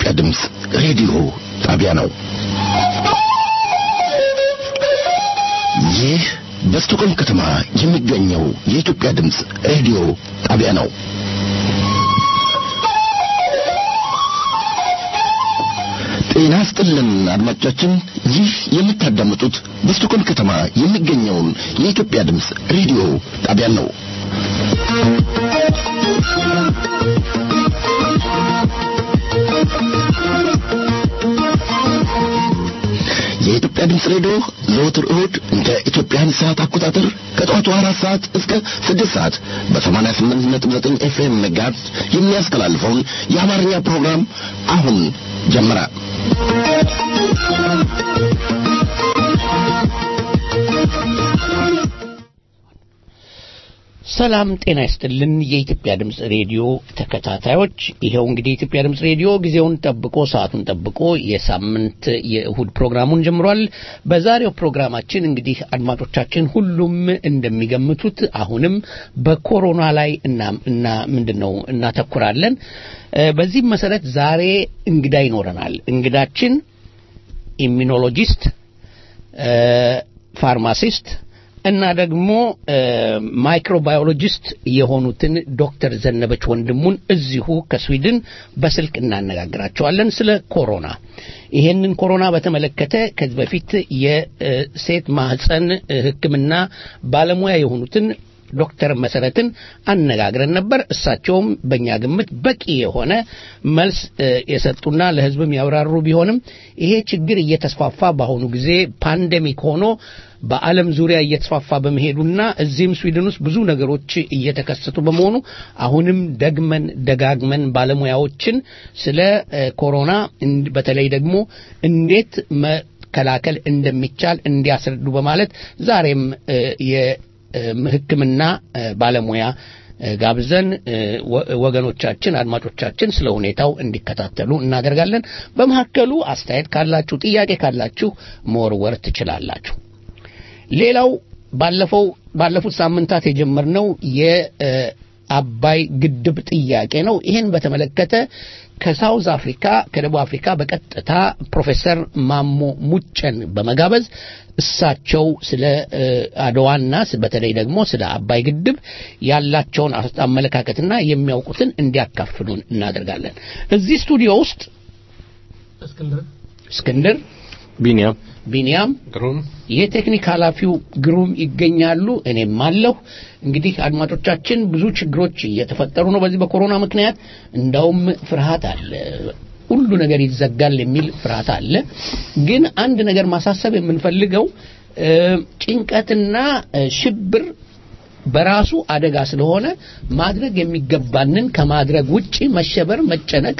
የኢትዮጵያ ድምፅ ሬዲዮ ጣቢያ ነው። ይህ በስቶኮልም ከተማ የሚገኘው የኢትዮጵያ ድምፅ ሬዲዮ ጣቢያ ነው። ጤና ስጥልን አድማጮቻችን፣ ይህ የምታዳምጡት በስቶኮልም ከተማ የሚገኘውን የኢትዮጵያ ድምፅ ሬዲዮ ጣቢያን ነው። የኢትዮጵያ ድምፅ ሬዲዮ ዘወትር እሁድ እንደ ኢትዮጵያን ሰዓት አቆጣጠር ከጠዋቱ አራት ሰዓት እስከ ስድስት ሰዓት በሰማንያ ስምንት ነጥብ ዘጠኝ ኤፍኤም መጋዝ የሚያስተላልፈውን የአማርኛ ፕሮግራም አሁን ጀመረ። ሰላም ጤና ይስጥልን። የኢትዮጵያ ድምፅ ሬዲዮ ተከታታዮች፣ ይኸው እንግዲህ የኢትዮጵያ ድምፅ ሬዲዮ ጊዜውን ጠብቆ ሰዓቱን ጠብቆ የሳምንት የእሁድ ፕሮግራሙን ጀምሯል። በዛሬው ፕሮግራማችን እንግዲህ አድማጮቻችን ሁሉም እንደሚገምቱት አሁንም በኮሮና ላይ እና እና ምንድን ነው እናተኩራለን። በዚህም መሰረት ዛሬ እንግዳ ይኖረናል። እንግዳችን ኢሚኖሎጂስት፣ ፋርማሲስት እና ደግሞ ማይክሮባዮሎጂስት የሆኑትን ዶክተር ዘነበች ወንድሙን እዚሁ ከስዊድን በስልክ እናነጋግራቸዋለን ስለ ኮሮና። ይሄንን ኮሮና በተመለከተ ከዚህ በፊት የሴት ማህፀን ሕክምና ባለሙያ የሆኑትን ዶክተር መሰረትን አነጋግረን ነበር። እሳቸውም በእኛ ግምት በቂ የሆነ መልስ የሰጡና ለህዝብም ያብራሩ ቢሆንም ይሄ ችግር እየተስፋፋ በአሁኑ ጊዜ ፓንደሚክ ሆኖ በዓለም ዙሪያ እየተስፋፋ በመሄዱና እዚህም ስዊድን ውስጥ ብዙ ነገሮች እየተከሰቱ በመሆኑ አሁንም ደግመን ደጋግመን ባለሙያዎችን ስለ ኮሮና በተለይ ደግሞ እንዴት መከላከል እንደሚቻል እንዲያስረዱ በማለት ዛሬም ሕክምና ባለሙያ ጋብዘን ወገኖቻችን አድማጮቻችን ስለ ሁኔታው እንዲከታተሉ እናደርጋለን። በመካከሉ አስተያየት ካላችሁ፣ ጥያቄ ካላችሁ መወርወር ትችላላችሁ። ሌላው ባለፈው ባለፉት ሳምንታት የጀመርነው የአባይ ግድብ ጥያቄ ነው። ይህን በተመለከተ ከሳውዝ አፍሪካ ከደቡብ አፍሪካ በቀጥታ ፕሮፌሰር ማሞ ሙጨን በመጋበዝ እሳቸው ስለ አድዋና በተለይ ደግሞ ስለ አባይ ግድብ ያላቸውን አመለካከትና የሚያውቁትን እንዲያካፍሉን እናደርጋለን። እዚህ ስቱዲዮ ውስጥ እስክንድር፣ ቢኒያም ቢኒያም፣ ግሩም፣ የቴክኒክ ኃላፊው ግሩም ይገኛሉ። እኔም አለሁ። እንግዲህ አድማጮቻችን ብዙ ችግሮች እየተፈጠሩ ነው በዚህ በኮሮና ምክንያት። እንዳውም ፍርሃት አለ፣ ሁሉ ነገር ይዘጋል የሚል ፍርሃት አለ። ግን አንድ ነገር ማሳሰብ የምንፈልገው ጭንቀትና ሽብር በራሱ አደጋ ስለሆነ ማድረግ የሚገባንን ከማድረግ ውጪ መሸበር፣ መጨነቅ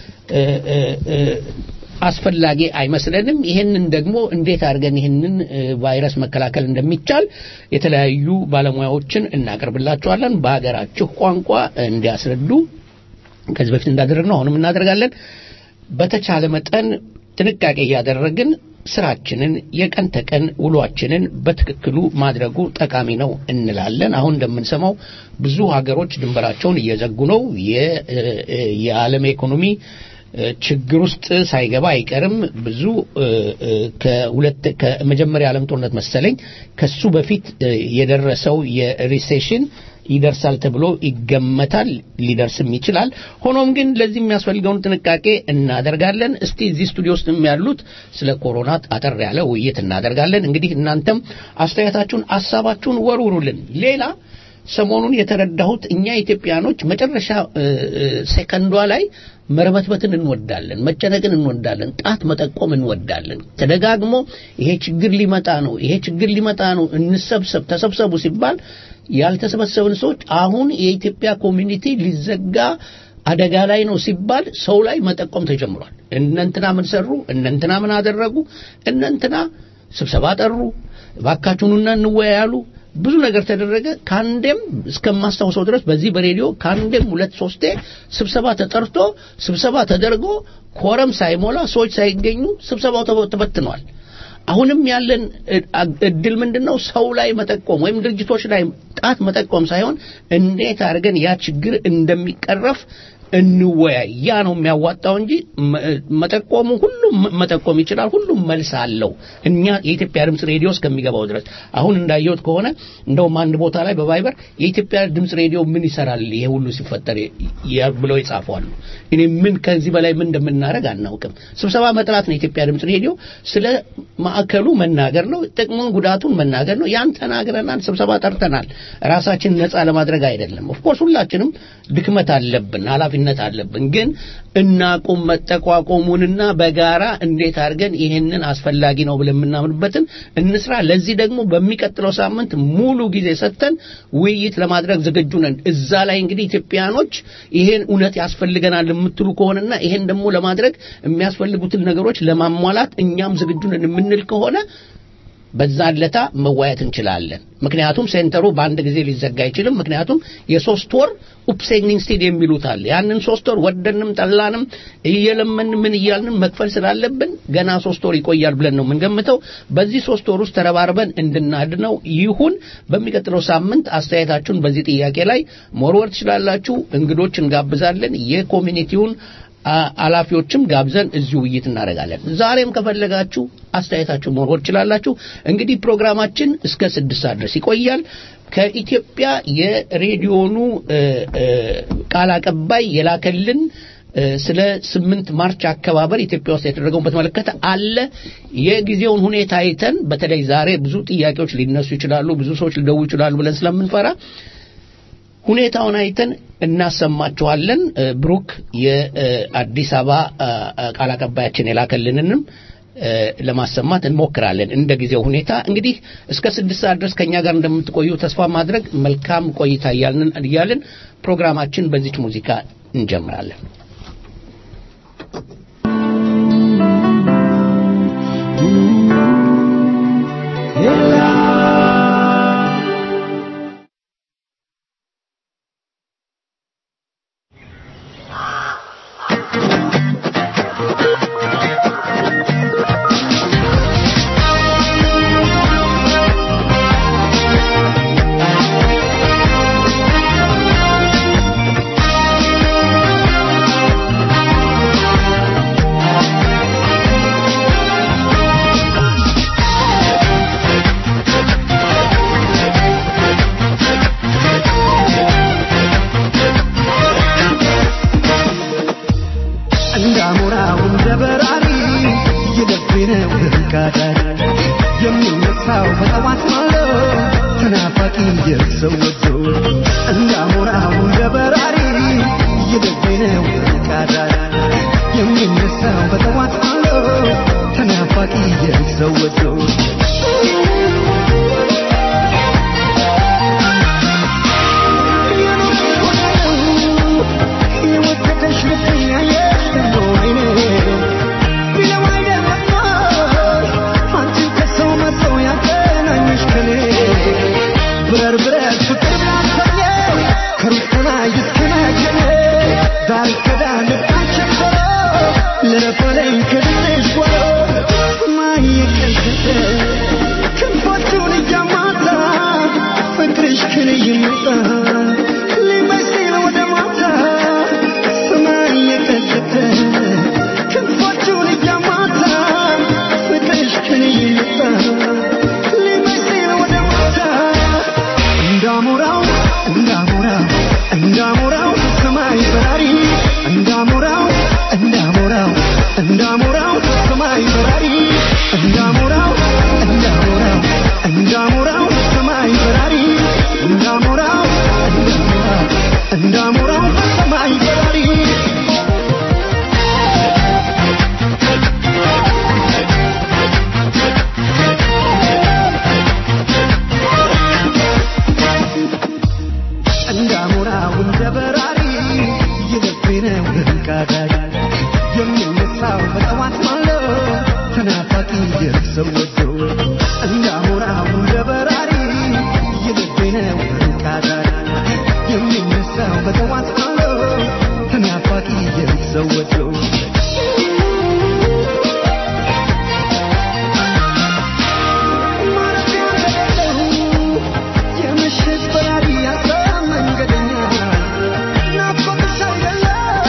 አስፈላጊ አይመስለንም። ይሄንን ደግሞ እንዴት አድርገን ይህንን ቫይረስ መከላከል እንደሚቻል የተለያዩ ባለሙያዎችን እናቀርብላችኋለን በሀገራችሁ ቋንቋ እንዲያስረዱ ከዚህ በፊት እንዳደረግነው አሁንም እናደርጋለን። በተቻለ መጠን ጥንቃቄ እያደረግን ስራችንን የቀን ተቀን ውሏችንን በትክክሉ ማድረጉ ጠቃሚ ነው እንላለን። አሁን እንደምንሰማው ብዙ ሀገሮች ድንበራቸውን እየዘጉ ነው። የዓለም ኢኮኖሚ ችግር ውስጥ ሳይገባ አይቀርም። ብዙ ከሁለት ከመጀመሪያ ዓለም ጦርነት መሰለኝ ከሱ በፊት የደረሰው የሪሴሽን ይደርሳል ተብሎ ይገመታል። ሊደርስም ይችላል። ሆኖም ግን ለዚህ የሚያስፈልገውን ጥንቃቄ እናደርጋለን። እስቲ እዚህ ስቱዲዮ ውስጥ ያሉት ስለ ኮሮና አጠር ያለ ውይይት እናደርጋለን። እንግዲህ እናንተም አስተያየታችሁን፣ ሀሳባችሁን ወርውሩልን። ሌላ ሰሞኑን የተረዳሁት እኛ ኢትዮጵያኖች መጨረሻ ሴከንዷ ላይ መርበትበትን እንወዳለን፣ መጨነቅን እንወዳለን፣ ጣት መጠቆም እንወዳለን። ተደጋግሞ ይሄ ችግር ሊመጣ ነው፣ ይሄ ችግር ሊመጣ ነው፣ እንሰብሰብ፣ ተሰብሰቡ ሲባል ያልተሰበሰብን ሰዎች አሁን የኢትዮጵያ ኮሚኒቲ ሊዘጋ አደጋ ላይ ነው ሲባል ሰው ላይ መጠቆም ተጀምሯል። እነንትና ምን ሰሩ፣ እነንትና ምን አደረጉ፣ እነንትና ስብሰባ ጠሩ፣ እባካችሁኑና እንወያያሉ። ብዙ ነገር ተደረገ። ከአንዴም እስከማስታውሰው ድረስ በዚህ በሬዲዮ ከአንዴም ሁለት ሶስቴ ስብሰባ ተጠርቶ ስብሰባ ተደርጎ ኮረም ሳይሞላ ሰዎች ሳይገኙ ስብሰባው ተበትኗል። አሁንም ያለን እድል ምንድን ነው? ሰው ላይ መጠቆም ወይም ድርጅቶች ላይ ጣት መጠቆም ሳይሆን እንዴት አድርገን ያ ችግር እንደሚቀረፍ እንወያይ። ያ ነው የሚያዋጣው እንጂ መ- መጠቆሙ ሁሉም መጠቆም ይችላል። ሁሉም መልስ አለው። እኛ የኢትዮጵያ ድምፅ ሬዲዮ እስከሚገባው ድረስ አሁን እንዳየሁት ከሆነ እንደውም አንድ ቦታ ላይ በቫይበር የኢትዮጵያ ድምፅ ሬዲዮ ምን ይሰራል ይሄ ሁሉ ሲፈጠር የ- ብለው ይጻፏሉ። እኔ ምን ከዚህ በላይ ምን እንደምናደርግ አናውቅም። ስብሰባ መጥራት ነው የኢትዮጵያ ድምፅ ሬዲዮ ስለ ማዕከሉ መናገር ነው፣ ጥቅሙን ጉዳቱን መናገር ነው። ያን ተናግረናል፣ ስብሰባ ጠርተናል። ራሳችን ነፃ ለማድረግ አይደለም። ኦፍኮርስ ሁላችንም ድክመት አለብን፣ ኃላፊነት አለብን። ግን እናቁም መጠቋቆሙንና በጋራ እንዴት አድርገን ይህንን አስፈላጊ ነው ብለን የምናምንበትን እንስራ። ለዚህ ደግሞ በሚቀጥለው ሳምንት ሙሉ ጊዜ ሰጥተን ውይይት ለማድረግ ዝግጁ ነን። እዛ ላይ እንግዲህ ኢትዮጵያኖች ይሄን እውነት ያስፈልገናል የምትሉ ከሆነና ይሄን ደግሞ ለማድረግ የሚያስፈልጉትን ነገሮች ለማሟላት እኛም ዝግጁ ነን የምንል ከሆነ በዛ ለታ መዋየት እንችላለን። ምክንያቱም ሴንተሩ በአንድ ጊዜ ሊዘጋ አይችልም። ምክንያቱም የሶስት ወር ኡፕሴኒንግ ስቴድ የሚሉት አለ። ያንን ሶስት ወር ወደንም ጠላንም እየለመን ምን እያልንም መክፈል ስላለብን ገና ሶስት ወር ይቆያል ብለን ነው የምንገምተው። በዚህ ሶስት ወር ውስጥ ተረባርበን እንድናድነው ይሁን። በሚቀጥለው ሳምንት አስተያየታችሁን በዚህ ጥያቄ ላይ መወርወር ትችላላችሁ። እንግዶች እንጋብዛለን። የኮሚኒቲውን አ- ኃላፊዎችም ጋብዘን እዚሁ ውይይት እናደርጋለን። ዛሬም ከፈለጋችሁ አስተያየታችሁ መወርወር ትችላላችሁ። እንግዲህ ፕሮግራማችን እስከ ስድስት ሰዓት ድረስ ይቆያል። ከኢትዮጵያ የሬዲዮኑ እ፣ እ፣ ቃል አቀባይ የላከልን እ፣ ስለ ስምንት ማርች አከባበር ኢትዮጵያ ውስጥ የተደረገውን በተመለከተ አለ። የጊዜውን ሁኔታ አይተን በተለይ ዛሬ ብዙ ጥያቄዎች ሊነሱ ይችላሉ፣ ብዙ ሰዎች ሊደውሉ ይችላሉ ብለን ስለምንፈራ ሁኔታውን አይተን እናሰማችኋለን። እ፣ ብሩክ የአዲስ አበባ አ፣ አ፣ ቃል አቀባያችን የላከልንንም እ፣ ለማሰማት እንሞክራለን እንደ ጊዜው ሁኔታ። እንግዲህ እስከ ስድስት ሰዓት ድረስ ከእኛ ጋር እንደምትቆዩ ተስፋ ማድረግ መልካም ቆይታ እያልን እያልን ፕሮግራማችን በዚች ሙዚቃ እንጀምራለን። እንዳሞራው እንደ በራሪ የልቤነው ህንቃዳሪ የሚነሳው በጠዋት ማሎ ተናፋቂ የሰው ወዶ እንዳሞራው እንደ በራሪ የልቤነው ህንቃዳሪ የሚነሳው በጠዋት ማሎ ተናፋቂ የሰው ወዶ የወደደሽ ልቤ ያየሽ ደግሞ አይኔ ቢለው አይደለም አንቺን ከሰው መርጦ ያገናኘሽ ከኔ ብረር ብረር ፍቅር ብላሰኘው ከሩቅ ላይ እስከናገኘ ዳር ከዳር ልባችን ዞሮ ልረፈለኝ ከድንሽ ጓሮ ሰማይ የቀዘቀ ክንፎቹን እያማታ ፍቅርሽ ከኔ ይመጣ ሊመስል ወደ ማታ ሰማይ የቀዘቀ ክንፎቹን እያማታ ፍቅርሽ ከኔ ይመጣ ሊመስል ወደ ማታ እንዳሞራው እንዳሞራው እንዳሞራው ሰማይ በራሪ እንዳሞራው እንዳሞራው እንዳሞራው ሰማይ በራሪ እንዳሞራው እንዳሞራው እንዳሞራው ሰማይ በራሪ እንዳሞራው እንዳሞራው እንዳሞራው ሰማይ በራሪ እንዳሞራው እንደ በራሪ የልቤነው ህንቃዳሪ የሚነሳው በጠዋት ማሎ ተናፋቂ የሰው ወዶ እንዳሞራው እንደ በራሪ የልቤነው ህንቃዳሪ የሚነሳው በጠዋት ማሎ ተናፋቂ የሰው ወዶ የምሽት በራሪ ያለ መንገደኛ ናፍቆትሽ አይደለም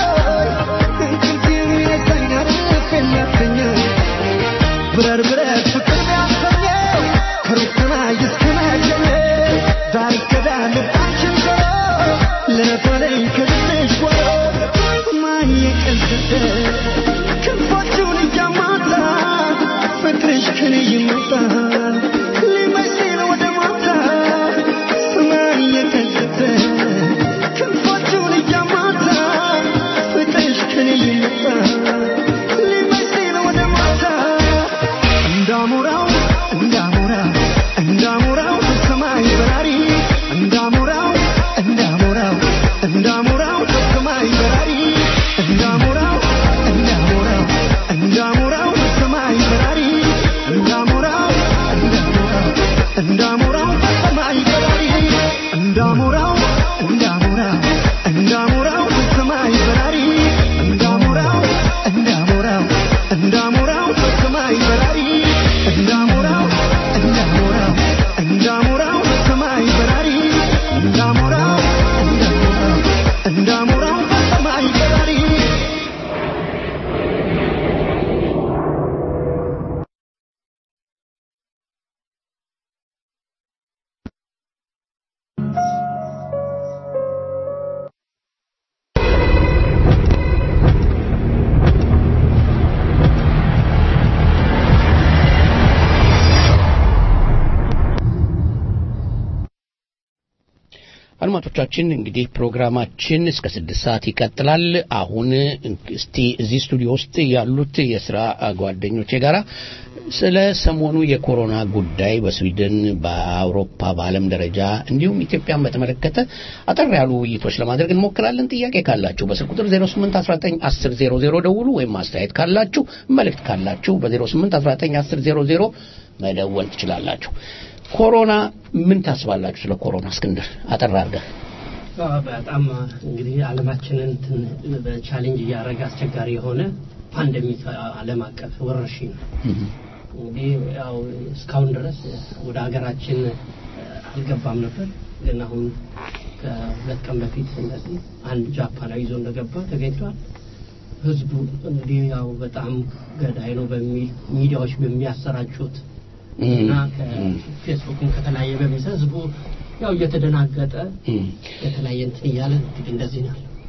አድማጮቻችን እንግዲህ ፕሮግራማችን እስከ ስድስት ሰዓት ይቀጥላል። አሁን እስቲ እዚህ ስቱዲዮ ውስጥ ያሉት የስራ ጓደኞቼ ጋራ ስለ ሰሞኑ የኮሮና ጉዳይ በስዊድን፣ በአውሮፓ፣ በዓለም ደረጃ እንዲሁም ኢትዮጵያን በተመለከተ አጠር ያሉ ውይይቶች ለማድረግ እንሞክራለን። ጥያቄ ካላችሁ በስልክ ቁጥር 08191000 ደውሉ፣ ወይም አስተያየት ካላችሁ መልእክት ካላችሁ በ08191000 መደወል ትችላላችሁ። ኮሮና ምን ታስባላችሁ? ስለ ኮሮና እስክንድር አጠር አድርገህ። በጣም እንግዲህ ዓለማችንን እንትን በቻሌንጅ እያደረገ አስቸጋሪ የሆነ ፓንደሚክ ዓለም አቀፍ ወረርሽኝ ነው። እንግዲህ ያው እስካሁን ድረስ ወደ ሀገራችን አልገባም ነበር፣ ግን አሁን ከሁለት ቀን በፊት እንደዚህ አንድ ጃፓናዊ ይዞ እንደገባ ተገኝቷል። ህዝቡ እንግዲህ ያው በጣም ገዳይ ነው በሚል ሚዲያዎች በሚያሰራጩት እና ከፌስቡክን ከተለያየ በሚሰ ህዝቡ ያው እየተደናገጠ የተለያየ እንትን እያለ እንግዲህ እንደዚህ ነው ያለው።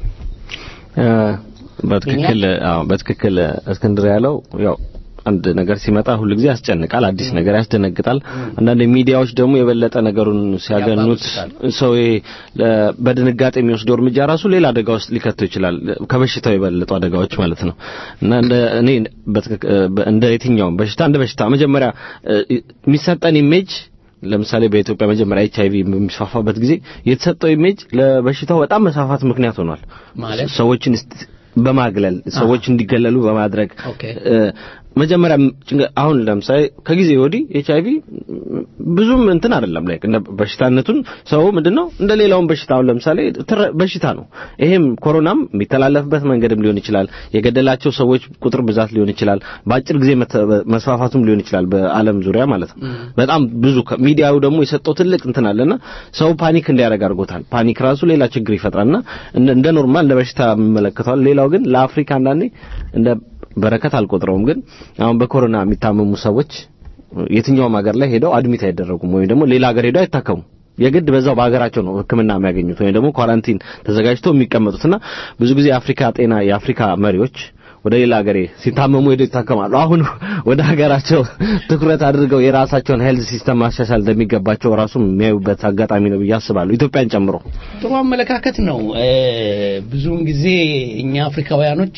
በትክክል አዎ፣ በትክክል እስክንድር ያለው ያው አንድ ነገር ሲመጣ ሁሉ ጊዜ ያስጨንቃል፣ አዲስ ነገር ያስደነግጣል። አንዳንድ ሚዲያዎች ደግሞ የበለጠ ነገሩን ሲያገኑት ሰው በድንጋጤ የሚወስደው እርምጃ ራሱ ሌላ አደጋ ውስጥ ሊከተው ይችላል፣ ከበሽታው የበለጡ አደጋዎች ማለት ነው። እና እንደ እኔ እንደ የትኛውም በሽታ እንደ በሽታ መጀመሪያ የሚሰጠን ኢሜጅ ለምሳሌ በኢትዮጵያ መጀመሪያ ኤች አይቪ በሚስፋፋበት ጊዜ የተሰጠው ኢሜጅ ለበሽታው በጣም መስፋፋት ምክንያት ሆኗል። ማለት ሰዎችን በማግለል ሰዎች እንዲገለሉ በማድረግ ኦኬ መጀመሪያ አሁን ለምሳሌ ከጊዜ ወዲህ ኤች አይቪ ብዙም እንትን አይደለም ላይ እንደ በሽታነቱን ሰው ምንድነው እንደ ሌላውን በሽታ አሁን ለምሳሌ በሽታ ነው። ይሄም ኮሮናም የሚተላለፍበት መንገድም ሊሆን ይችላል። የገደላቸው ሰዎች ቁጥር ብዛት ሊሆን ይችላል። በአጭር ጊዜ መስፋፋቱም ሊሆን ይችላል በዓለም ዙሪያ ማለት ነው። በጣም ብዙ ሚዲያው ደግሞ የሰጠው ትልቅ እንትን አለና ሰው ፓኒክ እንዲያደርግ አድርጎታል። ፓኒክ ራሱ ሌላ ችግር ይፈጥራልና እንደ ኖርማል እንደ በሽታ የሚመለከተዋል። ሌላው ግን ለአፍሪካ አንዳንዴ እንደ በረከት አልቆጥረውም። ግን አሁን በኮሮና የሚታመሙ ሰዎች የትኛውም ሀገር ላይ ሄደው አድሚት አይደረጉም ወይም ደግሞ ሌላ ሀገር ሄደው አይታከሙም። የግድ በዛው በሀገራቸው ነው ሕክምና የሚያገኙት ወይም ደግሞ ኳራንቲን ተዘጋጅተው የሚቀመጡትና ብዙ ጊዜ የአፍሪካ ጤና የአፍሪካ መሪዎች ወደ ሌላ ሀገር ሲታመሙ ሄደው ይታከማሉ። አሁን ወደ ሀገራቸው ትኩረት አድርገው የራሳቸውን ሄልዝ ሲስተም ማሻሻል እንደሚገባቸው ራሱ የሚያዩበት አጋጣሚ ነው ብዬ አስባለሁ፣ ኢትዮጵያን ጨምሮ። ጥሩ አመለካከት ነው። ብዙውን ጊዜ እኛ አፍሪካውያኖች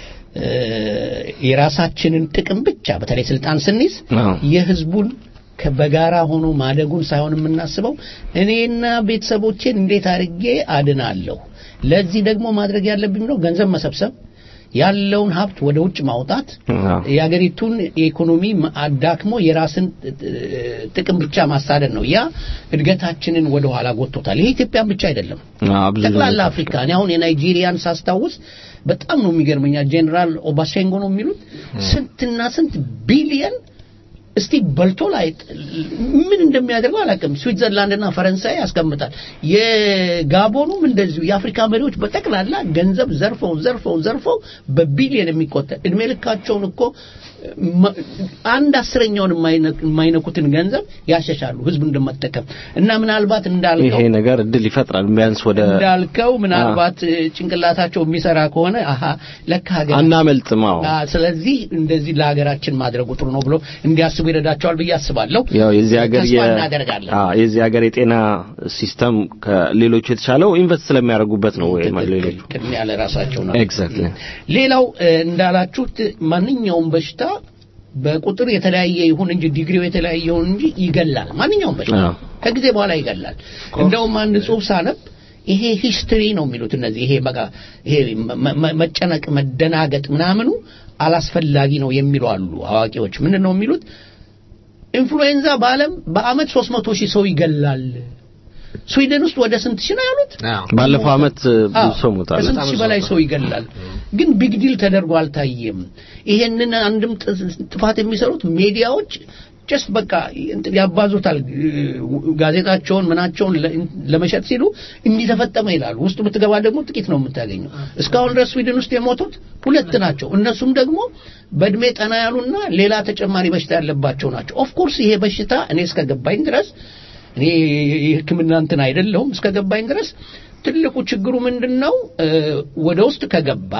የራሳችንን ጥቅም ብቻ በተለይ ስልጣን ስንይዝ የህዝቡን በጋራ ሆኖ ማደጉን ሳይሆን የምናስበው እኔና ቤተሰቦቼን እንዴት አድርጌ አድናለሁ። ለዚህ ደግሞ ማድረግ ያለብኝ ነው ገንዘብ መሰብሰብ ያለውን ሀብት ወደ ውጭ ማውጣት የሀገሪቱን ኢኮኖሚ አዳክሞ የራስን ጥቅም ብቻ ማሳደድ ነው። ያ እድገታችንን ወደ ኋላ ጎትቶታል። ይሄ ኢትዮጵያን ብቻ አይደለም፣ ጠቅላላ አፍሪካ። እኔ አሁን የናይጄሪያን ሳስታውስ በጣም ነው የሚገርመኛ። ጄኔራል ኦባሴንጎ ነው የሚሉት ስንትና ስንት ቢሊየን እስቲ በልቶ ላይ ምን እንደሚያደርገው አላውቅም። ስዊትዘርላንድና ፈረንሳይ ያስቀምጣል። የጋቦኑም እንደዚሁ የአፍሪካ መሪዎች በጠቅላላ ገንዘብ ዘርፈው ዘርፈው ዘርፈው በቢሊየን የሚቆጠር እድሜ ልካቸውን እኮ አንድ አስረኛውን የማይነኩትን ገንዘብ ያሸሻሉ ህዝብ እንደመጠቀም እና ምናልባት እንዳልከው ይሄ ነገር እድል ይፈጥራል። ቢያንስ ወደ እንዳልከው ምናልባት ጭንቅላታቸው የሚሰራ ከሆነ አሀ ለካ ሀገር አናመልጥም። አዎ ስለዚህ እንደዚህ ለሀገራችን ማድረጉ ጥሩ ነው ብሎ እንዲያስቡ ይረዳቸዋል ብዬ አስባለሁ። ያው የዚህ ሀገር ተስፋ እናደርጋለን። አዎ የዚህ ሀገር የጤና ሲስተም ከሌሎቹ የተሻለው ኢንቨስት ስለሚያደርጉበት ነው ወይ ሌሎቹ ቅድሚያ ለራሳቸው ነው። ኤግዛክትሊ ሌላው እንዳላችሁት ማንኛውም በሽታ በቁጥር የተለያየ ይሁን እንጂ ዲግሪው የተለያየ ይሁን እንጂ ይገላል። ማንኛውም በሽታ ከጊዜ በኋላ ይገላል። እንደውም አንድ ጽሑፍ ሳነብ ይሄ ሂስትሪ ነው የሚሉት እነዚህ ይሄ በቃ ይሄ መጨነቅ፣ መደናገጥ ምናምኑ አላስፈላጊ ነው የሚሉ አሉ አዋቂዎች። ምንድን ነው የሚሉት? ኢንፍሉዌንዛ በዓለም በአመት 300 ሺህ ሰው ይገላል። ስዊድን ውስጥ ወደ ስንት ሺህ ነው ያሉት? ባለፈው አመት ብዙ ሰው ሞቷል። ከስንት ሺህ በላይ ሰው ይገላል። ግን ቢግ ዲል ተደርጎ አልታየም። ይሄንን አንድም ጥፋት የሚሰሩት ሚዲያዎች ጀስት በቃ ያባዙታል። ጋዜጣቸውን ምናቸውን ለመሸጥ ሲሉ እንዲህ ተፈጠመ ይላሉ። ውስጥ ብትገባ ደግሞ ጥቂት ነው የምታገኘው። እስካሁን ድረስ ስዊድን ውስጥ የሞቱት ሁለት ናቸው። እነሱም ደግሞ በእድሜ ጠና ያሉና ሌላ ተጨማሪ በሽታ ያለባቸው ናቸው። ኦፍ ኮርስ ይሄ በሽታ እኔ እስከገባኝ ድረስ እኔ የሕክምና እንትን አይደለሁም እስከገባኝ ድረስ ትልቁ ችግሩ ምንድን ነው? ወደ ውስጥ ከገባ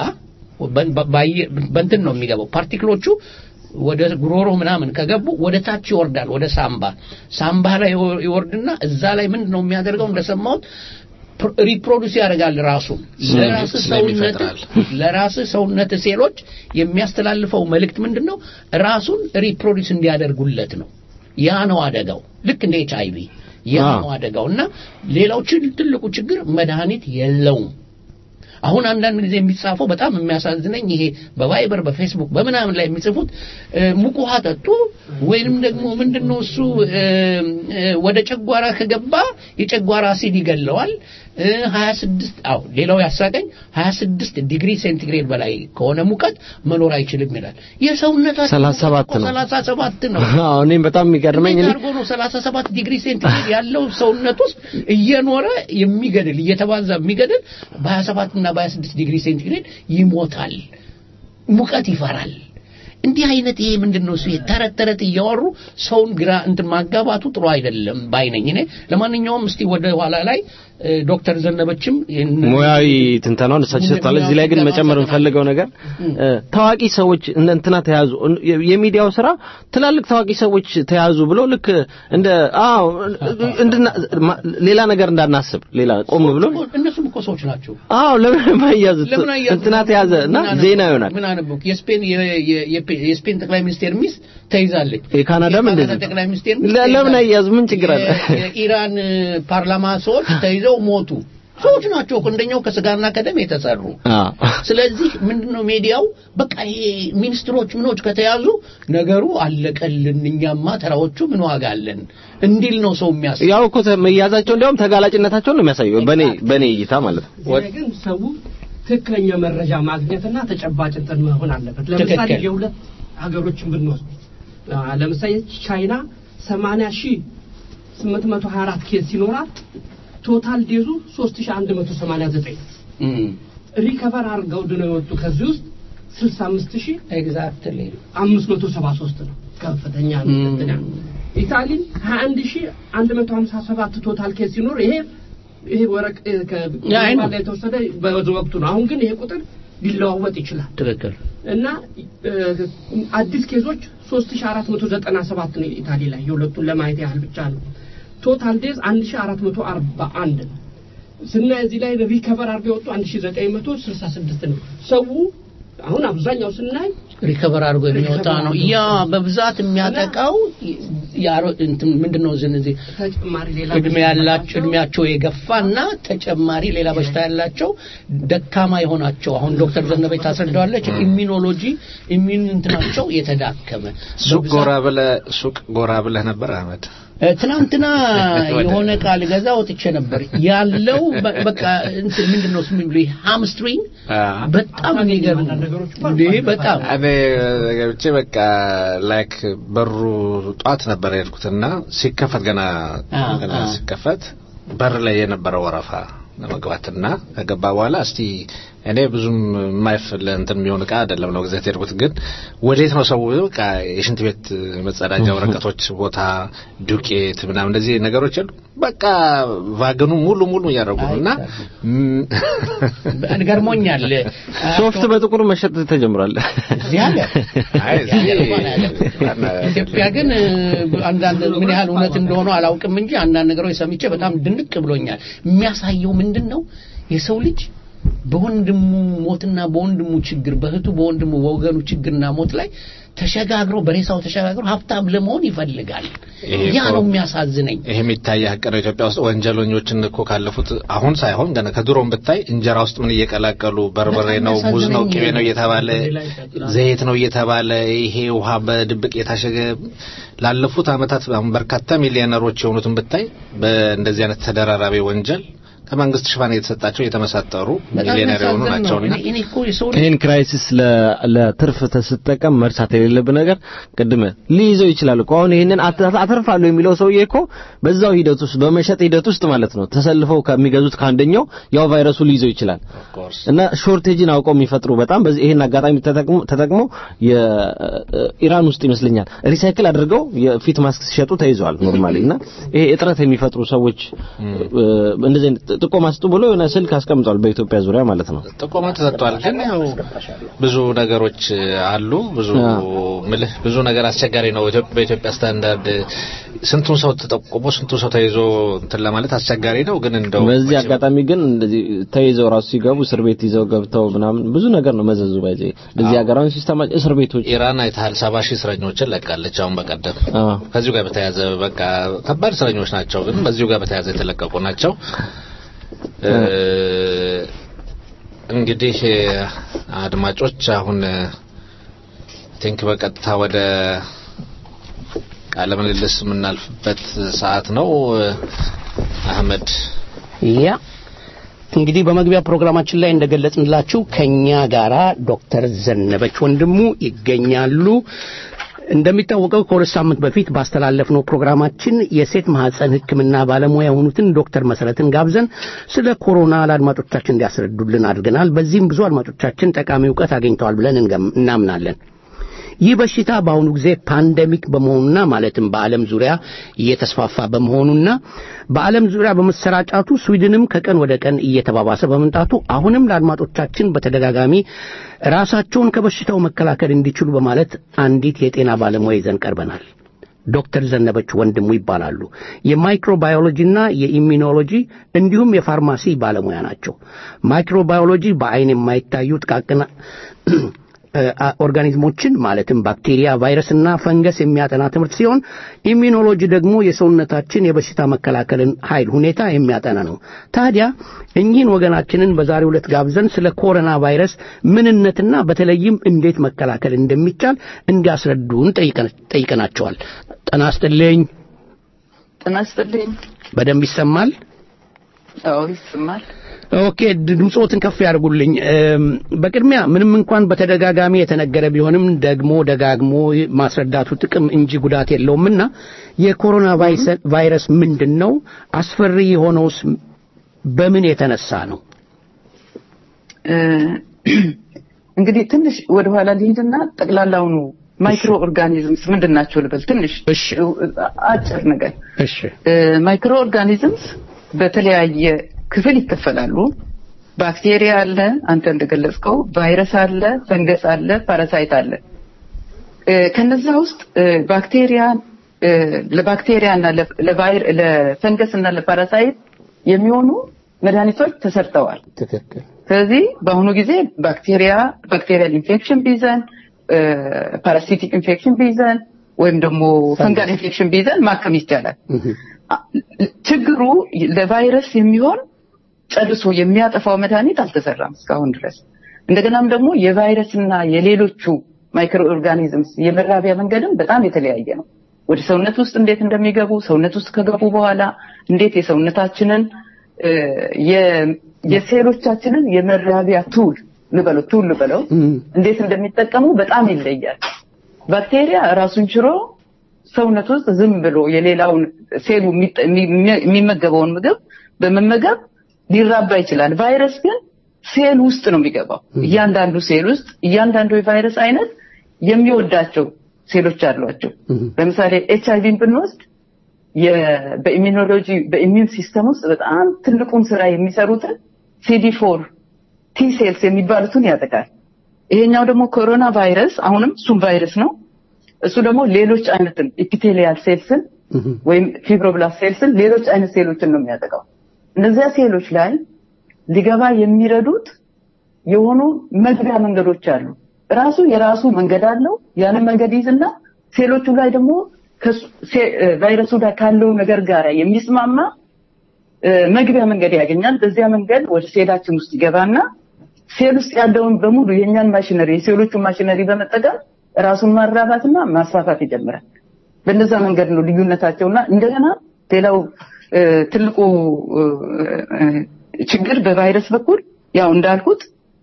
በእንትን ነው የሚገባው ፓርቲክሎቹ ወደ ጉሮሮ ምናምን ከገቡ ወደ ታች ይወርዳል፣ ወደ ሳምባ ሳምባ ላይ ይወርድና እዛ ላይ ምንድን ነው የሚያደርገው? እንደሰማሁት ፕሮ- ሪፕሮዱስ ያደርጋል ራሱን ለራስ ስለም ሰውነት ይፈጥራል። ለራስ ሰውነት ሴሎች የሚያስተላልፈው መልእክት ምንድን ነው? ራሱን ሪፕሮዲስ እንዲያደርጉለት ነው። ያ ነው አደጋው። ልክ እንደ ኤች አይቪ ያ አዎ። ነው አደጋው እና ሌላው ችል- ትልቁ ችግር መድኃኒት የለውም። አሁን አንዳንድ ጊዜ የሚጻፈው በጣም የሚያሳዝነኝ ይሄ በቫይበር በፌስቡክ በምናምን ላይ የሚጽፉት እ፣ ሙቅ ውሃ ጠጡ ወይንም ደግሞ ምንድነው እሱ እ፣ እ፣ ወደ ጨጓራ ከገባ የጨጓራ አሲድ ይገለዋል እ፣ 26 አዎ ሌላው ያሳቀኝ 26 ዲግሪ ሴንቲግሬድ በላይ ከሆነ ሙቀት መኖር አይችልም ይላል የሰውነታችን 37 ነው። 37 ነው አዎ እኔም በጣም የሚገርመኝ እንዴት እኔ አድርጎ ነው 37 ዲግሪ ሴንቲግሬድ ያለው ሰውነት ውስጥ እየኖረ የሚገድል እየተባዛ የሚገድል በ27 እና በ26 ዲግሪ ሴንቲግሬድ ይሞታል። ሙቀት ይፈራል። እንዲህ አይነት ይሄ ምንድን ነው እሱ ይሄ ተረት ተረት እያወሩ ሰውን ግራ እንትን ማጋባቱ ጥሩ አይደለም ባይነኝ እኔ ለማንኛውም እስቲ ወደ ኋላ ላይ እ፣ ዶክተር ዘነበችም ይህን- ሙያዊ ትንተናውን እሳቸው ሰጥቷል። እዚህ ላይ ግን መጨመር የምፈልገው ነገር እ፣ ታዋቂ ሰዎች እነ እንትና ተያዙ እን- የ- የሚዲያው ስራ ትላልቅ ታዋቂ ሰዎች ተያዙ ብሎ ልክ እንደ አዎ እንድና ማ- ሌላ ነገር እንዳናስብ ሌላ ቆም ብሎ እነሱም እኮ ሰዎች ናቸው። አዎ ለምን የማያዙት ለምን አያዙ? እንትና ተያዘ እና ምን አነበብኩ? ዜና ይሆናል። ምን አነበብኩ? የስፔን የ- የ- የፔ- የስፔን ጠቅላይ ሚኒስቴር ሚስት ተይዛለች። የካናዳም የካናዳ እንደዚህ ጠቅላይ ሚኒስቴር ሚስት ለ- ለምን ተይዛለች። አያዙ? ምን ችግር አለ? የ- የኢራን እ፣ ፓርላማ ሰዎች ተይዘው ሞቱ። ሰዎች ናቸው እኮ እንደኛው ከስጋና ከደም የተሰሩ። አዎ ስለዚህ ምንድነው ሚዲያው በቃ ይሄ ሚኒስትሮች ምኖች ከተያዙ ነገሩ አለቀልን፣ እኛማ ተራዎቹ ምን ዋጋ አለን እንዲል ነው ሰው የሚያስብ። ያው እኮ ተ- መያዛቸው እንዲያውም ተጋላጭነታቸውን ነው የሚያሳየው በኔ በኔ እይታ ማለት ነው። እዚህ ላይ ግን ሰው ትክክለኛ መረጃ ማግኘትና ተጨባጭ እንትን መሆን አለበት። ለምሳሌ ትክክል። የሁለት ሀገሮችን ብንወስድ አ፣ ለምሳሌ ቻይና 80 ሺህ 824 ኬዝ ሲኖራት ቶታል ዴዙ 3189 እም፣ ሪከቨር አድርገው ድነው የወጡ ከዚህ ውስጥ 65 ሺህ ኤግዛክትሊ 573 ነው ከፍተኛ ነው። ም። እንትን ያለው። ኢታሊ 21157 ቶታል ኬስ ሲኖር ይሄ ይሄ ወረቅ እ፣ ከ- ያ፣ አይ ነው። ላይ የተወሰደ በወቅቱ ነው። አሁን ግን ይሄ ቁጥር ሊለዋወጥ ይችላል ትክክል። እና እ፣ አዲስ ኬዞች 3497 ነው ኢታሊ ላይ የሁለቱን ለማየት ያህል ብቻ ነው። ቶታል ዴዝ 1441 ነው። ስናይ እዚህ ላይ ሪከቨር አድርገው የወጡ 1966 ነው። ሰው አሁን አብዛኛው ስናይ ሪከቨር አድርጎ የሚወጣ ሪከቨር ነው። አድርጎ ያ በብዛት የሚያጠቃው ያሮ እንትን ምንድነው ዝን እዚህ ተጨማሪ ሌላ እድሜ ያላቸው እድሜያቸው የገፋና ተጨማሪ ሌላ በሽታ ያላቸው ደካማ የሆናቸው አሁን ዶክተር ዘነበች ታስረዳዋለች። ኢሚኖሎጂ ኢሚን እንትናቸው የተዳከመ ሱቅ በብዛት- ጎራ ብለህ ሱቅ ጎራ ብለህ ነበር አህመድ? እ፣ ትናንትና የሆነ ቃል ገዛ ወጥቼ ነበር ያለው በ- በቃ እንትን ምንድነው ስሙ ብሎ ሃምስትሪንግ አዎ። በጣም የሚገርም አንዳንድ ነገሮች እኮ እንዴ አልፏል። በጣም እኔ ገብቼ በቃ ላይክ በሩ ጧት ነበር የሄድኩትና ሲከፈት ገና አዎ፣ ገና አዎ። ሲከፈት በር ላይ የነበረው ወረፋ ለመግባትና ከገባ በኋላ እስቲ እኔ ብዙም የማይፈል እንትን የሚሆን እቃ አይደለም ነው ግዛት የሄድኩት ግን ወዴት ነው ሰው በቃ የሽንት ቤት መጸዳጃ ወረቀቶች ቦታ ዱቄት ምናምን እንደዚህ ነገሮች የሉ በቃ ቫገኑ ሙሉ ሙሉ እያደረጉ ነው እና ገርሞኛል ሶፍት በጥቁር መሸጥ ተጀምሯል። እዚህ ሀገር አይ እዚህ ሀገር እዚህ እንኳን አያደርጉም። ኢትዮጵያ ግን እ፣ አንዳንድ ምን ያህል እውነት እንደሆነ አላውቅም እንጂ አንዳንድ ነገሮች ሰምቼ በጣም ድንቅ ብሎኛል። የሚያሳየው ምንድን ነው የሰው ልጅ በወንድሙ ሞትና በወንድሙ ችግር በእህቱ በወንድሙ በወገኑ ችግርና ሞት ላይ ተሸጋግሮ በሬሳው ተሸጋግሮ ሀብታም ለመሆን ይፈልጋል። ይሄ ያ እኮ- ነው የሚያሳዝነኝ። ይሄ የሚታይ ሀቅ ነው። ኢትዮጵያ ውስጥ ወንጀለኞችን እኮ ካለፉት አሁን ሳይሆን ገና ከድሮም ብታይ እንጀራ ውስጥ ምን እየቀላቀሉ በርበሬ በጣም ነው፣ ሙዝ ነው፣ ያሳዝነኝ ቅቤ ነው እየተባለ ሌላ ይቀጥላል። ዘይት ነው እየተባለ ይሄ ውሃ በድብቅ የታሸገ ላለፉት ዓመታት አሁን በርካታ ሚሊዮነሮች የሆኑትን ብታይ በእንደዚህ አይነት ተደራራቢ ወንጀል ከመንግስት ሽፋን የተሰጣቸው የተመሳጠሩ በጣም ሚሊዮነር የሆኑ የሚያሳዝን ነው። ናቸውና እኔ- እኔ እኮ የሰው ልጅ ይህን ክራይሲስ ለ- ለትርፍ ስትጠቀም መርሳት የሌለብን ነገር ቅድም ሊይዘው ይችላል እኮ አሁን ይህንን አት- አተርፋለሁ የሚለው ሰውዬ እኮ በዛው ሂደት ውስጥ በመሸጥ ሂደት ውስጥ ማለት ነው ተሰልፈው ከሚገዙት ከአንደኛው ያው ቫይረሱ ሊይዘው ይችላል እና ሾርቴጅን አውቀው የሚፈጥሩ በጣም በዚህ ይሄን አጋጣሚ ተጠቅሞ ተጠቅሞ የኢራን ውስጥ ይመስለኛል ሪሳይክል አድርገው የፊት ማስክ ሲሸጡ ተይዘዋል ኖርማሊ እና ይሄ እጥረት የሚፈጥሩ ሰዎች እ፣ እንደዚህ አይነት ጥቆማ ስጡ ብሎ የሆነ ስልክ አስቀምጧል በኢትዮጵያ ዙሪያ ማለት ነው። ጥቆማ ተሰጥቷል። ግን ያው ብዙ ነገሮች አሉ። ብዙ ምልህ ብዙ ነገር አስቸጋሪ ነው። ኢትዮጵያ በኢትዮጵያ ስታንዳርድ ስንቱን ሰው ተጠቁሞ ስንቱን ሰው ተይዞ እንትን ለማለት አስቸጋሪ ነው። ግን እንደው በዚህ አጋጣሚ ግን እንደዚህ ተይዘው ራሱ ሲገቡ እስር ቤት ይዘው ገብተው ምናምን ብዙ ነገር ነው መዘዙ ባይዘ በዚህ ሀገራዊ ሲስተማ እስር ቤቶች ኢራን አይተሃል፣ ሰባ ሺህ እስረኞችን ለቃለች። አሁን በቀደም አዎ ከዚሁ ጋር በተያያዘ በቃ ከባድ እስረኞች ናቸው፣ ግን በዚሁ ጋር በተያያዘ የተለቀቁ ናቸው። እ፣ እንግዲህ አድማጮች አሁን ቲንክ በቀጥታ ወደ ቃለ ምልልስ የምናልፍበት ሰዓት ነው። አህመድ ያ እንግዲህ በመግቢያ ፕሮግራማችን ላይ እንደገለጽንላችሁ ከኛ ጋራ ዶክተር ዘነበች ወንድሙ ይገኛሉ። እንደሚታወቀው ከሁለት ሳምንት በፊት ባስተላለፍነው ፕሮግራማችን የሴት ማህፀን ሕክምና ባለሙያ የሆኑትን ዶክተር መሰረትን ጋብዘን ስለ ኮሮና ለአድማጮቻችን እንዲያስረዱልን አድርገናል። በዚህም ብዙ አድማጮቻችን ጠቃሚ እውቀት አግኝተዋል ብለን እንገም- እናምናለን። ይህ በሽታ በአሁኑ ጊዜ ፓንደሚክ በመሆኑና ማለትም በዓለም ዙሪያ እየተስፋፋ በመሆኑና በዓለም ዙሪያ በመሰራጫቱ ስዊድንም ከቀን ወደ ቀን እየተባባሰ በመምጣቱ አሁንም ለአድማጮቻችን በተደጋጋሚ ራሳቸውን ከበሽታው መከላከል እንዲችሉ በማለት አንዲት የጤና ባለሙያ ይዘን ቀርበናል። ዶክተር ዘነበች ወንድሙ ይባላሉ። የማይክሮባዮሎጂና የኢሚኖሎጂ እንዲሁም የፋርማሲ ባለሙያ ናቸው። ማይክሮባዮሎጂ በአይን የማይታዩ ጥቃቅን ኦርጋኒዝሞችን ማለትም ባክቴሪያ፣ ቫይረስና ፈንገስ የሚያጠና ትምህርት ሲሆን ኢሚኖሎጂ ደግሞ የሰውነታችን የበሽታ መከላከልን ኃይል ሁኔታ የሚያጠና ነው። ታዲያ እኚህን ወገናችንን በዛሬው ዕለት ጋብዘን ስለ ኮሮና ቫይረስ ምንነትና በተለይም እንዴት መከላከል እንደሚቻል እንዲያስረዱን ጠይቀን- ጠይቀናቸዋል። ጤና ይስጥልኝ። ጤና ይስጥልኝ። በደንብ ይሰማል? አዎ ይሰማል። ኦኬ ድምፆትን ከፍ ያድርጉልኝ። እም፣ በቅድሚያ ምንም እንኳን በተደጋጋሚ የተነገረ ቢሆንም ደግሞ ደጋግሞ ማስረዳቱ ጥቅም እንጂ ጉዳት የለውምና የኮሮና ቫይሰ- ቫይረስ ምንድን ነው? አስፈሪ የሆነውስ በምን የተነሳ ነው? እ፣ እንግዲህ ትንሽ ወደኋላ ልሂድና ጠቅላላውኑ ማይክሮ ኦርጋኒዝምስ ምንድን ናቸው ልበል። ትንሽ እሺ። አጭር ነገር እሺ ማይክሮ ኦርጋኒዝምስ በተለያየ ክፍል ይከፈላሉ። ባክቴሪያ አለ፣ አንተ እንደገለጽከው፣ ቫይረስ አለ፣ ፈንገስ አለ፣ ፓራሳይት አለ። እ፣ ከነዛ ውስጥ እ፣ ባክቴሪያ እ፣ ለባክቴሪያ እና ለ- ለቫይር- ለፈንገስ እና ለፓራሳይት የሚሆኑ መድኃኒቶች ተሰርተዋል። ትክክል። ስለዚህ በአሁኑ ጊዜ ባክቴሪያ ባክቴሪያል ኢንፌክሽን ቢይዘን ፓራሲቲክ ኢንፌክሽን ቢይዘን ወይም ደግሞ ፈንጋል ኢንፌክሽን ቢይዘን ማከም ይቻላል። አ- ችግሩ ለቫይረስ የሚሆን ጨርሶ የሚያጠፋው መድኃኒት አልተሰራም እስካሁን ድረስ። እንደገናም ደግሞ የቫይረስና የሌሎቹ ማይክሮ ኦርጋኒዝምስ የመራቢያ መንገድም በጣም የተለያየ ነው። ወደ ሰውነት ውስጥ እንዴት እንደሚገቡ ሰውነት ውስጥ ከገቡ በኋላ እንዴት የሰውነታችንን እ፣ የ- የሴሎቻችንን የመራቢያ ቱል ልበለው ቱል ልበለው እንዴት እንደሚጠቀሙ በጣም ይለያል። ባክቴሪያ ራሱን ችሎ ሰውነት ውስጥ ዝም ብሎ የሌላውን ሴሉ የሚጠ- የሚ- የሚመገበውን ምግብ በመመገብ ሊራባ ይችላል። ቫይረስ ግን ሴል ውስጥ ነው የሚገባው። እያንዳንዱ ሴል ውስጥ እያንዳንዱ የቫይረስ አይነት የሚወዳቸው ሴሎች አሏቸው። ለምሳሌ ኤች አይቪን ብንወስድ የ- በኢሚኖሎጂ በኢሚዩን ሲስተም ውስጥ በጣም ትልቁን ስራ የሚሰሩትን ሲዲ ፎር ቲ ሴልስ የሚባሉትን ያጠቃል። ይሄኛው ደግሞ ኮሮና ቫይረስ አሁንም እሱም ቫይረስ ነው። እሱ ደግሞ ሌሎች አይነትን ኢፒቴሊያል ሴልስን ወይም ፊብሮብላስት ሴልስን ሌሎች አይነት ሴሎችን ነው የሚያጠቃው። እነዚያ ሴሎች ላይ ሊገባ የሚረዱት የሆኑ መግቢያ መንገዶች አሉ። ራሱ የራሱ መንገድ አለው። ያንን መንገድ ይዝና ሴሎቹ ላይ ደግሞ ከሱ- ሴ- እ፣ ቫይረሱ ላይ ካለው ነገር ጋር የሚስማማ እ፣ መግቢያ መንገድ ያገኛል። በዚያ መንገድ ወደ ሴላችን ውስጥ ይገባና ሴል ውስጥ ያለውን በሙሉ የእኛን ማሽነሪ የሴሎቹን ማሽነሪ በመጠቀም ራሱን ማራባትና ማስፋፋት ይጀምራል። በእነዛ መንገድ ነው ልዩነታቸውና እንደገና ሌላው እ፣ ትልቁ እ፣ እ፣ ችግር በቫይረስ በኩል ያው እንዳልኩት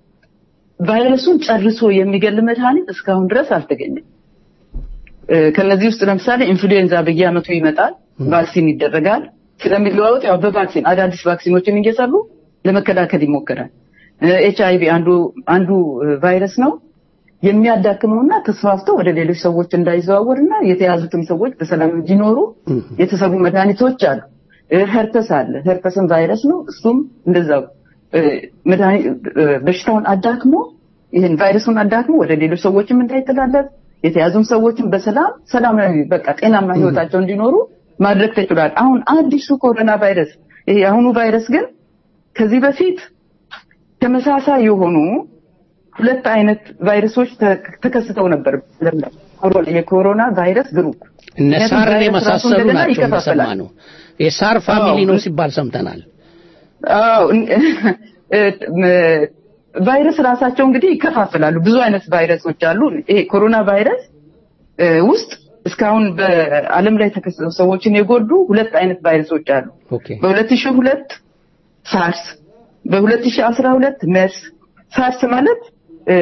ቫይረሱን ጨርሶ የሚገል መድኃኒት እስካሁን ድረስ አልተገኘም። እ፣ ከነዚህ ውስጥ ለምሳሌ ኢንፍሉዌንዛ በየዓመቱ ይመጣል፣ ቫክሲን ይደረጋል። ስለሚለዋወጥ ያው በቫክሲን አዳዲስ ቫክሲኖችን እየሰሩ ለመከላከል ይሞከራል። ኤች አይቪ አንዱ አንዱ እ፣ ቫይረስ ነው የሚያዳክመውና ተስፋፍቶ ወደ ሌሎች ሰዎች እንዳይዘዋወርና የተያዙትም ሰዎች በሰላም እንዲኖሩ የተሰሩ መድኃኒቶች አሉ። እ፣ ሄርፐስ አለ። ሄርፐስም ቫይረስ ነው። እሱም እንደዛው እ፣ መድኃኒ- እ፣ በሽታውን አዳክሞ ይህን ቫይረሱን አዳክሞ ወደ ሌሎች ሰዎችም እንዳይተላለፍ የተያዙም ሰዎችም በሰላም ሰላማዊ በቃ ጤናማ ህይወታቸው እንዲኖሩ ማድረግ ተችሏል። አሁን አዲሱ ኮሮና ቫይረስ ይሄ የአሁኑ ቫይረስ ግን ከዚህ በፊት ተመሳሳይ የሆኑ ሁለት አይነት ቫይረሶች ተ- ተከስተው ነበር ዓለም ላይ። ኮሮ- የኮሮና ቫይረስ ግሩፕ እነ ምክንያቱም ሳርን ቫይረስ ራሱ የመሳሰሉ እንደገና ናቸው ይከፋፈላል። እንደሰማ ነው። የሳር ፋሚሊ አዎ። ነው ሲባል ሰምተናል። አዎ እን- እ- ም- ቫይረስ ራሳቸው እንግዲህ ይከፋፈላሉ። ብዙ አይነት ቫይረሶች አሉ። ይሄ ኮሮና ቫይረስ እ፣ ውስጥ እስካሁን በዓለም ላይ ተከስተው ሰዎችን የጎዱ ሁለት አይነት ቫይረሶች አሉ። ኦኬ በ2002 ሳርስ፣ በ2012 መርስ። ሳርስ ማለት እ፣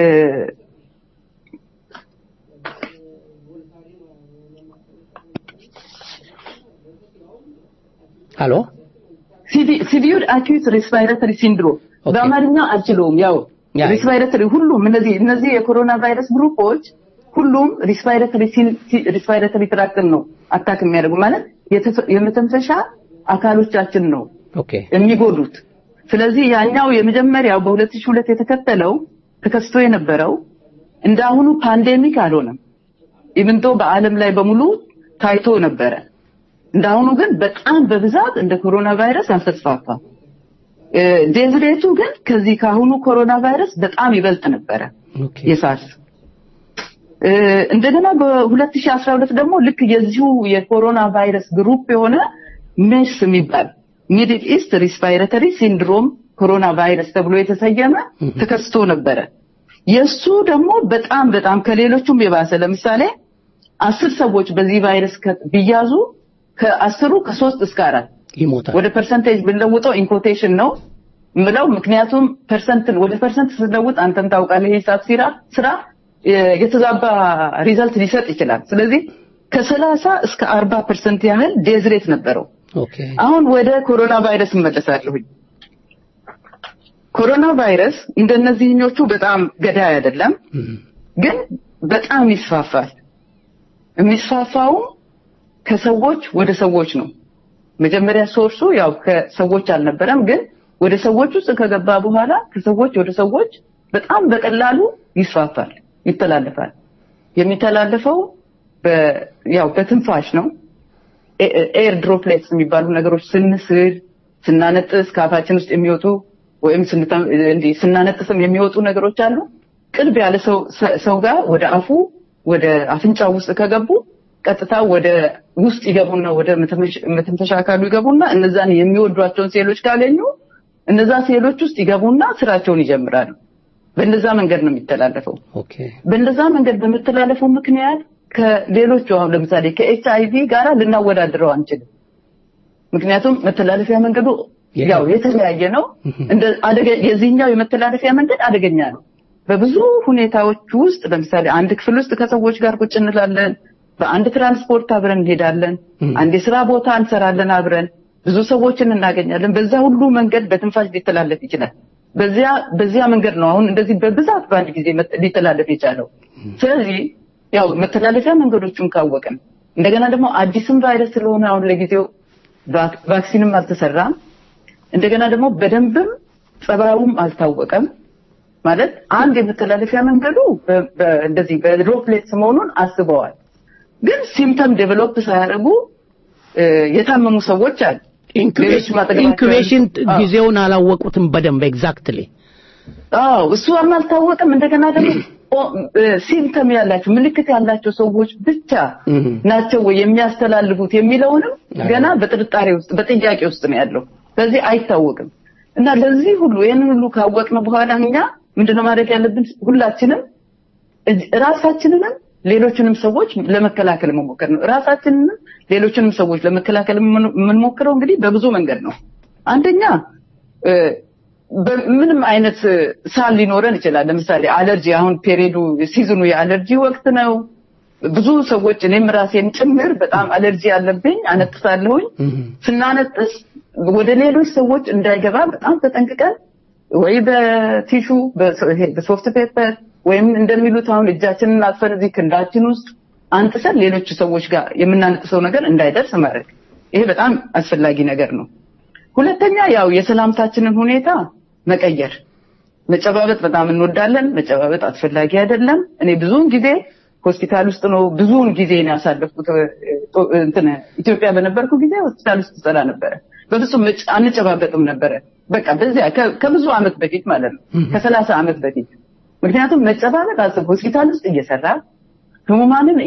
ሄሎ ሲቪር አኪዩት ሬስፓይረተሪ ሲንድሮም ኦኬ። በአማርኛ አልችለውም። ያው ያ- ሬስፓይረተሪ ሁሉም እነዚህ እነዚህ የኮሮና ቫይረስ ግሩፖች ሁሉም ሬስፓይረተሪ ሬስፓይረተሪ ትራክትን ነው አታክ የሚያደርጉ ማለት የተፈ- የመተንፈሻ አካሎቻችን ነው ኦኬ የሚጎዱት። ስለዚህ ያኛው የመጀመሪያው በ2002 የተከተለው ተከስቶ የነበረው እንደ አሁኑ ፓንዴሚክ አልሆነም። ኢቭንቶ በዓለም ላይ በሙሉ ታይቶ ነበረ። እንደ አሁኑ ግን በጣም በብዛት እንደ ኮሮና ቫይረስ አልተስፋፋም። እ፣ ዴዝ ሬቱ ግን ከዚህ ከአሁኑ ኮሮና ቫይረስ በጣም ይበልጥ ነበረ ኦኬ የሳርስ እ፣ እንደገና በ2012 ደግሞ ልክ የዚሁ የኮሮና ቫይረስ ግሩፕ የሆነ ሜስ የሚባል ሚድል ኢስት ሪስፓይረተሪ ሲንድሮም ኮሮና ቫይረስ ተብሎ የተሰየመ ተከስቶ ነበረ። የሱ ደግሞ በጣም በጣም ከሌሎቹም የባሰ ለምሳሌ አስር ሰዎች በዚህ ቫይረስ ከ- ቢያዙ ከአስሩ ከሶስት እስከ አራት ይሞታል። ወደ ፐርሰንቴጅ ብንለውጠው ኢንኮቴሽን ነው ምለው። ምክንያቱም ፐርሰንትን ወደ ፐርሰንት ስትለውጥ አንተም ታውቃለህ የሂሳብ ስራ ስራ የ- የተዛባ ሪዛልት ሊሰጥ ይችላል። ስለዚህ ከሰላሳ እስከ አርባ ፐርሰንት ያህል ዴዝሬት ነበረው። ኦኬ አሁን ወደ ኮሮና ቫይረስ እመለሳለሁኝ። ኮሮና ቫይረስ እንደነዚህኞቹ በጣም ገዳይ አይደለም፣ እም፣ ግን በጣም ይስፋፋል። የሚስፋፋውም ከሰዎች ወደ ሰዎች ነው። መጀመሪያ ሶርሱ ያው ከሰዎች አልነበረም፣ ግን ወደ ሰዎች ውስጥ ከገባ በኋላ ከሰዎች ወደ ሰዎች በጣም በቀላሉ ይስፋፋል፣ ይተላለፋል። የሚተላለፈው በ- ያው በትንፋሽ ነው። ኤር ድሮፕሌትስ የሚባሉ ነገሮች ስንስል፣ ስናነጥስ ከአፋችን ውስጥ የሚወጡ ወይም ስንተ- እንዲህ ስናነጥስም የሚወጡ ነገሮች አሉ። ቅርብ ያለ ሰው ሰው ጋር ወደ አፉ ወደ አፍንጫው ውስጥ ከገቡ ቀጥታ ወደ ውስጥ ይገቡና ወደ መተንፈሻ- መተንፈሻ አካሉ ይገቡና እነዛን የሚወዷቸውን ሴሎች ካገኙ እነዛ ሴሎች ውስጥ ይገቡና ስራቸውን ይጀምራሉ። በእንደዛ መንገድ ነው የሚተላለፈው። ኦኬ በእንደዛ መንገድ በመተላለፉ ምክንያት ከሌሎቹ አሁን ለምሳሌ ከኤች አይቪ ጋራ ልናወዳድረው አንችልም። ምክንያቱም መተላለፊያ መንገዱ ያው የተለያየ ነው። እንደ አደገ የዚህኛው የመተላለፊያ መንገድ አደገኛ ነው። በብዙ ሁኔታዎች ውስጥ ለምሳሌ አንድ ክፍል ውስጥ ከሰዎች ጋር ቁጭ እንላለን። በአንድ ትራንስፖርት አብረን እንሄዳለን። አንድ የስራ ቦታ እንሰራለን አብረን ብዙ ሰዎችን እናገኛለን። በዛ ሁሉ መንገድ በትንፋሽ ሊተላለፍ ይችላል። በዚያ በዚያ መንገድ ነው አሁን እንደዚህ በብዛት በአንድ ጊዜ መት- ሊተላለፍ የቻለው። ስለዚህ ያው መተላለፊያ መንገዶቹን ካወቅን እንደገና ደግሞ አዲስም ቫይረስ ስለሆነ አሁን ለጊዜው ቫክ- ቫክሲንም አልተሰራም። እንደገና ደግሞ በደንብም ጸባዩም አልታወቀም። ማለት አንድ የመተላለፊያ መንገዱ በ- በ- እንደዚህ በድሮፕሌትስ መሆኑን አስበዋል። ግን ሲምፕተም ዴቨሎፕ ሳያደርጉ እ፣ የታመሙ ሰዎች አሉ። ሌሎች ማጠገባቸው ኢንኩቤሽን ያሉ- አዎ። ጊዜውን አላወቁትም በደንብ ኤግዛክትሊ አዎ እሱም አልታወቀም። እንደገና ደግሞ ሲምፕተም ያላቸው ምልክት ያላቸው ሰዎች ብቻ ናቸው ወይ የሚያስተላልፉት የሚለውንም ገና በጥርጣሬ ውስጥ በጥያቄ ውስጥ ነው ያለው። ስለዚህ አይታወቅም እና ለዚህ ሁሉ ይህንን ሁሉ ካወቅን በኋላ እኛ ምንድነው ማድረግ ያለብን? ሁላችንም እጅ- ራሳችንንም ሌሎችንም ሰዎች ለመከላከል መሞከር ነው። ራሳችንንም ሌሎችንም ሰዎች ለመከላከል የምን- የምንሞክረው እንግዲህ በብዙ መንገድ ነው። አንደኛ እ፣ በምንም አይነት እ፣ ሳል ሊኖረን ይችላል። ለምሳሌ አለርጂ፣ አሁን ፔሪዱ ሲዝኑ የአለርጂ ወቅት ነው። ብዙ ሰዎች እኔም ራሴን ጭምር በጣም አለርጂ አለብኝ፣ አነጥሳለሁኝ። ስናነጥስ ወደ ሌሎች ሰዎች እንዳይገባ በጣም ተጠንቅቀን ወይ በቲሹ በሶ- ይሄ በሶፍት ፔፐር ወይም እንደሚሉት አሁን እጃችንን አጥፈን እዚህ ክንዳችን ውስጥ አንጥሰን ሌሎች ሰዎች ጋር የምናነጥሰው ነገር እንዳይደርስ ማድረግ። ይሄ በጣም አስፈላጊ ነገር ነው። ሁለተኛ ያው የሰላምታችንን ሁኔታ መቀየር። መጨባበጥ በጣም እንወዳለን። መጨባበጥ አስፈላጊ አይደለም። እኔ ብዙውን ጊዜ ሆስፒታል ውስጥ ነው ብዙውን ጊዜ ነው ያሳለፍኩት። እንትን ኢትዮጵያ በነበርኩ ጊዜ ሆስፒታል ውስጥ ሰራ ነበረ። በፍጹም አንጨባበጥም ነበረ። በቃ በዚያ ከብዙ ዓመት በፊት ማለት ነው ከሰላሳ ዓመት በፊት ምክንያቱም መጨባበጥ አስብ ሆስፒታል ውስጥ እየሰራ ህሙማንን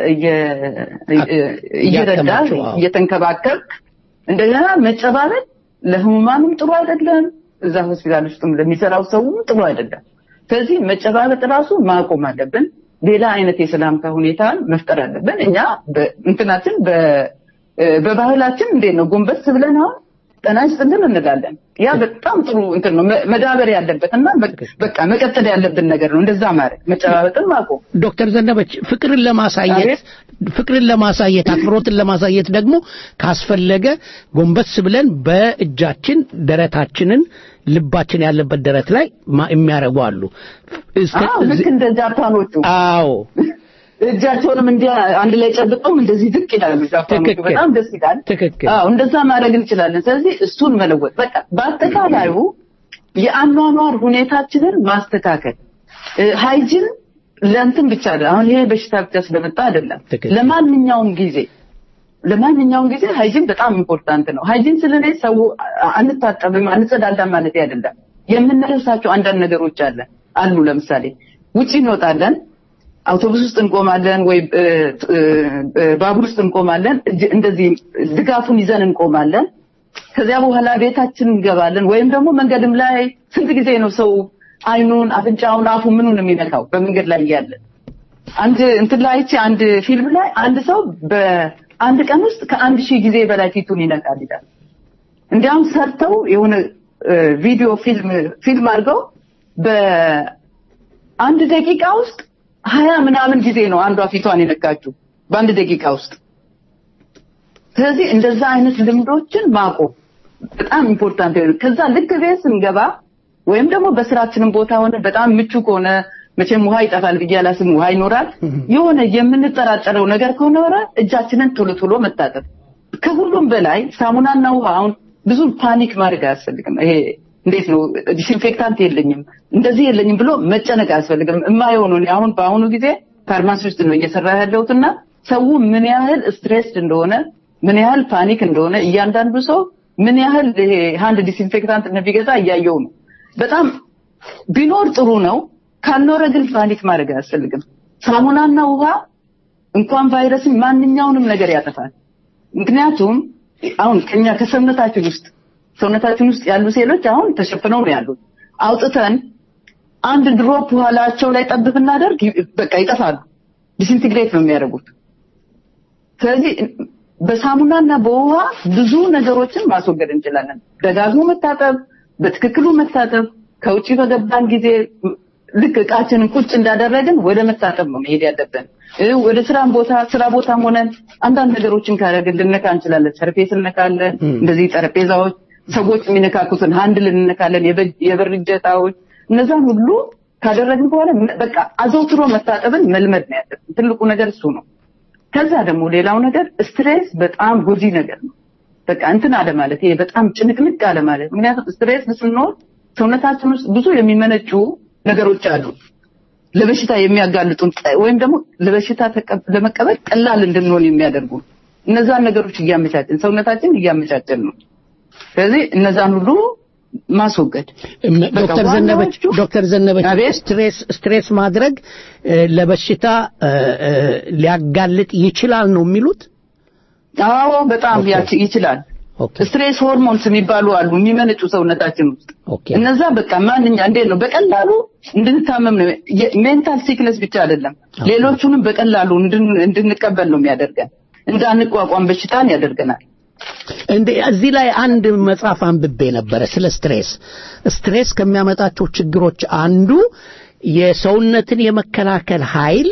እየረዳ እየተንከባከብክ እንደገና መጨባበጥ ለህሙማንም ጥሩ አይደለም፣ እዛ ሆስፒታል ውስጥም ለሚሰራው ሰውም ጥሩ አይደለም። ስለዚህ መጨባበጥ ራሱ ማቆም አለብን። ሌላ አይነት የሰላምታ ሁኔታን መፍጠር አለብን። እኛ እንትናችን በባህላችን እንዴት ነው ጎንበስ ብለን አሁን ጤና ይስጥልን እንላለን። ያ በጣም ጥሩ እንትን ነው መዳበር ያለበት እና በቃ መቀጠል ያለብን ነገር ነው። እንደዛ ማድረግ መጨባበጥን ማቆም። ዶክተር ዘነበች ፍቅርን ለማሳየት ፍቅርን ለማሳየት አክብሮትን ለማሳየት ደግሞ ካስፈለገ ጎንበስ ብለን በእጃችን ደረታችንን ልባችን ያለበት ደረት ላይ የሚያደርጉ አሉ። ልክ እንደ ጃፓኖቹ አዎ እጃቸውንም እንዲህ አንድ ላይ ጨብጠውም እንደዚህ ዝቅ ይላሉ። ጃፓኖቹ በጣም ደስ ይላል። ትክክል። አዎ እንደዛ ማድረግ እንችላለን። ስለዚህ እሱን መለወጥ በቃ በአጠቃላዩ የአኗኗር ሁኔታችንን ማስተካከል ሃይጂን ለእንትን ብቻ አሁን ይሄ በሽታ ብቻ ስለመጣ አይደለም። ለማንኛውም ጊዜ ለማንኛውም ጊዜ ሃይጂን በጣም ኢምፖርታንት ነው። ሃይጂን ስለኔ ሰው አንታጠብም አንጸዳዳም ማለት አይደለም። የምንረሳቸው አንዳንድ ነገሮች አለ አሉ። ለምሳሌ ውጪ እንወጣለን፣ አውቶቡስ ውስጥ እንቆማለን፣ ወይ ባቡር ውስጥ እንቆማለን። እንደዚህ ድጋፉን ይዘን እንቆማለን። ከዚያ በኋላ ቤታችን እንገባለን። ወይም ደግሞ መንገድም ላይ ስንት ጊዜ ነው ሰው አይኑን፣ አፍንጫውን፣ አፉ ምኑን የሚነካው በመንገድ ላይ እያለ አንድ እንትን ላይ አይቼ አንድ ፊልም ላይ አንድ ሰው በአንድ ቀን ውስጥ ከአንድ ሺህ ጊዜ በላይ ፊቱን ይነካል ይላል። እንዲያውም ሰርተው የሆነ ቪዲዮ ፊልም ፊልም አድርገው በአንድ ደቂቃ ውስጥ ሀያ ምናምን ጊዜ ነው አንዷ ፊቷን የነካችው በአንድ ደቂቃ ውስጥ። ስለዚህ እንደዛ አይነት ልምዶችን ማቆም በጣም ኢምፖርታንት ነው። ከዛ ልክ ቤት ስንገባ ወይም ደግሞ በስራችንም ቦታ ሆነ በጣም ምቹ ከሆነ መቼም ውሃ ይጠፋል ብዬ አላስብም። ውሃ ይኖራል። የሆነ የምንጠራጠረው ነገር ከሆነ እጃችንን ቶሎ ቶሎ መታጠብ። ከሁሉም በላይ ሳሙናና ውሃ አሁን ብዙ ፓኒክ ማድረግ አያስፈልግም። ይሄ እንዴት ነው ዲስኢንፌክታንት የለኝም እንደዚህ የለኝም ብሎ መጨነቅ አያስፈልግም። የማይሆኑ አሁን በአሁኑ ጊዜ ፋርማሲ ውስጥ ነው እየሰራ ያለሁትና ሰው ምን ያህል ስትሬስድ እንደሆነ ምን ያህል ፓኒክ እንደሆነ እያንዳንዱ ሰው ምን ያህል ይሄ ሃንድ ዲስኢንፌክታንት እንደሚገዛ እያየው ነው። በጣም ቢኖር ጥሩ ነው። ካልኖረ ግን ፓኒክ ማድረግ አያስፈልግም። ሳሙናና ውሃ እንኳን ቫይረስን ማንኛውንም ነገር ያጠፋል። ምክንያቱም አሁን ከኛ ከሰውነታችን ውስጥ ሰውነታችን ውስጥ ያሉ ሴሎች አሁን ተሸፍነው ነው ያሉት። አውጥተን አንድ ድሮፕ ውሃላቸው ላይ ጠብ ብናደርግ በቃ ይጠፋሉ። ዲስኢንቲግሬት ነው የሚያደርጉት። ስለዚህ በሳሙናና በውሃ ብዙ ነገሮችን ማስወገድ እንችላለን። ደጋግሞ መታጠብ፣ በትክክሉ መታጠብ፣ ከውጭ በገባን ጊዜ ልክ እቃችንን ቁጭ እንዳደረግን ወደ መታጠብ ነው መሄድ ያለብን። ወደ ስራም ቦታ ስራ ቦታም ሆነን አንዳንድ ነገሮችን ካደረግን ልነካ እንችላለን። ሰርፌስ እንነካለን፣ እንደዚህ ጠረጴዛዎች፣ ሰዎች የሚነካኩትን ሃንድል እንነካለን፣ የበር እጀታዎች፣ እነዛን ሁሉ ካደረግን በኋላ በቃ አዘውትሮ መታጠብን መልመድ ነው ያለብን። ትልቁ ነገር እሱ ነው። ከዛ ደግሞ ሌላው ነገር ስትሬስ በጣም ጎጂ ነገር ነው። በቃ እንትን አለ ማለት ይሄ በጣም ጭንቅንቅ አለ ማለት ምክንያቱም ስትሬስ ስንኖር ሰውነታችን ውስጥ ብዙ የሚመነጩ ነገሮች አሉ ለበሽታ የሚያጋልጡን ወይም ደግሞ ለበሽታ ለመቀበል ቀላል እንድንሆን የሚያደርጉ እነዛን ነገሮች እያመቻችን ሰውነታችን እያመቻችን ነው። ስለዚህ እነዛን ሁሉ ማስወገድ ዶክተር ዘነበች ዶክተር ዘነበች ስትሬስ ስትሬስ ማድረግ ለበሽታ ሊያጋልጥ ይችላል ነው የሚሉት? አዎ በጣም ይችላል። ስትሬስ ሆርሞንስ የሚባሉ አሉ የሚመነጩ ሰውነታችን ውስጥ እነዛ በቃ ማንኛ እንዴት ነው በቀላሉ እንድንታመም ነው። ሜንታል ሲክነስ ብቻ አይደለም፣ ሌሎቹንም በቀላሉ እንድንቀበል ነው የሚያደርገን። እንዳንቋቋም በሽታን ያደርገናል። እንደ እዚህ ላይ አንድ መጽሐፍ አንብቤ ነበረ ስለ ስትሬስ። ስትሬስ ከሚያመጣቸው ችግሮች አንዱ የሰውነትን የመከላከል ኃይል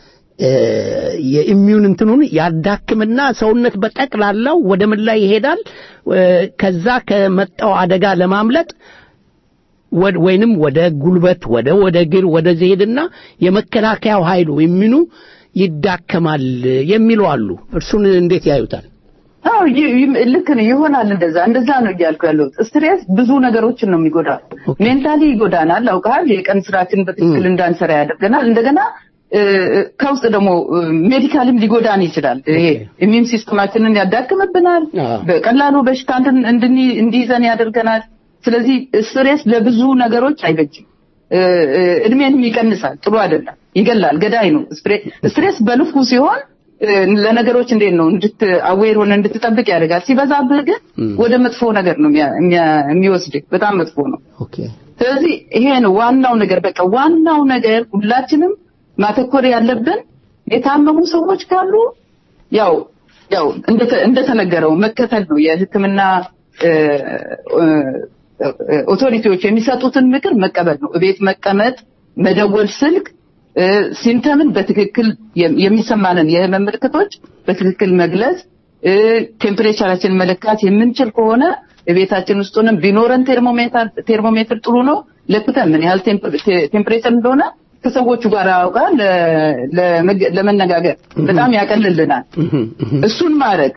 የኢሚዩን እንትኑን ያዳክምና ሰውነት በጠቅላላው ወደ ምን ላይ ይሄዳል? ከዛ ከመጣው አደጋ ለማምለጥ ወይንም ወደ ጉልበት ወደ ወደ እግር ወደ ሄድና የመከላከያው ኃይሉ ኢሚኑ ይዳከማል የሚሉ አሉ። እርሱን እንዴት ያዩታል? አዎ ይ- ይ- ልክ ነው ይሆናል። እንደዛ እንደዛ ነው እያልኩ ያለሁት። ስትሬስ ብዙ ነገሮችን ነው የሚጎዳው። ሜንታሊ ይጎዳናል። አውቃል። የቀን ስራችን በትክክል እንዳንሰራ ያደርገናል። እንደገና እ፣ እ፣ ከውስጥ ደግሞ ሜዲካልም ሊጎዳን ይችላል። ይሄ ኢሚዩን ሲስተማችንን ያዳክምብናል። አዎ። በቀላሉ በሽታ እንትን እንድን- እንዲይዘን ያደርገናል። ስለዚህ ስትሬስ ለብዙ ነገሮች አይበጅም። እ፣ እ፣ እድሜንም ይቀንሳል። ጥሩ አይደለም። ይገላል። ገዳይ ነው። ስትሬ- ስትሬስ በልኩ ሲሆን እ፣ ለነገሮች እንዴት ነው እንድት አዌር ሆነ እንድትጠብቅ ያደርጋል። ሲበዛብህ ግን ወደ መጥፎ ነገር ነው የሚያ- የሚያ- የሚወስድህ። በጣም መጥፎ ነው። ኦኬ ስለዚህ ይሄ ነው ዋናው ነገር። በቃ ዋናው ነገር ሁላችንም ማተኮር ያለብን የታመሙ ሰዎች ካሉ ያው ያው እንደተ- እንደተነገረው መከተል ነው የሕክምና እ፣ እ፣ እ፣ ኦቶሪቲዎች የሚሰጡትን ምክር መቀበል ነው። እቤት መቀመጥ፣ መደወል ስልክ እ፣ ሲምተምን በትክክል የም- የሚሰማንን የህመም ምልክቶች በትክክል መግለጽ እ፣ ቴምፕሬቸራችን መለካት የምንችል ከሆነ ቤታችን ውስጥ ሆነን ቢኖረን ቴርሞሜትር ቴርሞሜትር ጥሩ ነው። ለክተን ምን ያህል ቴምፕ- ቴ- ቴምፕሬቸር እንደሆነ ከሰዎቹ ጋር አውቃ ለ- ለመገ- ለመነጋገር በጣም ያቀልልናል። እሱን ማድረግ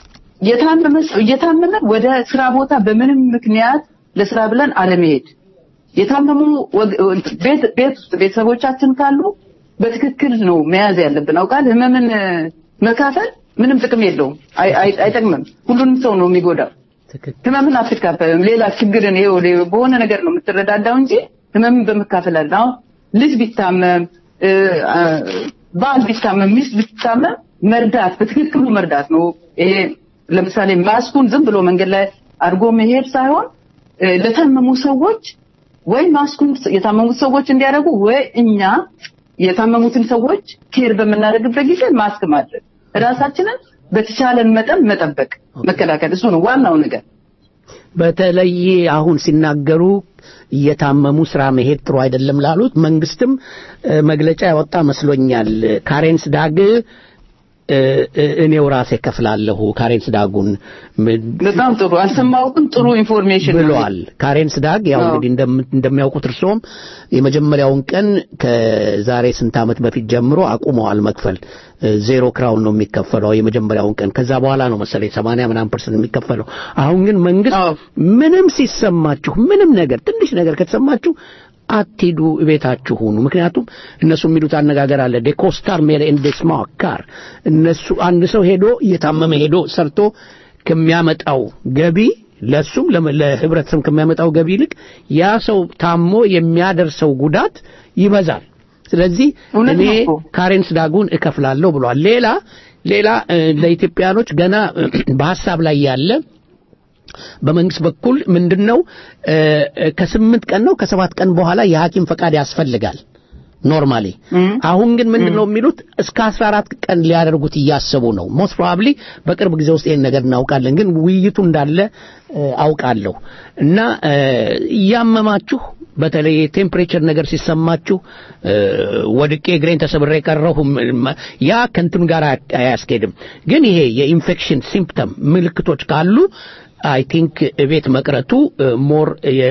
የታመመ ሰው እየታመመ ወደ ስራ ቦታ በምንም ምክንያት ለስራ ብለን አለመሄድ የታመሙ ወግ- ቤት ቤት ውስጥ ቤተሰቦቻችን ካሉ በትክክል ነው መያዝ ያለብን። አውቃል ህመምን እ፣ መካፈል ምንም ጥቅም የለውም፣ አይ- አይ- አይጠቅምም። ሁሉንም ሰው ነው የሚጎዳው። ትክክል ህመምን አትካፈልም። ሌላ ችግርን ይኸው ሌ- በሆነ ነገር ነው የምትረዳዳው እንጂ ህመምን በመካፈል አለ። አሁን ልጅ ቢታመም እ፣ አ፣ ባል ቢታመም ሚስት ብትታመም መርዳት በትክክሉ መርዳት ነው። ይሄ ለምሳሌ ማስኩን ዝም ብሎ መንገድ ላይ አድርጎ መሄድ ሳይሆን እ፣ ለታመሙ ሰዎች ወይ ማስኩን የታመሙት ሰዎች እንዲያደርጉ ወይ እኛ የታመሙትን ሰዎች ኬር በምናደርግበት ጊዜ ማስክ ማድረግ ራሳችንን በተቻለን መጠን መጠበቅ መከላከል እሱ ነው ዋናው ነገር። በተለይ አሁን ሲናገሩ እየታመሙ ስራ መሄድ ጥሩ አይደለም ላሉት መንግስትም እ፣ መግለጫ ያወጣ መስሎኛል። ካሬንስ ዳግ እ፣ እ፣ እኔው ራሴ ከፍላለሁ ካሬንስ ዳጉን ም- በጣም ጥሩ አልሰማሁትም። ጥሩ ኢንፎርሜሽን ነው። ብለዋል። ካሬንስ ዳግ ያው አዎ። እንግዲህ እንደም- እንደሚያውቁት እርስዎም የመጀመሪያውን ቀን ከዛሬ ስንት ዓመት በፊት ጀምሮ አቁመዋል መክፈል። እ፣ ዜሮ ክራውን ነው የሚከፈለው የመጀመሪያውን ቀን። ከዛ በኋላ ነው መሰለኝ 80 ምናምን ፐርሰንት የሚከፈለው። አሁን ግን መንግስት አዎ። ምንም ሲሰማችሁ ምንም ነገር ትንሽ ነገር ከተሰማችሁ አትሂዱ፣ ቤታችሁ ሁኑ። ምክንያቱም እነሱ የሚሉት አነጋገር አለ ዴኮስታር ሜር ኤንድ ስማክ ካር እነሱ አንድ ሰው ሄዶ እየታመመ ሄዶ ሰርቶ ከሚያመጣው ገቢ ለሱም ለመ- ለህብረተሰብ ከሚያመጣው ገቢ ይልቅ ያ ሰው ታሞ የሚያደርሰው ጉዳት ይበዛል። ስለዚህ እውነት እኔ ነው እኮ። ካሬንስ ዳጉን እከፍላለሁ ብሏል። ሌላ ሌላ እ፣ ለኢትዮጵያኖች ገና በሀሳብ ላይ ያለ በመንግስት በኩል ምንድነው እ፣ እ፣ ከስምንት ቀን ነው ከሰባት ቀን በኋላ የሐኪም ፈቃድ ያስፈልጋል ኖርማሊ። አሁን ግን ምንድነው የሚሉት እስከ 14 ቀን ሊያደርጉት እያሰቡ ነው። ሞስት ፕሮባብሊ በቅርብ ጊዜ ውስጥ ይሄን ነገር እናውቃለን። ግን ውይይቱ እንዳለ እ፣ አውቃለሁ እና እ፣ እያመማችሁ በተለይ የቴምፕሬቸር ነገር ሲሰማችሁ እ፣ ወድቄ እግሬን ተሰብሬ ቀረሁ ም- ያ ከንትን ጋር አያ- አያስኬድም። ግን ይሄ የኢንፌክሽን ሲምፕተም ምልክቶች ካሉ አይ ቲንክ ቤት መቅረቱ ሞር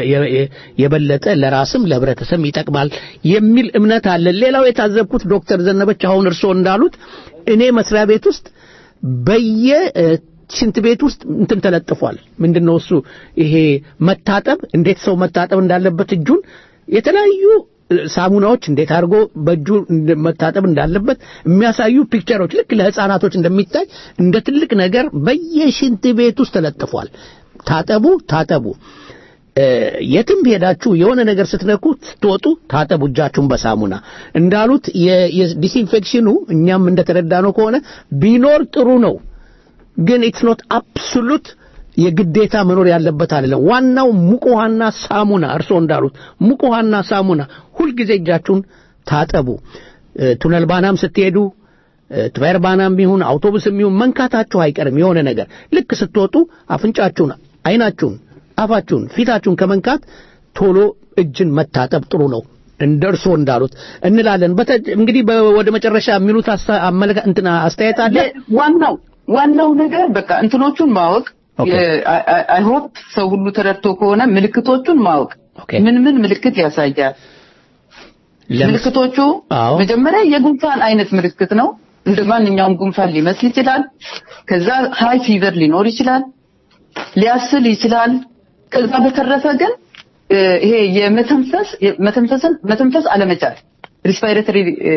የበለጠ ለራስም ለህብረተሰብ ይጠቅማል የሚል እምነት አለ። ሌላው የታዘብኩት ዶክተር ዘነበች አሁን እርስዎ እንዳሉት እኔ መስሪያ ቤት ውስጥ በየ እ፣ ሽንት ቤት ውስጥ እንትን ተለጥፏል። ምንድነው እሱ ይሄ መታጠብ እንዴት ሰው መታጠብ እንዳለበት እጁን የተለያዩ እ፣ ሳሙናዎች እንዴት አድርጎ በእጁ እንደ- መታጠብ እንዳለበት የሚያሳዩ ፒክቸሮች ልክ ለህፃናቶች እንደሚታይ እንደ ትልቅ ነገር በየሽንት ቤት ውስጥ ተለጥፏል። ታጠቡ ታጠቡ። እ፣ የትም ሄዳችሁ የሆነ ነገር ስትነኩ ስትወጡ ታጠቡ እጃችሁን በሳሙና እንዳሉት የ- የዲስኢንፌክሽኑ እኛም እንደተረዳነው ከሆነ ቢኖር ጥሩ ነው። ግን ኢትስ ኖት አብሶሉት የግዴታ መኖር ያለበት አይደለም። ዋናው ሙቅ ውሃና ሳሙና እርስዎ እንዳሉት ሙቅ ውሃና ሳሙና ሁልጊዜ እጃችሁን ታጠቡ። እ፣ ቱነል ባናም ስትሄዱ እ፣ ትዌር ባናም ይሁን አውቶቡስም ይሁን መንካታችሁ አይቀርም። የሆነ ነገር ልክ ስትወጡ አፍንጫችሁን፣ አይናችሁን፣ አፋችሁን፣ ፊታችሁን ከመንካት ቶሎ እጅን መታጠብ ጥሩ ነው። እንደ እርስዎ እንዳሉት እንላለን። በተ- እንግዲህ በ- ወደ መጨረሻ የሚሉት አስተ- አመለካ- እንትና አስተያየት አለ። ዋናው ዋናው ነገር በቃ እንትኖቹን ማወቅ ኦኬ። አይ ሆፕ ሰው ሁሉ ተረድቶ ከሆነ ምልክቶቹን ማወቅ ኦኬ። ምን ምን ምልክት ያሳያል ለምስ- ምልክቶቹ አዎ። መጀመሪያ የጉንፋን አይነት ምልክት ነው እንደ ማንኛውም ጉንፋን ሊመስል ይችላል። ከዛ ሃይ ፊቨር ሊኖር ይችላል፣ ሊያስል ይችላል። ከዛ በተረፈ ግን እ፣ ይሄ የመተንፈስ መተንፈስን መተንፈስ አለመቻል ሪስፓይሬተሪ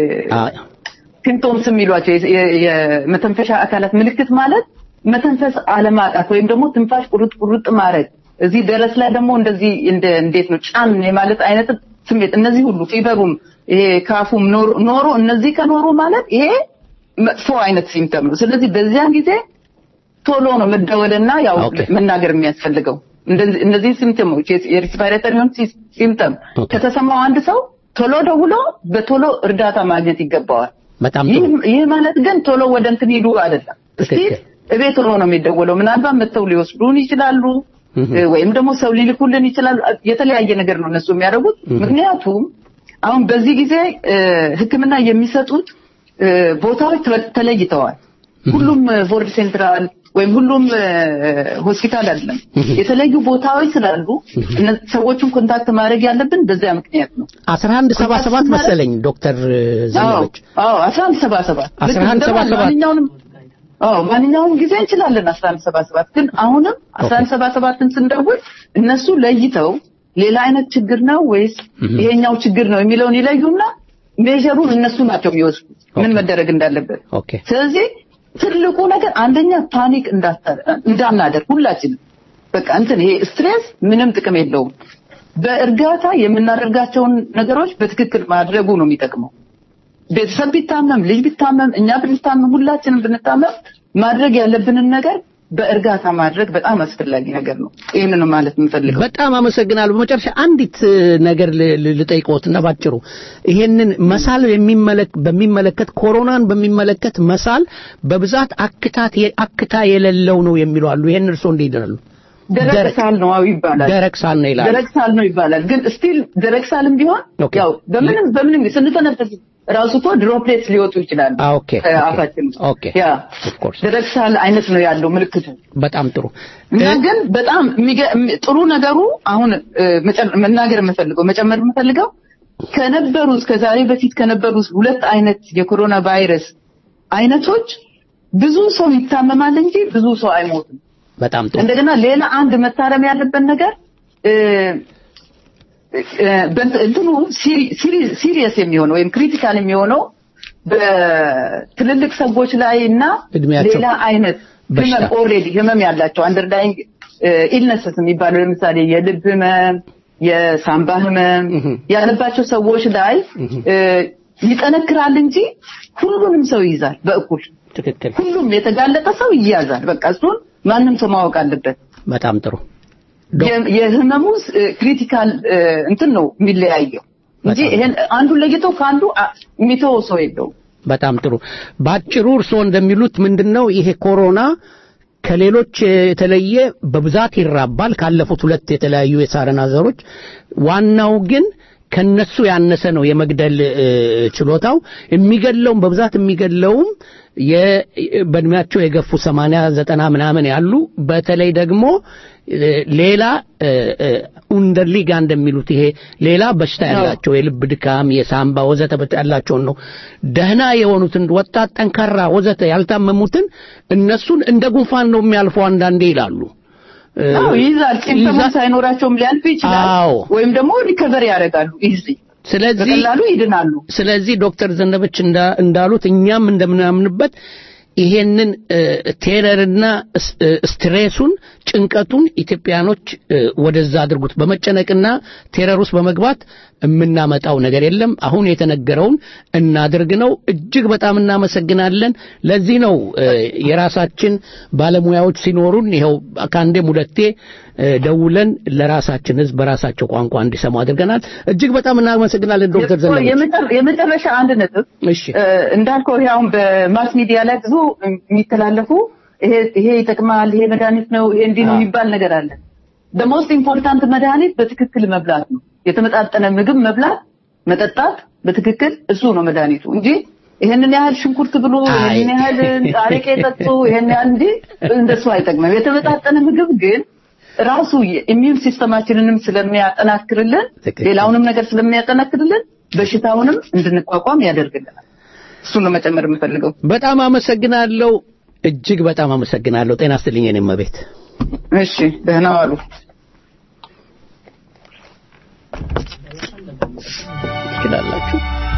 ሲምፕቶምስ የሚሏቸው የ- የ- የመተንፈሻ አካላት ምልክት ማለት መተንፈስ አለማጣት ወይም ደግሞ ትንፋሽ ቁርጥ ቁርጥ ማድረግ እዚህ ደረስ ላይ ደግሞ እንደዚህ እንደ እንዴት ነው ጫን የማለት አይነት ስሜት እነዚህ ሁሉ ፊቨሩም ይሄ ካፉም ኖሮ ኖሮ እነዚህ ከኖሩ ማለት ይሄ መጥፎ አይነት ሲምፕተም ነው። ስለዚህ በዚያን ጊዜ ቶሎ ነው መደወልና ያው ኦኬ። መናገር የሚያስፈልገው እንደዚህ እነዚህ ሲምፕተሞች የሪስፓይሬተሪ ሲምፕተም ኦኬ። ከተሰማው አንድ ሰው ቶሎ ደውሎ በቶሎ እርዳታ ማግኘት ይገባዋል። በጣም ይህ ጥሩ ይህ ማለት ግን ቶሎ ወደ እንትን ሂዱ አይደለም። እስቲ ትክክል። እቤት ሆኖ ነው የሚደወለው። ምናልባት መጥተው ሊወስዱን ይችላሉ እ፣ ወይም ደግሞ ሰው ሊልኩልን ይችላሉ። የተለያየ ነገር ነው እነሱ የሚያደርጉት። ምክንያቱም አሁን በዚህ ጊዜ እ፣ ሕክምና የሚሰጡት እ፣ ቦታዎች ተለ- ተለይተዋል። ሁሉም ፎርድ ሴንትራል ወይም ሁሉም እ፣ ሆስፒታል አይደለም። የተለዩ ቦታዎች ስላሉ እነ- ሰዎቹን ኮንታክት ማድረግ ያለብን በዚያ ምክንያት ነው። አስራ አንድ ሰባ ሰባት መሰለኝ ዶክተር ዘነበች አዎ አስራ አንድ ሰባ ሰባት አስራ አንድ ሰባ ሰባት ማንኛውንም አዎ ማንኛውም ጊዜ እንችላለን አስራ አንድ ሰባ ሰባት ግን አሁንም አስራ አንድ ሰባ ሰባትን ስንደውል እነሱ ለይተው ሌላ አይነት ችግር ነው ወይስ ይሄኛው ችግር ነው የሚለውን ይለዩና ሜጀሩን እነሱ ናቸው የሚወስዱት ምን መደረግ እንዳለበት ኦኬ ስለዚህ ትልቁ ነገር አንደኛ ፓኒክ እንዳታ- እንዳናደርግ ሁላችንም በቃ እንትን ይሄ ስትሬስ ምንም ጥቅም የለውም። በእርጋታ የምናደርጋቸውን ነገሮች በትክክል ማድረጉ ነው የሚጠቅመው። ቤተሰብ ቢታመም፣ ልጅ ቢታመም፣ እኛ ብንታመም፣ ሁላችንም ብንታመም ማድረግ ያለብንን ነገር በእርጋታ ማድረግ በጣም አስፈላጊ ነገር ነው። ይህንን ነው ማለት የምፈልገው። በጣም አመሰግናለሁ። በመጨረሻ አንዲት እ, ነገር ል- ል- ልጠይቅዎትና ባጭሩ ይሄንን መሳል የሚመለክ በሚመለከት ኮሮናን በሚመለከት መሳል በብዛት አክታት የ- አክታ የሌለው ነው የሚሉ አሉ። ይሄን እርስዎ እንዴት ይላሉ? ደረቅ ደረቅ- ሳል ነው አዎ ይባላል። ደረቅ ሳል ነው ይላሉ። ደረቅ ሳል ነው ይባላል። ግን ስቲል ደረቅ ሳልም ቢሆን ኦኬ። ያው በምንም በምንም ስንተነፈስ ራሱ እኮ ድሮፕሌትስ ሊወጡ ይችላሉ አ፣ ኦኬ፣ ኦኬ፣ ከአፋችን ውስጥ። ኦኬ። ያ Of course። ደረቅ ሳል አይነት ነው ያለው ምልክቱ። በጣም ጥሩ እና እ፣ ግን በጣም የሚገ- የሚ- ጥሩ ነገሩ አሁን እ፣ መጨ- መናገር የምፈልገው መጨመር የምፈልገው ከነበሩ እስከ ዛሬ በፊት ከነበሩ ሁለት አይነት የኮሮና ቫይረስ አይነቶች ብዙ ሰው ይታመማል እንጂ ብዙ ሰው አይሞትም። በጣም ጥሩ እንደገና ሌላ አንድ መታረም ያለበት ነገር እ፣ እ፣ በእንት- እንትኑ ሲሪየስ የሚሆነው ወይም ክሪቲካል የሚሆነው በትልልቅ ሰዎች ላይ እና እድሜያቸው ሌላ አይነት በሽታ። ህመም ኦልሬዲ ህመም ያላቸው አንደርዳይንግ ኢልነስስ የሚባለው ለምሳሌ የልብ ህመም፣ የሳምባ ህመም ያለባቸው ሰዎች ላይ እ፣ ይጠነክራል እንጂ ሁሉንም ሰው ይይዛል በእኩል ትክክል ሁሉም የተጋለጠ ሰው ይያዛል። በቃ እሱን ማንም ሰው ማወቅ አለበት። በጣም ጥሩ ዶክ- የ- የህመሙ ክሪቲካል እንትን ነው የሚለያየው እንጂ በጣም ይሄን አንዱን ለይቶ ከአንዱ አ- የሚተወው ሰው የለውም። በጣም ጥሩ። ባጭሩ እርስዎ እንደሚሉት ምንድነው ይሄ ኮሮና ከሌሎች የተለየ በብዛት ይራባል ካለፉት ሁለት የተለያዩ የሳረና ዘሮች። ዋናው ግን ከነሱ ያነሰ ነው የመግደል እ, ችሎታው። የሚገድለውም በብዛት የሚገድለውም የ- በእድሜያቸው የገፉ ሰማንያ ዘጠና ምናምን ያሉ በተለይ ደግሞ እ, ሌላ ኡንደርሊጋ እንደሚሉት ይሄ ሌላ በሽታ ያላቸው የልብ ድካም፣ የሳምባ ወዘተ በሽታ ያላቸውን ነው። ደህና የሆኑትን ወጣት፣ ጠንካራ ወዘተ ያልታመሙትን እነሱን እንደ ጉንፋን ነው የሚያልፈው አንዳንዴ ይላሉ። እ, አዎ ይይዛል። ሲምፕተም ይይዛል። ሳይኖራቸውም ሊያልፍ ይችላል። አዎ። ወይም ደግሞ ሪከቨር ያደርጋሉ ኢዚ ስለዚህ በቀላሉ ይድናሉ። ስለዚህ ዶክተር ዘነበች እንዳ- እንዳሉት እኛም እንደምናምንበት ይሄንን እ፣ ቴረርና ስ- እ፣ ስትሬሱን ጭንቀቱን ኢትዮጵያኖች እ፣ ወደዛ አድርጉት። በመጨነቅና ቴረር ውስጥ በመግባት የምናመጣው ነገር የለም። አሁን የተነገረውን እናድርግ ነው። እጅግ በጣም እናመሰግናለን። ለዚህ ነው እ፣ የራሳችን ባለሙያዎች ሲኖሩን ይኸው ከአንዴም ሁለቴ እ፣ ደውለን ለራሳችን ሕዝብ በራሳቸው ቋንቋ እንዲሰሙ አድርገናል። እጅግ በጣም እናመሰግናለን ዶክተር ዘነበች። የመጨረ- የመጨረሻ አንድ ነጥብ እሺ እ፣ እንዳልከው ይሄ አሁን በማስ ሚዲያ ላይ ብዙ የሚተላለፉ ይሄ ይሄ ይጠቅማል፣ ይሄ መድኃኒት ነው፣ ይሄ እንዲህ ነው የሚባል ነገር አለ። ሞስት ኢምፖርታንት መድኃኒት በትክክል መብላት ነው። የተመጣጠነ ምግብ መብላት፣ መጠጣት በትክክል እሱ ነው መድኃኒቱ እንጂ ይሄንን ያህል ሽንኩርት ብሉ፣ አይ። ይሄንን ያህል አረቄ ጠጡ፣ ይሄን ያህል እንጂ እንደሱ አይጠቅምም። የተመጣጠነ ምግብ ግን ራሱ የኢሚዩን ሲስተማችንንም ስለሚያጠናክርልን ትክክል። ሌላውንም ነገር ስለሚያጠናክርልን በሽታውንም እንድንቋቋም ያደርግልናል። እሱን ነው መጨመር የምፈልገው። በጣም አመሰግናለሁ። እጅግ በጣም አመሰግናለሁ። ጤና ይስጥልኝ የኔ እመቤት። እሺ ደህና ዋሉ። ትችላላችሁ።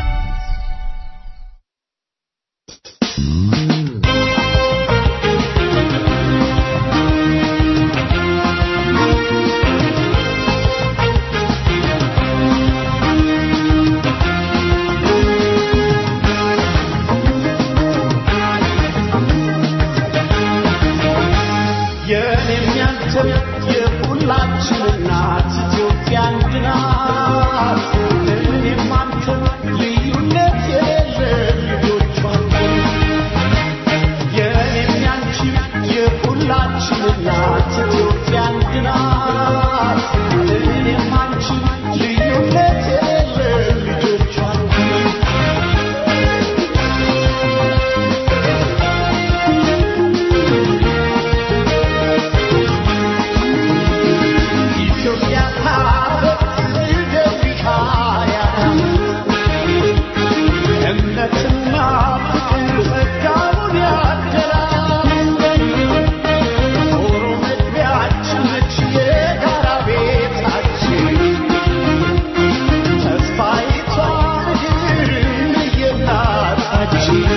የእኔም ያንተም የሁላችን እናት ኢትዮጵያ አንድ ናት። እኔም አንተም ልዩነት የሌለን ልጆቿ ነን። የእኔም ያንቺም የሁላችን እናት ኢትዮጵያ አንድ ናት። እኔም አንቺም ልዩነት የሌለን ልጆቿ ነን። ኢትዮጵያ ሀገር ደቢሃያ እምነትና ፍቅር ጸጋውን ያደላል። ዞሮ መግቢያችን ነች የጋራ ቤታችን ተስፋይቷ ምድር የእናታችን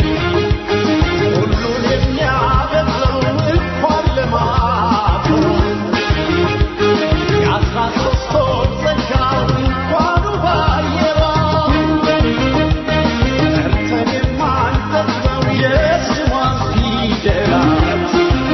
ሁሉን የሚያበዛው እንኳን ለማፈሯ የአስራ ሦስት ወር ጸጋው እንኳኑ ባየሯ ጠርተን የማንጠግበው የስሟን ፊደላት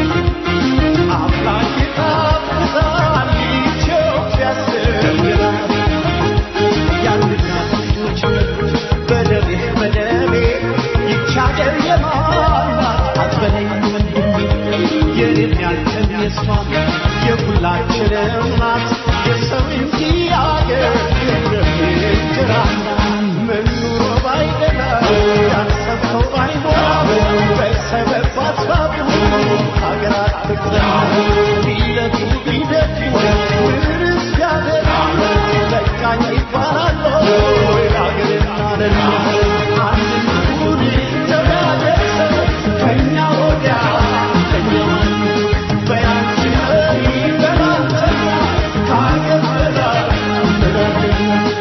አምላክ ይጣፍጣል ኢትዮጵያ ያስተምራል። የአንድ እናት ልጆች በደሜ በደሜ ይህች አገር የማን ናት አትበለኝ ወንድሜ የኔም ያንተም የሷም የሁላችንም ናት የሰው እንጂ አገር የምንጀራ ምን ኑሮ ባይደላ ያሰብከው ባይሞላ በሰበብ ባስባቡ ሀገራት ትቅደም ቢለቱ ቢደቱ ምንስ ያደራ በቃኝ ይባላል ወይ ሀገርና ደና አንድነቱን ተጋደሰ ከኛ ወዲያ ከኛ በያንቺ መሪ በላንተኛ ከሀገር በላይ በላንተኛ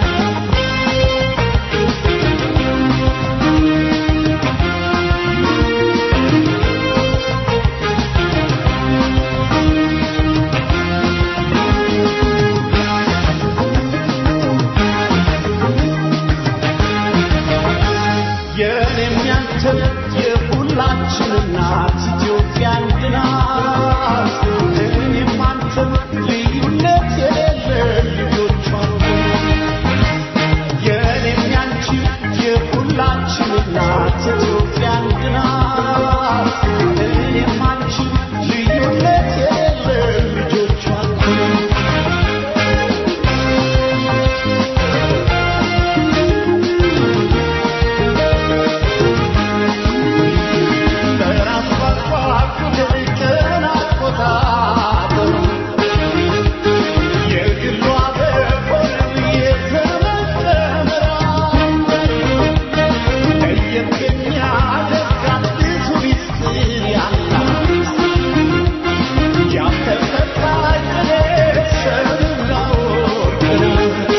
የእኔም ያንተም የሁላችን እናት ኢትዮጵያ አንድ ናት። እኔም አንተም ልዩነት የሌለን ልጆቿ ነን። የእኔም ያንቺም የሁላችን እናት ኢትዮጵያ አንድ ናት። እኔም አንቺም ልዩነት የሌለን ልጆቿ ነን። በራስ ቋንቋ ደርቀን አቆጣጠር የግሏ በሆነ የተመጠመራ ለየት የሚያደርጋት ብዙ ሚስጥር ያላት ያልተፈታ ቅኔ ሰምና ወርቅ ነው።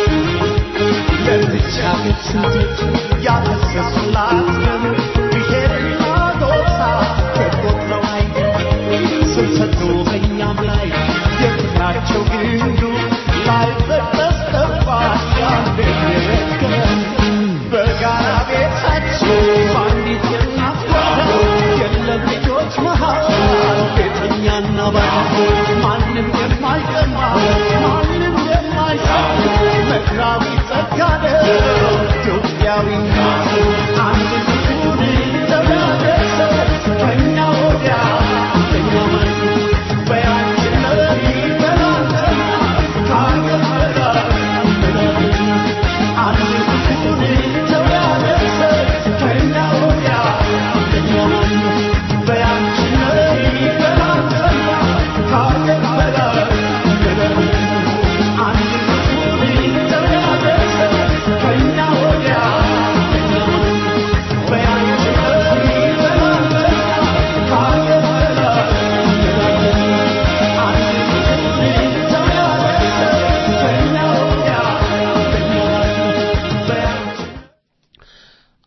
ለብቻ ስንቶች ያፈሰሱላት ደም ብሔርና ጎሳ ተቆጥረው አይደለም ስንሰጡ በእኛም ላይ የፍቅራቸው ግንዱ ላይበጠስ ጠፋ ያንደገም በጋራ ቤታችን በአንዲት የእናት ጓዳ የለም ልጆች መሃል ቤተኛና ባዳ ማንም የማይቀማ ማንም የማይሳ መክራዊ ጸጋ ነው ኢትዮጵያዊነት አንድ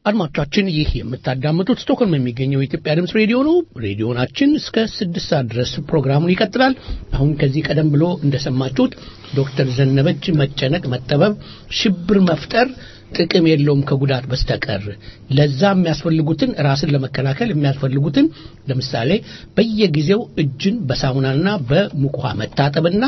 አድማጮቻችን ይህ የምታዳምጡት ስቶክሆልም የሚገኘው የኢትዮጵያ ድምፅ ሬዲዮ ነው። ሬዲዮናችን እስከ ስድስት ሰዓት ድረስ ፕሮግራሙን ይቀጥላል። አሁን ከዚህ ቀደም ብሎ እንደሰማችሁት ዶክተር ዘነበች መጨነቅ፣ መጠበብ፣ ሽብር መፍጠር ጥቅም የለውም ከጉዳት በስተቀር ለዛ የሚያስፈልጉትን ራስን ለመከላከል የሚያስፈልጉትን ለምሳሌ በየጊዜው እጅን በሳሙናና በሙቅ ውሃ መታጠብና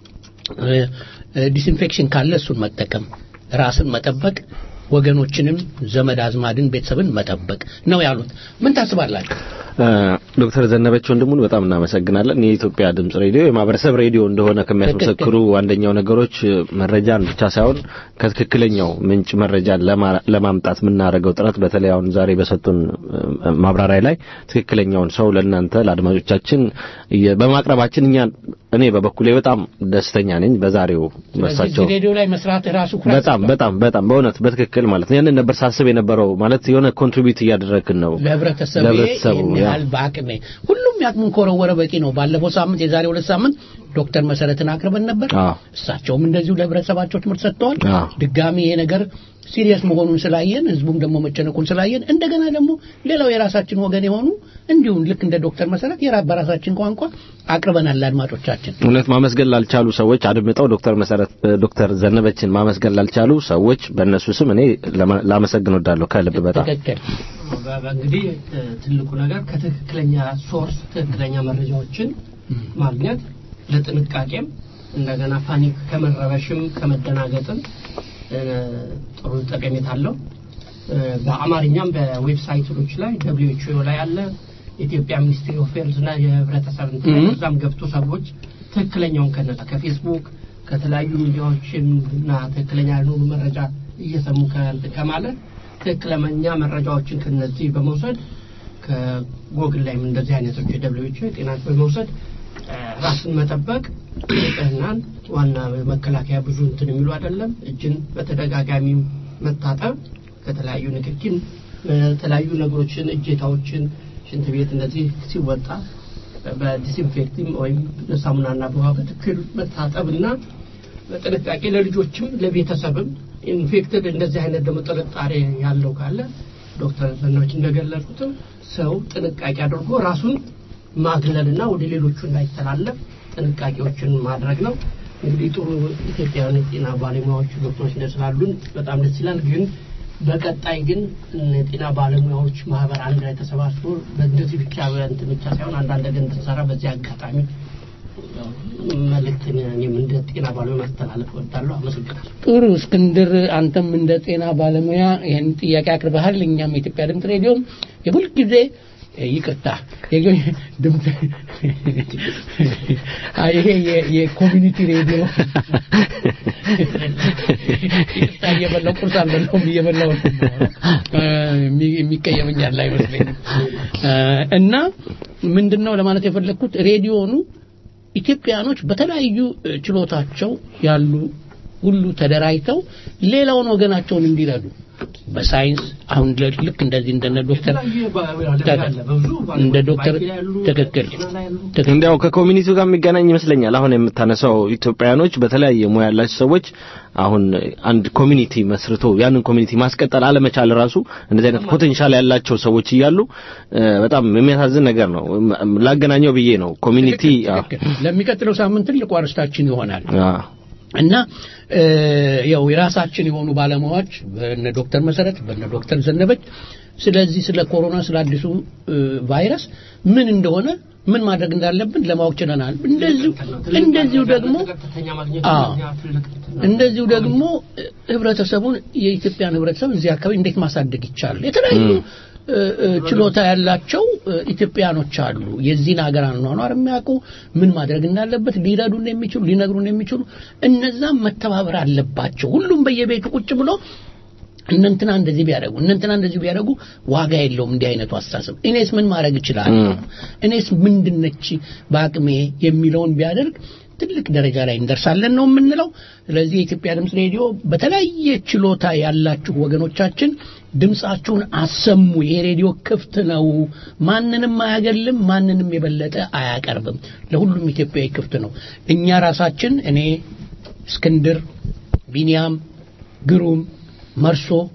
ዲስኢንፌክሽን ካለ እሱን መጠቀም ራስን መጠበቅ ወገኖችንም ዘመድ አዝማድን ቤተሰብን መጠበቅ ነው ያሉት ምን ታስባላችሁ ዶክተር ዘነበች ወንድሙን በጣም እናመሰግናለን። የኢትዮጵያ ድምጽ ሬዲዮ የማህበረሰብ ሬዲዮ እንደሆነ ከሚያስመሰክሩ አንደኛው ነገሮች መረጃን ብቻ ሳይሆን ከትክክለኛው ምንጭ መረጃን ለማምጣት የምናደርገው ጥረት በተለይ አሁን ዛሬ በሰጡን ማብራሪያ ላይ ትክክለኛውን ሰው ለእናንተ ለአድማጮቻችን በማቅረባችን እኛ እኔ በበኩሌ በጣም ደስተኛ ነኝ። በዛሬው በሳቸው ሬዲዮ ላይ መስራት ራሱ በጣም በጣም በጣም በእውነት በትክክል ማለት ነው። ያንን ነበር ሳስብ የነበረው ማለት የሆነ ኮንትሪቢዩት እያደረግን ነው ለህብረተሰቡ ያህል በአቅሜ ሁሉም ያቅሙን ከወረወረ በቂ ነው። ባለፈው ሳምንት የዛሬ ሁለት ሳምንት ዶክተር መሰረትን አቅርበን ነበር። እሳቸውም እንደዚሁ ለህብረተሰባቸው ትምህርት ሰጥተዋል። ድጋሚ ይሄ ነገር ሲሪየስ መሆኑን ስላየን ህዝቡም ደግሞ መጨነቁን ስላየን እንደገና ደግሞ ሌላው የራሳችን ወገን የሆኑ እንዲሁም ልክ እንደ ዶክተር መሰረት የራ በራሳችን ቋንቋ አቅርበናል ለአድማጮቻችን። እውነት ማመስገን ላልቻሉ ሰዎች አድምጠው ዶክተር መሰረት ዶክተር ዘነበችን ማመስገን ላልቻሉ ሰዎች በእነሱ ስም እኔ ላመሰግን ወዳለሁ ከልብ በጣም ትክክል። እንግዲህ ትልቁ ነገር ከትክክለኛ ሶርስ ትክክለኛ መረጃዎችን ማግኘት ለጥንቃቄም እንደገና ፓኒክ ከመረበሽም ከመደናገጥም ጥሩ ጠቀሜታ አለው። በአማርኛም በዌብሳይቶች ላይ ደብሊው ኤች ኦ ላይ አለ የኢትዮጵያ ሚኒስትሪ ኦፍ ሄልዝ እና የህብረተሰብ እዛም ገብቶ ሰዎች ትክክለኛውን ከነዛ ከፌስቡክ ከተለያዩ ሚዲያዎችን እና ትክክለኛ ያልሆኑ መረጃ እየሰሙ ከማለት ትክክለኛ መረጃዎችን ከነዚህ በመውሰድ ከጎግል ላይም እንደዚህ አይነቶች የደብሊው ኤች ኦ የጤና በመውሰድ ራስን መጠበቅ ንጽህናን ዋና መከላከያ ብዙ እንትን የሚሉ አይደለም። እጅን በተደጋጋሚ መታጠብ ከተለያዩ ንክኪን የተለያዩ ነገሮችን እጀታዎችን ሽንት ቤት እንደዚህ ሲወጣ በዲስኢንፌክቲንግ ወይም ሳሙናና በውሃ በትክክል መታጠብና በጥንቃቄ ለልጆችም ለቤተሰብም ኢንፌክትድ እንደዚህ አይነት ደግሞ ጥርጣሬ ያለው ካለ ዶክተር ዘናዎች እንደገለጹትም ሰው ጥንቃቄ አድርጎ ራሱን ማግለልና ወደ ሌሎቹ እንዳይተላለፍ ጥንቃቄዎችን ማድረግ ነው። እንግዲህ ጥሩ ኢትዮጵያውያን የጤና ባለሙያዎች ዶክተሮች ስላሉን በጣም ደስ ይላል። ግን በቀጣይ ግን የጤና ባለሙያዎች ማህበር አንድ ላይ ተሰባስቦ በእንደዚህ ብቻ እንትን ብቻ ሳይሆን አንዳንድ ነገር እንድንሰራ በዚህ አጋጣሚ መልእክትን እኔም እንደ ጤና ባለሙያ ማስተላለፍ እወዳለሁ። አመሰግናለሁ። ጥሩ እስክንድር፣ አንተም እንደ ጤና ባለሙያ ይህን ጥያቄ አቅርበሃል። እኛም የኢትዮጵያ ድምፅ ሬዲዮም የሁል ጊዜ ይቅርታ ድምፅ ይሄ የኮሚኒቲ ሬዲዮ ይቅርታ እየበላው ቁርስ አልበላውም እየበላው የሚቀየመኛል አይመስለኝም እና ምንድን ነው ለማለት የፈለግኩት ሬዲዮኑ ኢትዮጵያኖች በተለያዩ ችሎታቸው ያሉ ሁሉ ተደራጅተው ሌላውን ወገናቸውን እንዲረዱ በሳይንስ አሁን ልክ እንደዚህ እንደነ ዶክተር እንደ ዶክተር ትክክል እንዲያው ከኮሚኒቲው ጋር የሚገናኝ ይመስለኛል። አሁን የምታነሳው ኢትዮጵያውያኖች በተለያየ ሙያ ያላቸው ሰዎች አሁን አንድ ኮሚኒቲ መስርቶ ያንን ኮሚኒቲ ማስቀጠል አለመቻል ራሱ እንደዚህ አይነት ፖቴንሻል ያላቸው ሰዎች እያሉ በጣም የሚያሳዝን ነገር ነው። ላገናኘው ብዬ ነው። ኮሚኒቲ ለሚቀጥለው ሳምንት ትልቁ አርስታችን ይሆናል። እና ያው የራሳችን የሆኑ ባለሙያዎች በነ ዶክተር መሰረት በነ ዶክተር ዘነበች ስለዚህ ስለ ኮሮና ስለ አዲሱ ቫይረስ ምን እንደሆነ ምን ማድረግ እንዳለብን ለማወቅ ችለናል። እንደዚሁ እንደዚሁ ደግሞ እንደዚሁ ደግሞ ህብረተሰቡን የኢትዮጵያን ህብረተሰብ እዚህ አካባቢ እንዴት ማሳደግ ይቻላል የተለያዩ ችሎታ ያላቸው ኢትዮጵያኖች አሉ። የዚህን ሀገር አኗኗር የሚያውቁ ምን ማድረግ እንዳለበት ሊረዱን የሚችሉ ሊነግሩን የሚችሉ እነዛም መተባበር አለባቸው። ሁሉም በየቤቱ ቁጭ ብሎ እነንትና እንደዚህ ቢያደርጉ እነንትና እንደዚህ ቢያደርጉ ዋጋ የለውም እንዲህ አይነቱ አስተሳሰብ። እኔስ ምን ማድረግ እችላለሁ? እኔስ ምንድነች በአቅሜ የሚለውን ቢያደርግ ትልቅ ደረጃ ላይ እንደርሳለን ነው የምንለው። ስለዚህ የኢትዮጵያ ድምፅ ሬዲዮ በተለያየ ችሎታ ያላችሁ ወገኖቻችን ድምፃችሁን አሰሙ። ይሄ ሬዲዮ ክፍት ነው። ማንንም አያገልም፣ ማንንም የበለጠ አያቀርብም። ለሁሉም ኢትዮጵያዊ ክፍት ነው። እኛ ራሳችን እኔ፣ እስክንድር፣ ቢንያም፣ ግሩም፣ መርሶ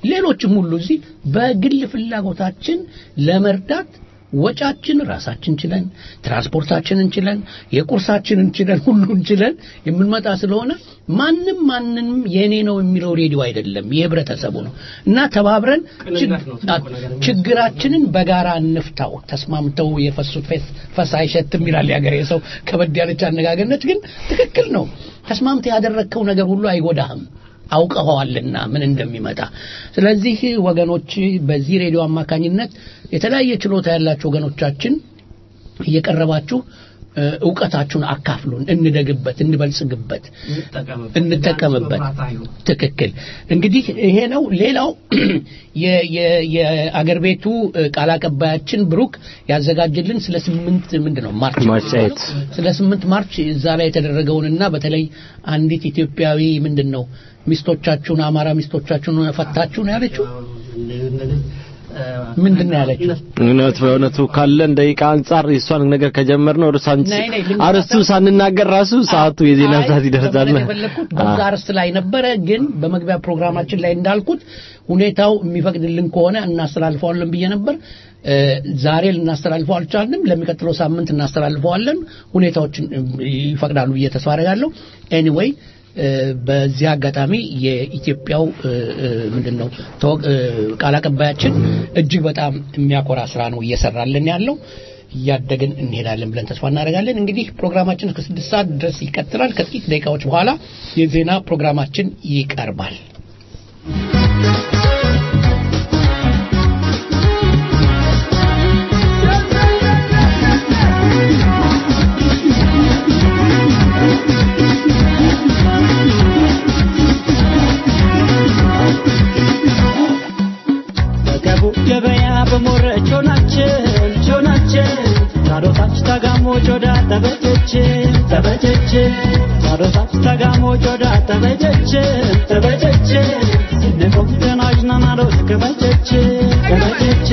ሌሎችም ሁሉ እዚህ በግል ፍላጎታችን ለመርዳት ወጫችን ራሳችን ችለን ትራንስፖርታችንን ችለን የቁርሳችንን ችለን ሁሉን ችለን የምንመጣ ስለሆነ ማንም ማንንም የኔ ነው የሚለው ሬዲዮ አይደለም የህብረተሰቡ ነው እና ተባብረን ቅንነት ነው ትልቁ ነገር። ችግራችንን በጋራ እንፍታው ተስማምተው የፈሱት ፈስ- ፈስ አይሸትም ይላል የሀገሬ ሰው ከበድ ያለች አነጋገርነች ግን ትክክል ነው ተስማምተህ ያደረግከው ነገር ሁሉ አይጎዳህም አውቀኸዋልና ምን እንደሚመጣ ስለዚህ ወገኖች በዚህ ሬዲዮ አማካኝነት የተለያየ ችሎታ ያላቸው ወገኖቻችን እየቀረባችሁ እ፣ እውቀታችሁን አካፍሉን እንደግበት እንበልጽግበት እንጠቀምበት እንጠቀምበት መብራት አይሁን። ትክክል እንግዲህ ይሄ ነው ሌላው የ- የ- የአገር ቤቱ እ፣ ቃል አቀባያችን ብሩክ ያዘጋጀልን ስለ ስምንት ምንድን ነው ማርች ማርች ኤይት። ስለ ስምንት ማርች እዛ ላይ የተደረገውንና በተለይ አንዲት ኢትዮጵያዊ ምንድን ነው ሚስቶቻችሁን አማራ ሚስቶቻችሁን ፈታችሁ ነው ያለችው ምንድን ነው ያለችው እውነት በእውነቱ ካለን ደቂቃ አንጻር የእሷን ነገር ከጀመርነው እርሷን ነይ፣ ነይ፣ ልንገራቸው። አርስቱ ሳንናገር ራሱ ሰዓቱ የዜና አይ፣ ሰዓት ይደርሳል። ለማለት የፈለኩት በዛ አርስት ላይ ነበረ፣ ግን በመግቢያ ፕሮግራማችን ላይ እንዳልኩት ሁኔታው የሚፈቅድልን ከሆነ እናስተላልፈዋለን ብዬ ነበር። እ፣ ዛሬ ልናስተላልፈው አልቻልንም። ለሚቀጥለው ሳምንት እናስተላልፈዋለን። ሁኔታዎችን እ፣ ይፈቅዳሉ ብዬ ተስፋ አደርጋለሁ። ኤኒዌይ በዚህ አጋጣሚ የኢትዮጵያው እ፣ እ፣ ምንድን ነው ተወ- እ፣ ቃል አቀባያችን እጅግ በጣም የሚያኮራ ስራ ነው እየሰራልን ያለው እያደግን እንሄዳለን ብለን ተስፋ እናደርጋለን። እንግዲህ ፕሮግራማችን እስከ ስድስት ሰዓት ድረስ ይቀጥላል። ከጥቂት ደቂቃዎች በኋላ የዜና ፕሮግራማችን ይቀርባል። በገቡ ገበያ በሞረች ሆናችን ሆናችን ታዶታች ተጋሞ ጆዳ ተበጀች ተበጀች ታዶታች ተጋሞ ጆዳ ተበጀች ተበጀች ስንቆም ተናጅና ናዶት ከበጀች ከበጀች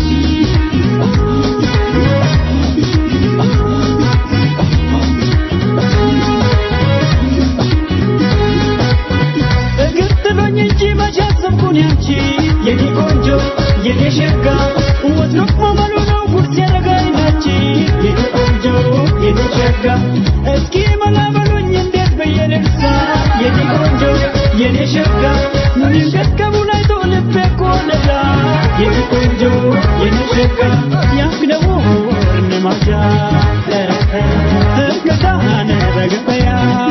እግር ጥሎኝ እንጂ መቼ አሰብኩን ያንቺ የኔ ቆንጆ የኔ ሸጋ ወትሮ መመሉ ነው ጉርስ ያረጋኝ ናቺ የኔ ቆንጆ የኔ ሸጋ እስኪ መላ በሉኝ እንዴት ብዬ ልርሳ የኔ ቆንጆ የኔ ሸጋ ምንም ገስገቡ ላይ ተው ልቤ እኮ ነዳ የኔ ቆንጆ የኔ ሸጋ ያክደቡ እርንማሻ እርገታነ በገበያ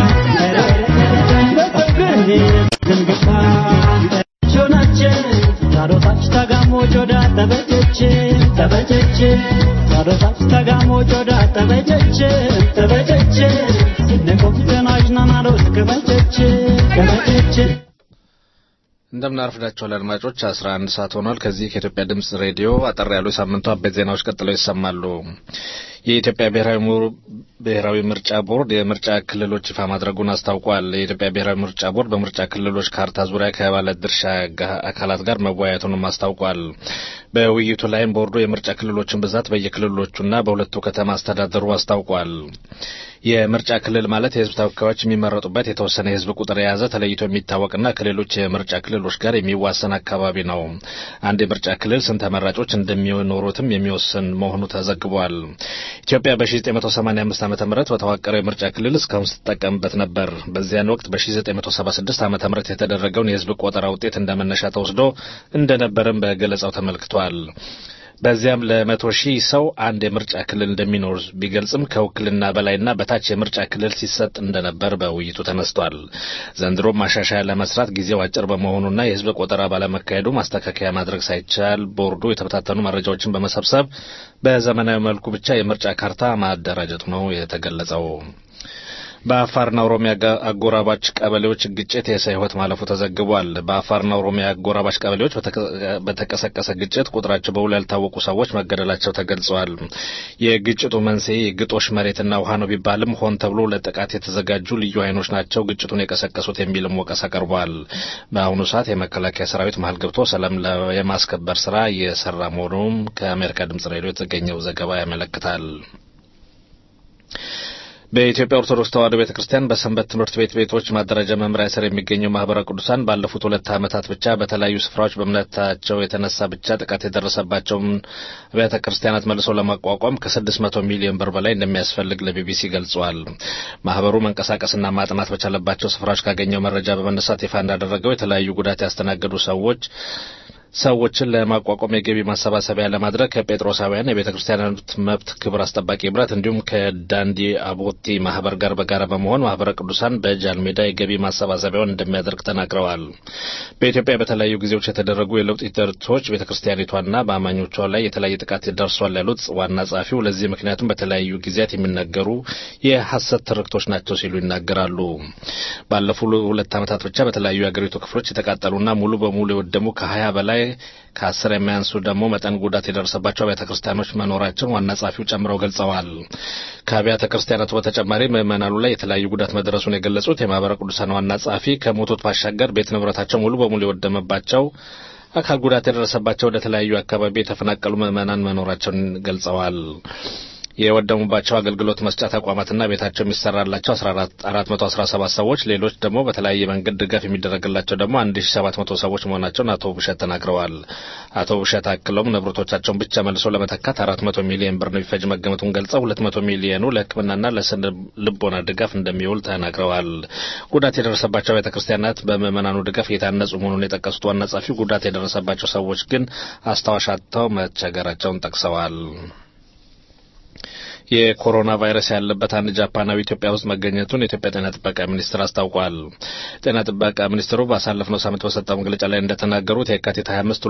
ታዶታች ተጋሞ ጆዳ ተበጀች ተበጀች ታዶታች ተጋሞ ጆዳ ተበጀች ተበጀች ስንቆም ተናጅናናዶት ከበጀች ከበጀች እንደምን አርፍዳችኋል አድማጮች 11 ሰዓት ሆኗል ከዚህ ከኢትዮጵያ ድምጽ ሬዲዮ አጠር ያሉ የሳምንቱ አበይት ዜናዎች ቀጥለው ይሰማሉ የኢትዮጵያ ብሔራዊ ምሁር- ብሔራዊ ምርጫ ቦርድ የምርጫ ክልሎች ይፋ ማድረጉን አስታውቋል የኢትዮጵያ ብሔራዊ ምርጫ ቦርድ በምርጫ ክልሎች ካርታ ዙሪያ ከባለ ድርሻ ጋ- አካላት ጋር መወያየቱንም አስታውቋል በውይይቱ ላይም ቦርዱ የምርጫ ክልሎችን ብዛት በየክልሎቹና በሁለቱ ከተማ አስተዳደሩ አስታውቋል የምርጫ ክልል ማለት የህዝብ ተወካዮች የሚመረጡበት የተወሰነ የህዝብ ቁጥር የያዘ ተለይቶ የሚታወቅና ከሌሎች የምርጫ ክልሎች ጋር የሚዋሰን አካባቢ ነው። አንድ የምርጫ ክልል ስንት ተመራጮች እንደሚኖሩትም የሚወስን መሆኑ ተዘግቧል። ኢትዮጵያ በ1985 ዓ ም በተዋቀረው የምርጫ ክልል እስካሁን ስትጠቀምበት ነበር። በዚያን ወቅት በ1976 ዓ ም የተደረገውን የህዝብ ቆጠራ ውጤት እንደመነሻ ተወስዶ እንደነበርም በገለጻው ተመልክቷል። በዚያም ለመቶ ሺህ ሰው አንድ የምርጫ ክልል እንደሚኖር ቢገልጽም ከውክልና በላይና በታች የምርጫ ክልል ሲሰጥ እንደነበር በውይይቱ ተነስቷል። ዘንድሮ ማሻሻያ ለመስራት ጊዜው አጭር በመሆኑና የህዝብ ቆጠራ ባለመካሄዱ ማስተካከያ ማድረግ ሳይቻል ቦርዱ የተበታተኑ መረጃዎችን በመሰብሰብ በዘመናዊ መልኩ ብቻ የምርጫ ካርታ ማደራጀቱ ነው የተገለጸው። በአፋርና ኦሮሚያ ጋ- አጎራባች ቀበሌዎች ግጭት የሰው ህይወት ማለፉ ተዘግቧል። በአፋርና ኦሮሚያ አጎራባች ቀበሌዎች በተቀ- በተቀሰቀሰ ግጭት ቁጥራቸው በውል ያልታወቁ ሰዎች መገደላቸው ተገልጸዋል። የግጭቱ መንስኤ የግጦሽ መሬትና ውሃ ነው ቢባልም ሆን ተብሎ ለጥቃት የተዘጋጁ ልዩ ኃይሎች ናቸው ግጭቱን የቀሰቀሱት የሚልም ወቀሳ ቀርቧል። በአሁኑ ሰዓት የመከላከያ ሰራዊት መሀል ገብቶ ሰላም ለ- የማስከበር ስራ እየሰራ መሆኑም ከአሜሪካ ድምጽ ሬዲዮ የተገኘው ዘገባ ያመለክታል። በኢትዮጵያ ኦርቶዶክስ ተዋሕዶ ቤተ ክርስቲያን በሰንበት ትምህርት ቤት ቤቶች ማደራጃ መምሪያ ስር የሚገኘው ማህበረ ቅዱሳን ባለፉት ሁለት ዓመታት ብቻ በተለያዩ ስፍራዎች በእምነታቸው የተነሳ ብቻ ጥቃት የደረሰባቸውን አብያተ ክርስቲያናት መልሶ ለማቋቋም ከስድስት መቶ ሚሊዮን ብር በላይ እንደሚያስፈልግ ለቢቢሲ ገልጿል። ማህበሩ መንቀሳቀስና ማጥናት በቻለባቸው ስፍራዎች ካገኘው መረጃ በመነሳት ይፋ እንዳደረገው የተለያዩ ጉዳት ያስተናገዱ ሰዎች ሰዎችን ለማቋቋም የገቢ ማሰባሰቢያ ለማድረግ ከጴጥሮሳውያን የቤተ ክርስቲያናት መብት ክብር አስጠባቂ ህብረት እንዲሁም ከዳንዲ አቦቲ ማህበር ጋር በጋራ በመሆን ማህበረ ቅዱሳን በጃል ሜዳ የገቢ ማሰባሰቢያውን እንደሚያደርግ ተናግረዋል። በኢትዮጵያ በተለያዩ ጊዜዎች የተደረጉ የለውጥ ሂደቶች ቤተ ክርስቲያኒቷና በአማኞቿ ላይ የተለያየ ጥቃት ደርሷል ያሉት ዋና ጸሐፊው ለዚህ ምክንያቱም በተለያዩ ጊዜያት የሚነገሩ የሐሰት ትርክቶች ናቸው ሲሉ ይናገራሉ። ባለፉ ሁለት ዓመታት ብቻ በተለያዩ የአገሪቱ ክፍሎች የተቃጠሉና ሙሉ በሙሉ የወደሙ ከሀያ በላይ ከአስር የሚያንሱ ደግሞ መጠን ጉዳት የደረሰባቸው አብያተ ክርስቲያኖች መኖራቸውን ዋና ጸሐፊው ጨምረው ገልጸዋል። ከአብያተ ክርስቲያናቱ በተጨማሪ ምዕመናኑ ላይ የተለያዩ ጉዳት መድረሱን የገለጹት የማህበረ ቅዱሳን ዋና ጸሐፊ ከሞቱት ባሻገር ቤት ንብረታቸው ሙሉ በሙሉ የወደመባቸው አካል ጉዳት የደረሰባቸው ወደ ተለያዩ አካባቢ የተፈናቀሉ ምዕመናን መኖራቸውን ገልጸዋል። የወደሙባቸው አገልግሎት መስጫ ተቋማትና ቤታቸው የሚሰራላቸው 417 ሰዎች ሌሎች ደግሞ በተለያየ መንገድ ድጋፍ የሚደረግላቸው ደግሞ 1700 ሰዎች መሆናቸውን አቶ ብሸት ተናግረዋል። አቶ ብሸት አክለውም ንብረቶቻቸውን ብቻ መልሶ ለመተካት 400 ሚሊዮን ብር የሚፈጅ መገመቱን ገልጸው 200 ሚሊዮኑ ለሕክምናና ለስነ ልቦና ድጋፍ እንደሚውል ተናግረዋል። ጉዳት የደረሰባቸው ቤተ ክርስቲያናት በምዕመናኑ ድጋፍ እየታነጹ መሆኑን የጠቀሱት ዋና ጸሐፊው ጉዳት የደረሰባቸው ሰዎች ግን አስታዋሽ አጥተው መቸገራቸውን ጠቅሰዋል። የኮሮና ቫይረስ ያለበት አንድ ጃፓናዊ ኢትዮጵያ ውስጥ መገኘቱን የኢትዮጵያ ጤና ጥበቃ ሚኒስቴር አስታውቋል። ጤና ጥበቃ ሚኒስትሩ ባሳለፍነው ሳምንት በሰጠው መግለጫ ላይ እንደተናገሩት የካቲት 25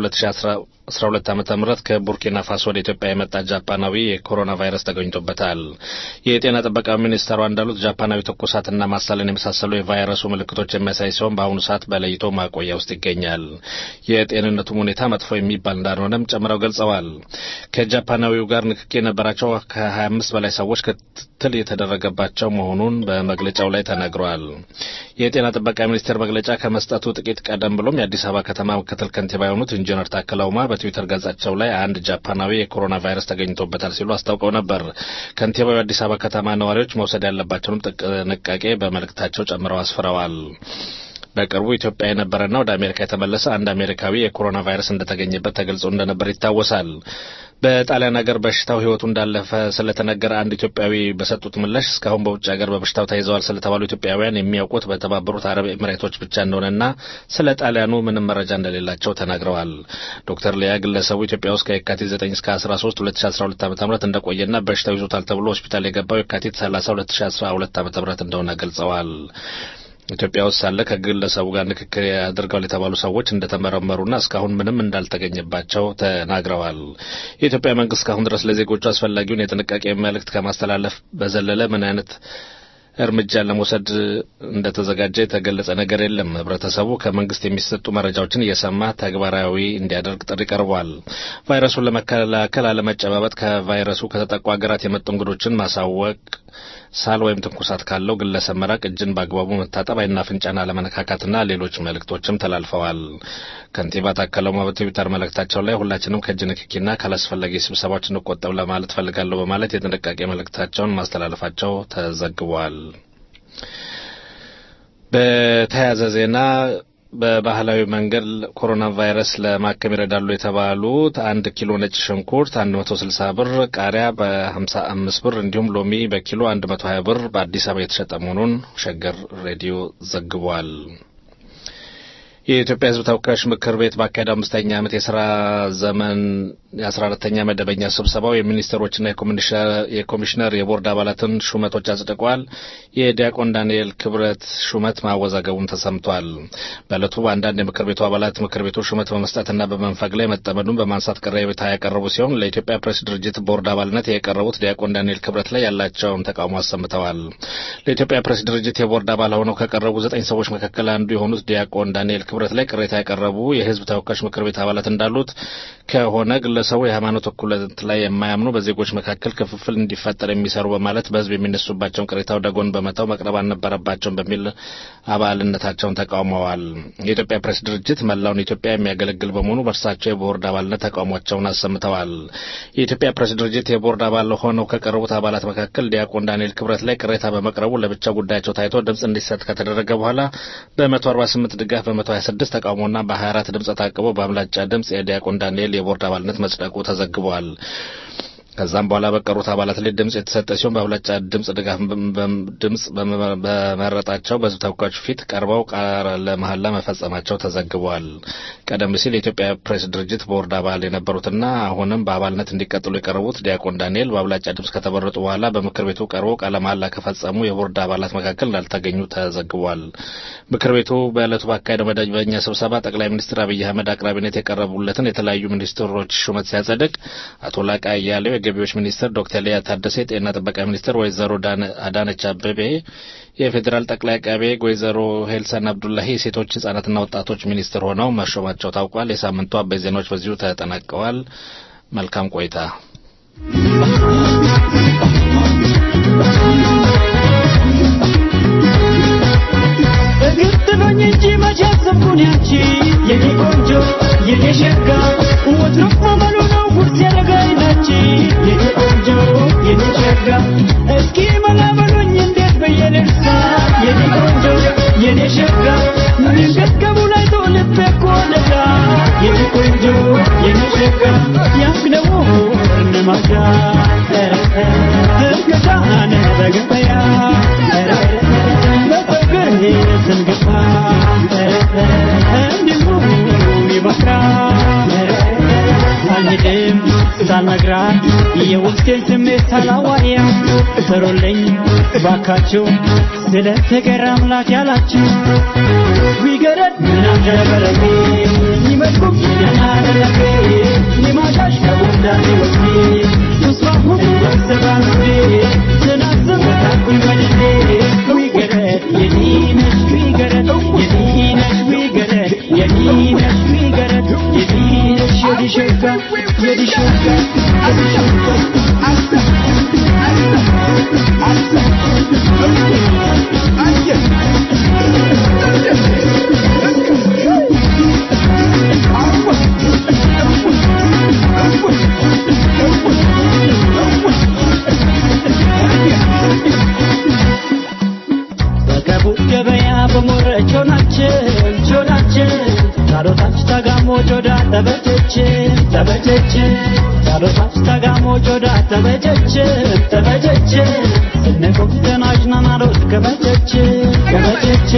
2012 ዓ ም ከቡርኪና ፋሶ ወደ ኢትዮጵያ የመጣ ጃፓናዊ የኮሮና ቫይረስ ተገኝቶበታል። የጤና ጥበቃ ሚኒስትሯ እንዳሉት ጃፓናዊ ትኩሳትና ማሳለን የመሳሰሉ የቫይረሱ ምልክቶች የሚያሳይ ሲሆን በአሁኑ ሰዓት በለይቶ ማቆያ ውስጥ ይገኛል። የጤንነቱም ሁኔታ መጥፎ የሚባል እንዳልሆነም ጨምረው ገልጸዋል። ከጃፓናዊው ጋር ንክኪ የነበራቸው ከ25 በላይ ሰዎች ክትትል የተደረገባቸው መሆኑን በመግለጫው ላይ ተነግሯል። የጤና ጥበቃ ሚኒስቴር መግለጫ ከመስጠቱ ጥቂት ቀደም ብሎም የአዲስ አበባ ከተማ ምክትል ከንቲባ የሆኑት ኢንጂነር ታከለ ኡማ በትዊተር ገጻቸው ላይ አንድ ጃፓናዊ የኮሮና ቫይረስ ተገኝቶበታል ሲሉ አስታውቀው ነበር። ከንቲባው የአዲስ አበባ ከተማ ነዋሪዎች መውሰድ ያለባቸውንም ጥንቃቄ በመልእክታቸው ጨምረው አስፍረዋል። በቅርቡ ኢትዮጵያ የነበረና ወደ አሜሪካ የተመለሰ አንድ አሜሪካዊ የኮሮና ቫይረስ እንደተገኘበት ተገልጾ እንደነበር ይታወሳል። በጣሊያን ሀገር በሽታው ሕይወቱ እንዳለፈ ስለተነገረ አንድ ኢትዮጵያዊ በሰጡት ምላሽ እስካሁን በውጭ ሀገር በበሽታው ተይዘዋል ስለተባሉ ኢትዮጵያውያን የሚያውቁት በተባበሩት አረብ ኤምሬቶች ብቻ እንደሆነና ስለ ጣሊያኑ ምንም መረጃ እንደሌላቸው ተናግረዋል። ዶክተር ሊያ ግለሰቡ ኢትዮጵያ ውስጥ ከየካቲት 9 እስከ 13 2012 ዓ.ም እንደቆየና በሽታው ይዞታል ተብሎ ሆስፒታል የገባው የካቲት 30 2012 ዓ.ም እንደሆነ ገልጸዋል። ኢትዮጵያ ውስጥ ሳለ ከግለሰቡ ጋር ንክክር አድርገዋል የተባሉ ሰዎች እንደተመረመሩና እስካሁን ምንም እንዳልተገኘባቸው ተናግረዋል። የኢትዮጵያ መንግስት እስካሁን ድረስ ለዜጎቹ አስፈላጊውን የጥንቃቄ መልእክት ከማስተላለፍ በዘለለ ምን አይነት እርምጃ ለመውሰድ እንደተዘጋጀ የተገለጸ ነገር የለም። ህብረተሰቡ ከመንግስት የሚሰጡ መረጃዎችን እየሰማ ተግባራዊ እንዲያደርግ ጥሪ ቀርቧል። ቫይረሱን ለመከላከል አለመጨባበጥ፣ ከቫይረሱ ከተጠቁ ሀገራት የመጡ እንግዶችን ማሳወቅ፣ ሳል ወይም ትንኩሳት ካለው ግለሰብ መራቅ፣ እጅን በአግባቡ መታጠብ፣ ዓይንና አፍንጫን አለመነካካትና ሌሎች መልእክቶችም ተላልፈዋል። ከንቲባ ታከለ ኡማ በትዊተር መልእክታቸው ላይ ሁላችንም ከእጅ ንክኪና ካላስፈላጊ ስብሰባዎች እንቆጠብ ለማለት ፈልጋለሁ በማለት የጥንቃቄ መልእክታቸውን ማስተላለፋቸው ተዘግቧል። በተያያዘ ዜና በባህላዊ መንገድ ኮሮና ቫይረስ ለማከም ይረዳሉ የተባሉት አንድ ኪሎ ነጭ ሽንኩርት 160 ብር፣ ቃሪያ በ55 ብር እንዲሁም ሎሚ በኪሎ 120 ብር በአዲስ አበባ የተሸጠ መሆኑን ሸገር ሬዲዮ ዘግቧል። የኢትዮጵያ ሕዝብ ተወካዮች ምክር ቤት ባካሄደው አምስተኛ ዓመት የስራ ዘመን የአስራ አራተኛ መደበኛ ስብሰባው የሚኒስትሮችና የኮሚሽነር የቦርድ አባላትን ሹመቶች አጽድቋል። የዲያቆን ዳንኤል ክብረት ሹመት ማወዛገቡን ተሰምቷል። በዕለቱ በአንዳንድ የምክር ቤቱ አባላት ምክር ቤቱ ሹመት በመስጠትና በመንፈግ ላይ መጠመዱን በማንሳት ቅሬታ ያቀረቡ ሲሆን ለኢትዮጵያ ፕሬስ ድርጅት ቦርድ አባልነት የቀረቡት ዲያቆን ዳንኤል ክብረት ላይ ያላቸውን ተቃውሞ አሰምተዋል። ለኢትዮጵያ ፕሬስ ድርጅት የቦርድ አባል ሆነው ከቀረቡ ዘጠኝ ሰዎች መካከል አንዱ የሆኑት ዲያቆን ዳንኤል ክብረት ክብረት ላይ ቅሬታ ያቀረቡ የህዝብ ተወካዮች ምክር ቤት አባላት እንዳሉት ከሆነ ግለሰቡ የሃይማኖት እኩልነት ላይ የማያምኑ በዜጎች መካከል ክፍፍል እንዲፈጠር የሚሰሩ በማለት በህዝብ የሚነሱባቸውን ቅሬታ ወደ ጎን በመተው መቅረብ አልነበረባቸውም በሚል አባልነታቸውን ተቃውመዋል። የኢትዮጵያ ፕሬስ ድርጅት መላውን ኢትዮጵያ የሚያገለግል በመሆኑ በእርሳቸው የቦርድ አባልነት ተቃውሟቸውን አሰምተዋል። የኢትዮጵያ ፕሬስ ድርጅት የቦርድ አባል ሆነው ከቀረቡት አባላት መካከል ዲያቆን ዳንኤል ክብረት ላይ ቅሬታ በመቅረቡ ለብቻ ጉዳያቸው ታይቶ ድምፅ እንዲሰጥ ከተደረገ በኋላ በ148 ድጋፍ በ126 ተቃውሞና በ24 ድምፅ ታቅቦ በአብላጫ ድምፅ የዲያቆን ዳንኤል የቦርድ አባልነት መጽደቁ ተዘግቧል። ከዛም በኋላ በቀሩት አባላት ላይ ድምፅ የተሰጠ ሲሆን በአብላጫ ድምፅ ድጋፍ ድምፅ በመረጣቸው በህዝብ ተወካዮች ፊት ቀርበው ቃለ መሐላ መፈጸማቸው ተዘግቧል። ቀደም ሲል የኢትዮጵያ ፕሬስ ድርጅት ቦርድ አባል የነበሩትና አሁንም በአባልነት እንዲቀጥሉ የቀረቡት ዲያቆን ዳንኤል በአብላጫ ድምፅ ከተመረጡ በኋላ በምክር ቤቱ ቀርበው ቃለ መሐላ ከፈጸሙ የቦርድ አባላት መካከል እንዳልተገኙ ተዘግቧል። ምክር ቤቱ በዕለቱ ባካሄደው መደበኛ ስብሰባ ጠቅላይ ሚኒስትር አብይ አህመድ አቅራቢነት የቀረቡለትን የተለያዩ ሚኒስትሮች ሹመት ሲያጸድቅ አቶ ላቃ አያሌው የገቢዎች ሚኒስትር ዶክተር ሊያ ታደሰ፣ የጤና ጥበቃ ሚኒስትር ወይዘሮ አዳነች አበቤ፣ የፌዴራል ጠቅላይ አቃቤ ሕግ ወይዘሮ ሄልሰን አብዱላሂ የሴቶች ህጻናትና ወጣቶች ሚኒስትር ሆነው መሾማቸው ታውቋል። የሳምንቱ አበይ ዜናዎች በዚሁ ተጠናቀዋል። መልካም ቆይታ። እግር ጥሎኝ እንጂ መቼ አሰብኩን ያንቺ የኔ ቆንጆ የኔ ሸጋ ወትሮ ማመሉ ነው ጉርስ ያረጋኝ ናቺ የኔ ቆንጆ የኔ ሸጋ እስኪ መላመሉኝ እንዴት ብዬ ልርሳ የኔ ቆንጆ የኔ ሸጋ ሚንገትገቡ ላይ ተው ልቤ እኮ ነጋ የኔ ቆንጆ የኔ ሸጋ ያግነው እነማጋ ትርገታነ በገበያ በፍቅር ስንገባ እንዲሁ ይመክራል አልሄድም ሳልነግራት የውስጤን ስሜት ሳላዋያ ሰሩልኝ ባካችሁ ስለ ፍቅር አምላክ ያላችሁ ቢገረድ ምናም ነበረቤ ይመጥኩም የናደረቤ ሊማሻሽ ከቡንዳኔ ወስዴ ተስፋሁ ወሰባንዴ ስናስብ ታኩኝ መልዴ ቢገረድ የኔነሽ ቢገረድ የኔነሽ ቢገረድ የኔነሽ ቢገረድ የኔነሽ የዲሸጋ የዲሸጋ በቀቡ ገበያ በሞረቾ ናችን ቾናችን ታሮታች ታጋሞ ጆዳ ተበጀች ተበጀች ታሮታች ታጋሞ ጆዳ ተበጀች ተበጀች ስንቆም ተናጅና ናሮት ከበጀች ከበጀች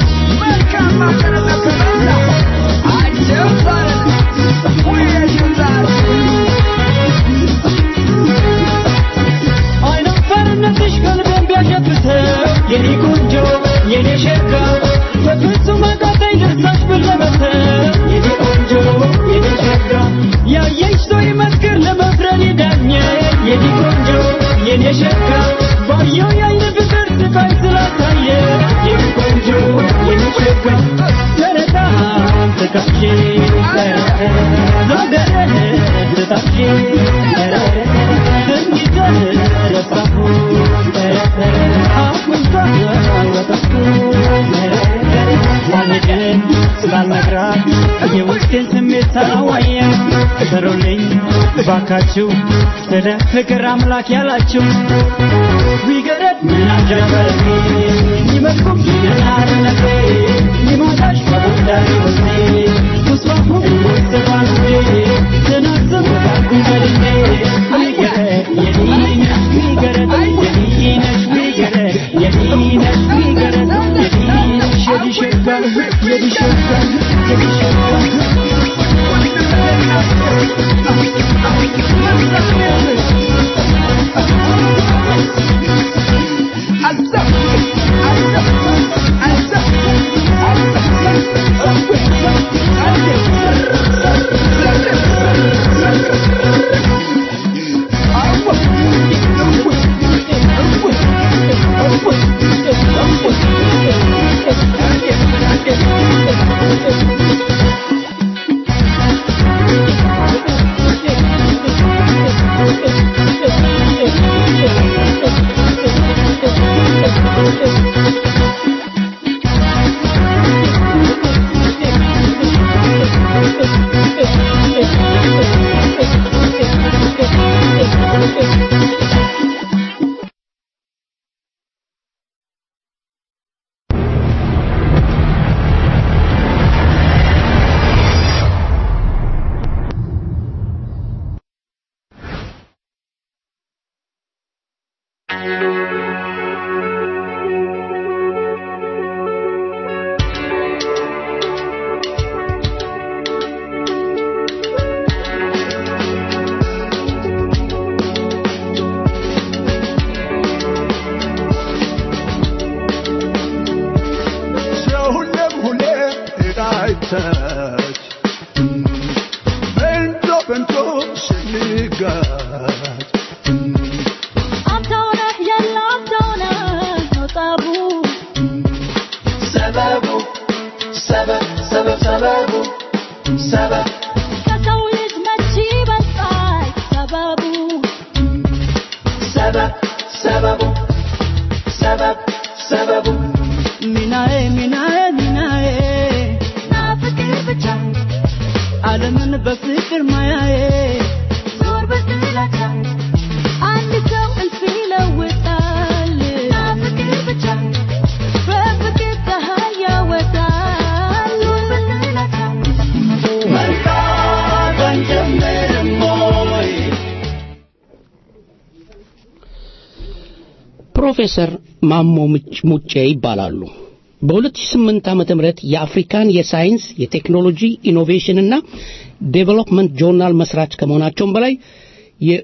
አይናፋርነትሽ ቀልቤን ቢያሸብተው የኔ ቆንጆ የኔ ሸጋ በፍጹም አቃተኝ ልርሳሽ ብል ለመተው የኔ ቆንጆ የኔ ሸጋ ያየሽ ሰው ይመስክር ለመፍረድ ይዳኘ የኔ ቆንጆ የኔ ሸጋ ባየው የአይን ፍቅር ስቃይ ስላሳየ የኔ ቆንጆ የኔ ሸጋ ተረታም ትካሽ ዛገረ ትታሽ እንጊዘህ ረሳሁ ሳልሄድን ስላልነግራት የውስጤን ስሜት ሳላዋያ ሰሩልኝ ባካችሁ ስለ ፍቅር አምላክ ያላችሁ ቢገረድ ምን አጀበሬ ይመጥኩም ይገናርነቴ ይማታሽ በቡዳሪ ወስኔ ተስፋሁ ወስባንዴ ስናስብ ታጉኝ በልቤ ቢገረድ የኔነሽ ቢገረድ የኔነሽ ቢገረድ የኔነሽ ቢገረድ የኔነሽ የዲሸጋ የዲሸጋ በታች በንቶ በንቶ ስንጋጭ አንተው ነህ ያለ አንተው ነህ ነው ጠቡ ሰበቡ ሰበብ ሰበብ ሰበቡ ሰበብ ከሰው ልጅ መች ይበልጣል ሰበቡ ሰበብ ሰበቡ ሰበብ ሰበቡ ሚናዬ ሚናዬ ሚናዬ ናፍቅር ብቻ ዓለምን በፍቅር ማያዬ ዞር በስላቻ አንድ ሰው እልፍ ይለውጣል ናፍቅር ብቻ በፍቅር ፀሐይ ያወጣል ዞር በስላቻ መንቃት አንጀምርም ወይ ፕሮፌሰር ማሞ ምች- ሙጬ ይባላሉ። በ2008 ዓመተ ምህረት የአፍሪካን የሳይንስ የቴክኖሎጂ ኢኖቬሽን እና ዴቨሎፕመንት ጆርናል መስራች ከመሆናቸውም በላይ የ-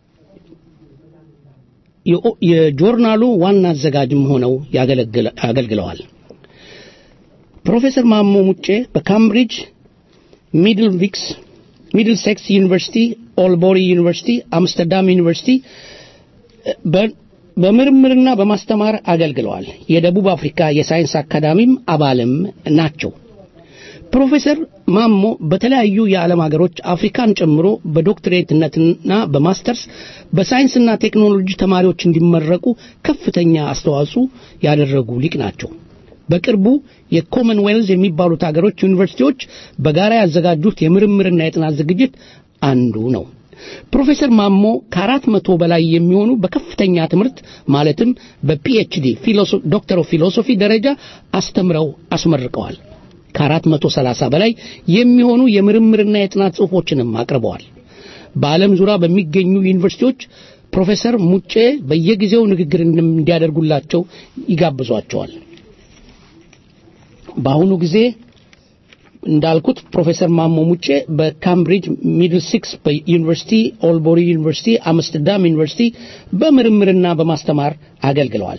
የኦ- የጆርናሉ ዋና አዘጋጅም ሆነው ያገለግለ- አገልግለዋል። ፕሮፌሰር ማሞ ሙጬ በካምብሪጅ ሚድል ቪክስ ሚድል ሴክስ ዩኒቨርሲቲ፣ ኦልቦሪ ዩኒቨርሲቲ፣ አምስተርዳም ዩኒቨርሲቲ በ- በምርምርና በማስተማር አገልግለዋል። የደቡብ አፍሪካ የሳይንስ አካዳሚም አባልም ናቸው። ፕሮፌሰር ማሞ በተለያዩ የዓለም ሀገሮች አፍሪካን ጨምሮ በዶክትሬትነትና በማስተርስ በሳይንስና ቴክኖሎጂ ተማሪዎች እንዲመረቁ ከፍተኛ አስተዋጽኦ ያደረጉ ሊቅ ናቸው። በቅርቡ የኮመንዌልዝ የሚባሉት ሀገሮች ዩኒቨርሲቲዎች በጋራ ያዘጋጁት የምርምርና የጥናት ዝግጅት አንዱ ነው። ፕሮፌሰር ማሞ ከአራት መቶ በላይ የሚሆኑ በከፍተኛ ትምህርት ማለትም በፒኤችዲ ዶክተር ኦፍ ፊሎሶፊ ደረጃ አስተምረው አስመርቀዋል። ከአራት መቶ ሰላሳ በላይ የሚሆኑ የምርምርና የጥናት ጽሑፎችንም አቅርበዋል። በዓለም ዙሪያ በሚገኙ ዩኒቨርሲቲዎች ፕሮፌሰር ሙጬ በየጊዜው ንግግር እንዲያደርጉላቸው ይጋብዟቸዋል። በአሁኑ ጊዜ እንዳልኩት ፕሮፌሰር ማሞ ሙጬ በካምብሪጅ ሚድል ሲክስ ዩኒቨርሲቲ፣ ኦልቦሪ ዩኒቨርሲቲ፣ አምስተርዳም ዩኒቨርሲቲ በምርምርና በማስተማር አገልግለዋል።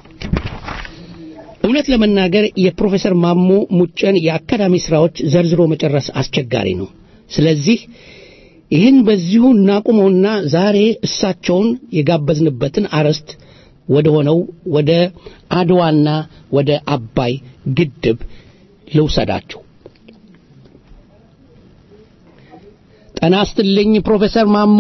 እውነት ለመናገር የፕሮፌሰር ማሞ ሙጬን የአካዳሚ ስራዎች ዘርዝሮ መጨረስ አስቸጋሪ ነው። ስለዚህ ይህን በዚሁ እናቁመውና ዛሬ እሳቸውን የጋበዝንበትን አርዕስት ወደ ሆነው ወደ አድዋና ወደ አባይ ግድብ ልውሰዳችሁ። ጤና ይስጥልኝ ፕሮፌሰር ማሞ።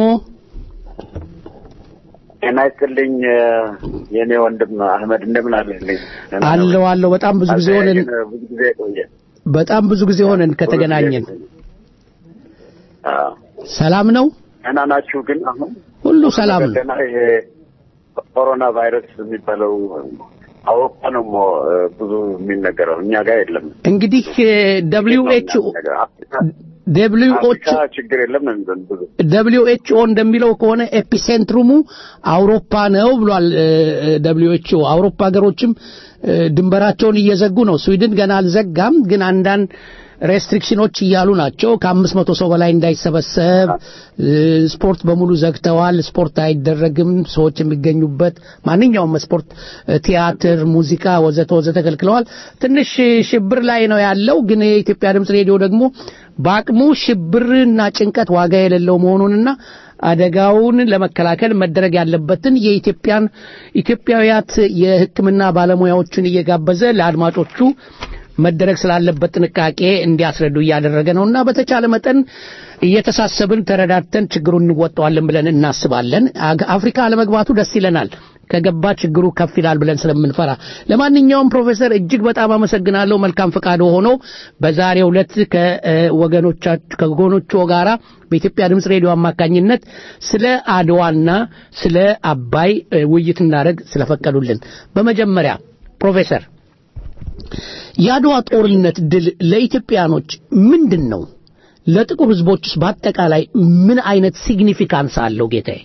ጤና ይስጥልኝ የኔ ወንድም አህመድ እንደምን አለልኝ? አለው አለው። በጣም ብዙ ጊዜ ሆነን ብዙ ጊዜ ቆየ። በጣም ብዙ ጊዜ ሆነን ከተገናኘን። አዎ። ሰላም ነው? ደህና ናችሁ? ግን አሁን ሁሉ ሰላም ነው። ደህና ይሄ ኮሮና ቫይረስ የሚባለው አውሮፓ ነው ሞ ብዙ የሚነገረው እኛ ጋር የለም። እንግዲህ ደብሊው ኤች ደብሊው ኤች አፍሪካ ችግር የለም ነው የሚሉን ብዙ ደብሊው ኤች ኦ እንደሚለው ከሆነ ኤፒሴንትሩሙ አውሮፓ ነው ብሏል። ደብሊው ኤች ኦ አውሮፓ ሀገሮችም እ፣ ድንበራቸውን እየዘጉ ነው። ስዊድን ገና አልዘጋም፣ ግን አንዳንድ ሬስትሪክሽኖች እያሉ ናቸው። ከአምስት መቶ ሰው በላይ እንዳይሰበሰብ እ፣ ስፖርት በሙሉ ዘግተዋል። ስፖርት አይደረግም። ሰዎች የሚገኙበት ማንኛውም ስፖርት፣ እ፣ ቲያትር፣ ሙዚቃ ወዘተ ወዘተ ከልክለዋል። ትንሽ ሽብር ላይ ነው ያለው። ግን የኢትዮጵያ ድምፅ ሬዲዮ ደግሞ በአቅሙ ሽብርና ጭንቀት ዋጋ የሌለው መሆኑንና አደጋውን ለመከላከል መደረግ ያለበትን የኢትዮጵያን ኢትዮጵያውያት የሕክምና ባለሙያዎችን እየጋበዘ ለአድማጮቹ መደረግ ስላለበት ጥንቃቄ እንዲያስረዱ እያደረገ ነውና በተቻለ መጠን እየተሳሰብን ተረዳድተን ችግሩን እንወጣዋለን ብለን እናስባለን። አግ- አፍሪካ አለመግባቱ ደስ ይለናል። ከገባ ችግሩ ከፍ ይላል ብለን ስለምንፈራ። ለማንኛውም ፕሮፌሰር እጅግ በጣም አመሰግናለሁ። መልካም ፈቃድ ሆኖ በዛሬው ዕለት ከወገኖቻችሁ ከወገኖቹ ጋራ በኢትዮጵያ ድምፅ ሬዲዮ አማካኝነት ስለ አድዋና ስለ አባይ እ፣ ውይይት እናደርግ ስለፈቀዱልን በመጀመሪያ ፕሮፌሰር የአድዋ ጦርነት ድል ለኢትዮጵያኖች ምንድን ነው? ለጥቁር ህዝቦችስ በአጠቃላይ ምን አይነት ሲግኒፊካንስ አለው ጌታዬ?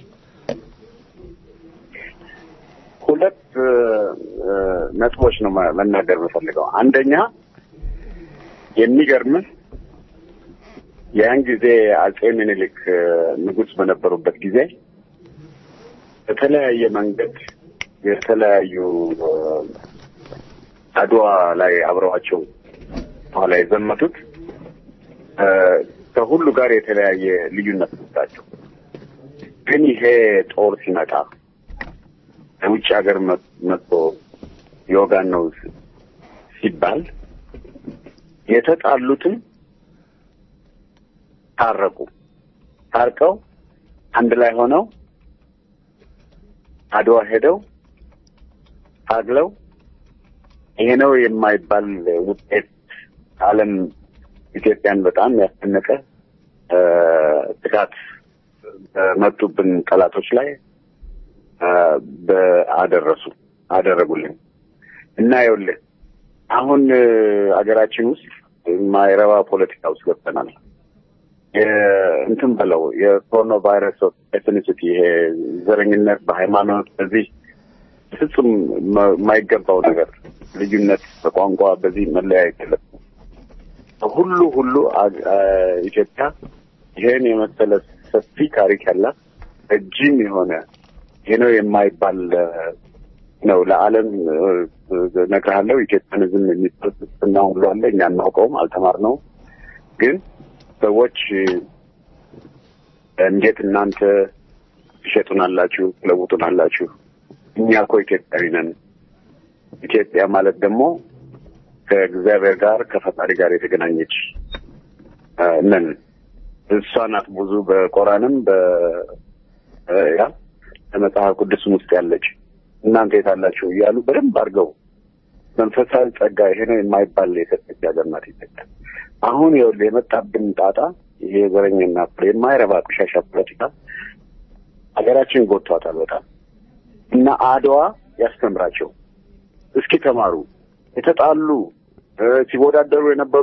ሁለት እ፣ እ፣ ነጥቦች ነው ማ- መናገር የምፈልገው። አንደኛ የሚገርምህ ያን ጊዜ አጼ ምኒልክ እ፣ ንጉሥ በነበሩበት ጊዜ በተለያየ መንገድ የተለያዩ እ፣ አድዋ ላይ አብረዋቸው ኋላ የዘመቱት እ፣ ከሁሉ ጋር የተለያየ ልዩነት ናቸው። ግን ይሄ ጦር ሲመጣ ከውጭ ሀገር መ- መጥቶ የወጋን ነው ስ- ሲባል የተጣሉትም ታረቁ። ታርቀው አንድ ላይ ሆነው አድዋ ሄደው ታግለው ይሄ ነው የማይባል ውጤት ዓለም ኢትዮጵያን በጣም ያስደነቀ እ፣ ጥቃት በመጡብን ጠላቶች ላይ እ፣ በአደረሱ አደረጉልን እና ይኸውልህ አሁን እ፣ አገራችን ውስጥ የማይረባ ፖለቲካ ውስጥ ገብተናል። የ- እንትን በለው የኮሮና ቫይረስ ኤትኒሲቲ ይሄ ዘረኝነት በሃይማኖት በዚህ ፍጹም መ- የማይገባው ነገር ልዩነት በቋንቋ በዚህ መለያየት የለም። ሁሉ ሁሉ አ- አ- ኢትዮጵያ ይሄን የመሰለ ሰፊ ታሪክ ያላት ረጅም የሆነ ይሄ ነው የማይባል እ፣ ነው ለዓለም እ፣ እ፣ እነግርሃለሁ። ኢትዮጵያንዝም የሚባል ፍልስፍና ሁሉ አለ። እኛ አናውቀውም፣ አልተማርነውም። ግን ሰዎች እ፣ እንዴት እናንተ ትሸጡናላችሁ፣ ትለውጡናላችሁ? እኛ እኮ ኢትዮጵያዊ ነን። ኢትዮጵያ ማለት ደግሞ ከእግዚአብሔር ጋር ከፈጣሪ ጋር የተገናኘች እ፣ ነን። እሷ ናት ብዙ በቆራንም በ እ፣ ያ በመጽሐፍ ቅዱስም ውስጥ ያለች እናንተ የታላችሁ እያሉ በደንብ አድርገው መንፈሳዊ ጸጋ ይሄ ነው የማይባል የሰጠች ሀገር ናት ኢትዮጵያ። አሁን ይኸውልህ የመጣብን ጣጣ ይሄ ዘረኝና የማይረባ ቆሻሻ ፖለቲካ ሀገራችን ጎድቷታል በጣም እና አድዋ ያስተምራቸው እስኪ ተማሩ። የተጣሉ እ፣ ሲወዳደሩ የነበሩ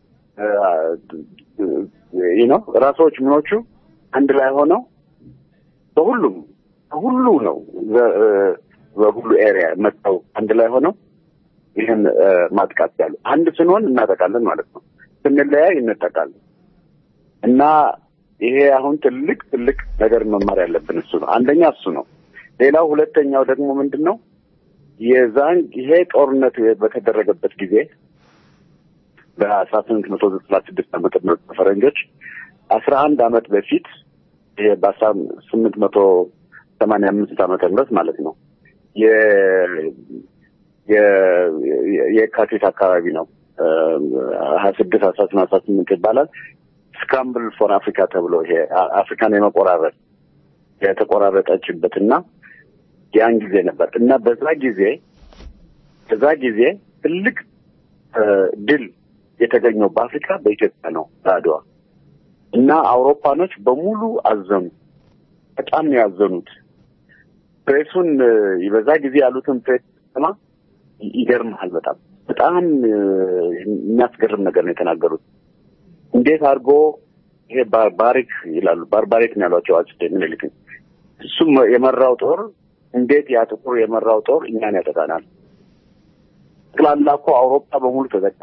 ይህ ነው ራሶች ምኖቹ አንድ ላይ ሆነው በሁሉም በሁሉ ነው በ- እ፣ በሁሉ ኤሪያ መጥተው አንድ ላይ ሆነው ይህን እ፣ ማጥቃት ያሉ አንድ ስንሆን እናጠቃለን ማለት ነው። ስንለያይ እንጠቃለን እና ይሄ አሁን ትልቅ ትልቅ ነገር መማር ያለብን እሱ ነው። አንደኛ እሱ ነው። ሌላው ሁለተኛው ደግሞ ምንድን ነው የዛን ይሄ ጦርነት በተደረገበት ጊዜ በአስራ ስምንት መቶ ዘጠና ስድስት ዓመተ ምህረት በፈረንጆች አስራ አንድ ዓመት በፊት ይሄ በአስራ ስምንት መቶ ሰማንያ አምስት ዓመተ ምህረት ማለት ነው የ- የ- የ- የካቲት አካባቢ ነው ሀያ ስድስት አስራ ስምንት አስራ ስምንት ይባላል ስክራምብል ፎር አፍሪካ ተብሎ ይሄ አ- አፍሪካን የመቆራረጥ የተቆራረጠችበት እና ያን ጊዜ ነበር እና በዛ ጊዜ በዛ ጊዜ ትልቅ እ፣ ድል የተገኘው በአፍሪካ በኢትዮጵያ ነው በአድዋ እና አውሮፓኖች በሙሉ አዘኑ። በጣም ነው ያዘኑት። ፕሬሱን እ፣ በዛ ጊዜ ያሉትን ፕሬስ ስማ ይ- ይገርምሃል። በጣም በጣም እ፣ የሚያስገርም ነገር ነው የተናገሩት። እንዴት አድርጎ ይሄ ባርባሪክ ይላሉ ባርባሪክ ነው ያሏቸው አጼ ምኒልክን እሱም የመራው ጦር እንዴት ያ ጥቁር የመራው ጦር እኛን ያጠቃናል? ጠቅላላ እኮ አውሮፓ በሙሉ ተዘጋ።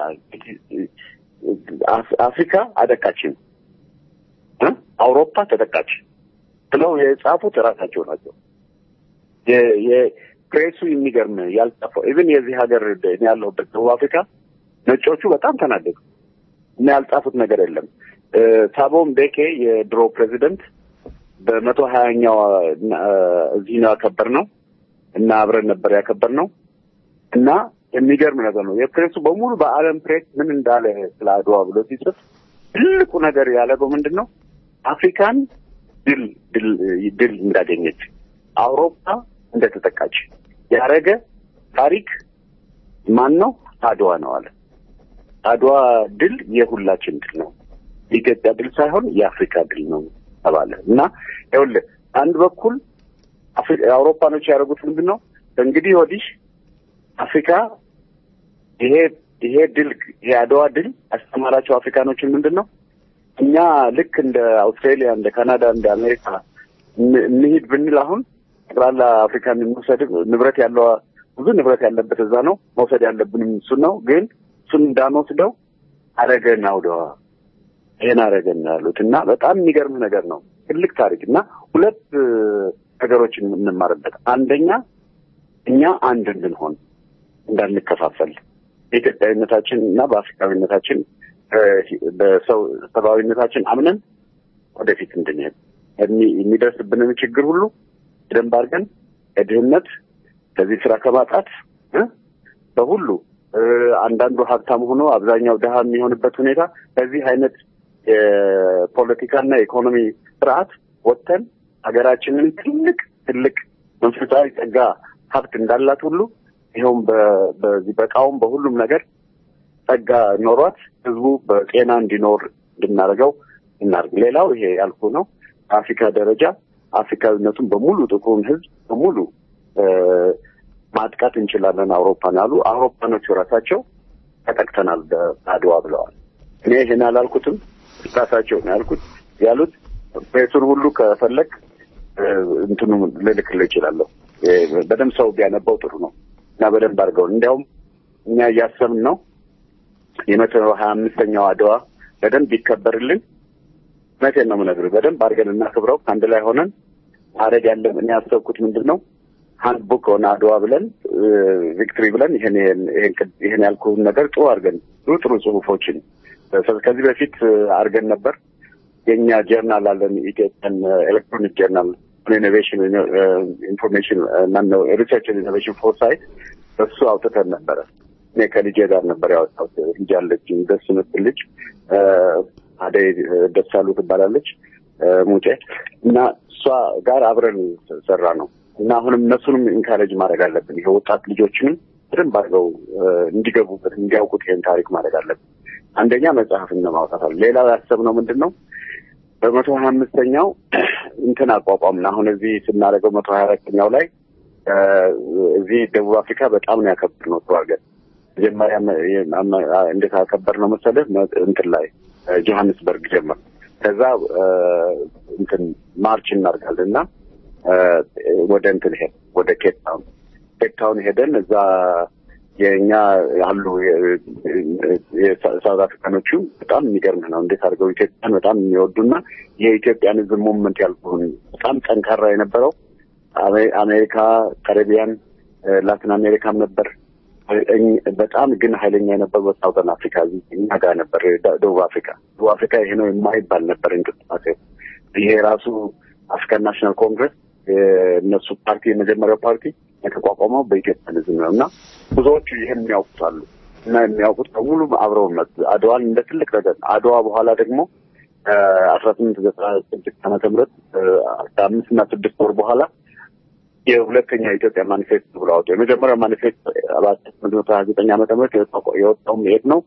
አፍ- አፍሪካ አደቃችን እ? አውሮፓ ተጠቃች ብለው የጻፉት እራሳቸው ናቸው። የ- የፕሬሱ የሚገርም ያልጻፈው ኢቭን የዚህ ሀገር እኔ ያለሁበት ደቡብ አፍሪካ ነጮቹ በጣም ተናደዱ እና ያልጻፉት ነገር የለም። እ፣ ታቦ ምቤኪ የድሮ ፕሬዚደንት በመቶ ሀያኛው እዚህ ነው ያከበር ነው እና አብረን ነበር ያከበር ነው እና የሚገርም ነገር ነው። የፕሬሱ በሙሉ በዓለም ፕሬስ ምን እንዳለ ስለ አድዋ ብሎ ሲጽፍ ትልቁ ነገር ያደረገው ምንድን ነው? አፍሪካን ድል ድል ድል እንዳገኘች አውሮፓ እንደተጠቃች ያደረገ ታሪክ ማን ነው? አድዋ ነው አለ። አድዋ ድል የሁላችን ድል ነው። የኢትዮጵያ ድል ሳይሆን የአፍሪካ ድል ነው ተባለ እና ይኸውልህ አንድ በኩል አፍሪ- አውሮፓኖች ያደረጉት ምንድን ነው? እንግዲህ ወዲህ አፍሪካ ይሄ ይሄ ድል ይሄ አድዋ ድል ያስተማራቸው አፍሪካኖችን ምንድን ነው? እኛ ልክ እንደ አውስትራሊያ፣ እንደ ካናዳ፣ እንደ አሜሪካ እን- እንሂድ ብንል አሁን ጠቅላላ አፍሪካን እንውሰድ ንብረት ያለው ብዙ ንብረት ያለበት እዛ ነው መውሰድ ያለብንም እሱን ነው። ግን እሱን እንዳንወስደው አረገን አውደዋ ይሄን አረገን ያሉት እና በጣም የሚገርም ነገር ነው። ትልቅ ታሪክ እና ሁለት እ፣ ነገሮችን የምንማርበት አንደኛ እኛ አንድ እንድንሆን እንዳንከፋፈል በኢትዮጵያዊነታችን እና በአፍሪካዊነታችን በሰው ሰብአዊነታችን አምነን ወደፊት እንድንሄድ የሚ- የሚደርስብንን ችግር ሁሉ በደንብ አድርገን ከድህነት ከዚህ ስራ ከማጣት እ በሁሉ እ፣ አንዳንዱ ሀብታም ሆኖ አብዛኛው ድሃ የሚሆንበት ሁኔታ ከዚህ አይነት የፖለቲካና የኢኮኖሚ ስርዓት ወጥተን ሀገራችንን ትልቅ ትልቅ መንፈሳዊ ጸጋ ሀብት እንዳላት ሁሉ ይኸውም በ- በዚህ በእቃውም በሁሉም ነገር ጸጋ ኖሯት ህዝቡ በጤና እንዲኖር እንድናደርገው እናድርግ። ሌላው ይሄ ያልኩ ነው። በአፍሪካ ደረጃ አፍሪካዊነቱን በሙሉ ጥቁሩን ህዝብ በሙሉ እ፣ ማጥቃት እንችላለን አውሮፓን አሉ። አውሮፓኖቹ ራሳቸው ተጠቅተናል በአድዋ ብለዋል። እኔ ይሄን አላልኩትም፣ ራሳቸው ነው ያልኩት ያሉት። ቤቱን ሁሉ ከፈለግ እ፣ እንትኑ ልልክልህ እችላለሁ። እ፣ በደንብ ሰው ቢያነባው ጥሩ ነው እና በደንብ አድርገው እንዲያውም እኛ እያሰብን ነው የመቶ ሀያ አምስተኛው አድዋ በደንብ ይከበርልን። እውነቴን ነው የምነግርህ። በደንብ አድርገን እናክብረው ከአንድ ላይ ሆነን ማድረግ ያለን እኔ ያሰብኩት ምንድን ነው ሀንድ ቡክ ሆነ አድዋ ብለን ቪክትሪ ብለን ይሄን ይሄን ይሄን ያልኩህን ነገር ጥሩ አድርገን ጥሩ ጥሩ ጽሁፎችን ከዚህ በፊት አድርገን ነበር። የእኛ ጀርናል አለን ኢትዮጵያን ኤሌክትሮኒክ ጀርናል ኢኖቬሽን ኢንፎርሜሽን ማነው ሪሰርች ኢኖቬሽን ፎርሳይት እሱ አውጥተን ነበረ። እኔ ከልጄ ጋር ነበር ያወጣሁት። ልጅ አለችኝ፣ ደስ የምትል ልጅ አደይ ደሳሉ ትባላለች ሙጬ እና እሷ ጋር አብረን ሰራ ነው እና አሁንም እነሱንም ኢንካሬጅ ማድረግ አለብን። ይሄ ወጣት ልጆችንም በደንብ አድርገው እንዲገቡበት እንዲያውቁት ይሄን ታሪክ ማድረግ አለብን። አንደኛ መጽሐፍን ማውጣት አለ። ሌላው ያሰብነው ምንድን ነው በመቶ ሀያ አምስተኛው እንትን አቋቋምን። አሁን እዚህ ስናደርገው መቶ ሀያ አራተኛው ላይ እዚህ ደቡብ አፍሪካ በጣም ነው ያከበር ነው ጥሩ አድርገን መጀመሪያ እንዴት አከበር ነው መሰለህ እንትን ላይ ጆሀንስበርግ ጀመር። ከዛ እንትን ማርች እናደርጋለን እና ወደ እንትን ሄድ ወደ ኬፕ ታውን ኬፕ ታውን ሄደን እዛ የእኛ ያሉ የሳውት አፍሪካኖቹ በጣም የሚገርም ነው። እንዴት አድርገው ኢትዮጵያን በጣም የሚወዱና የኢትዮጵያን ሕዝብ ሙቭመንት ያልኩህን በጣም ጠንካራ የነበረው አሜሪካ፣ ካሪቢያን፣ ላቲን አሜሪካም ነበር። በጣም ግን ኃይለኛ የነበረው ሳውዘን አፍሪካ እኛ ጋር ነበር። ደቡብ አፍሪካ ደቡብ አፍሪካ ይሄ ነው የማይባል ነበር እንቅስቃሴ። ይሄ ራሱ አፍሪካን ናሽናል ኮንግረስ የእነሱ ፓርቲ የመጀመሪያው ፓርቲ የተቋቋመው በኢትዮጵያንዝም ነው እና ብዙዎቹ ይህን የሚያውቁታሉ እና የሚያውቁት በሙሉ አብረው መጡ። አድዋን እንደ ትልቅ ነገር አድዋ በኋላ ደግሞ አስራ ስምንት ዘጠና ስድስት ዓመተ ምህረት አስራ አምስት እና ስድስት ወር በኋላ የሁለተኛ ኢትዮጵያ ማኒፌስቶ ብሎ አወጡ። የመጀመሪያው ማኒፌስቶ በአስራ ስምንት መቶ ሀያ ዘጠኝ ዓመተ ምህረት የወጣውም የት ነው?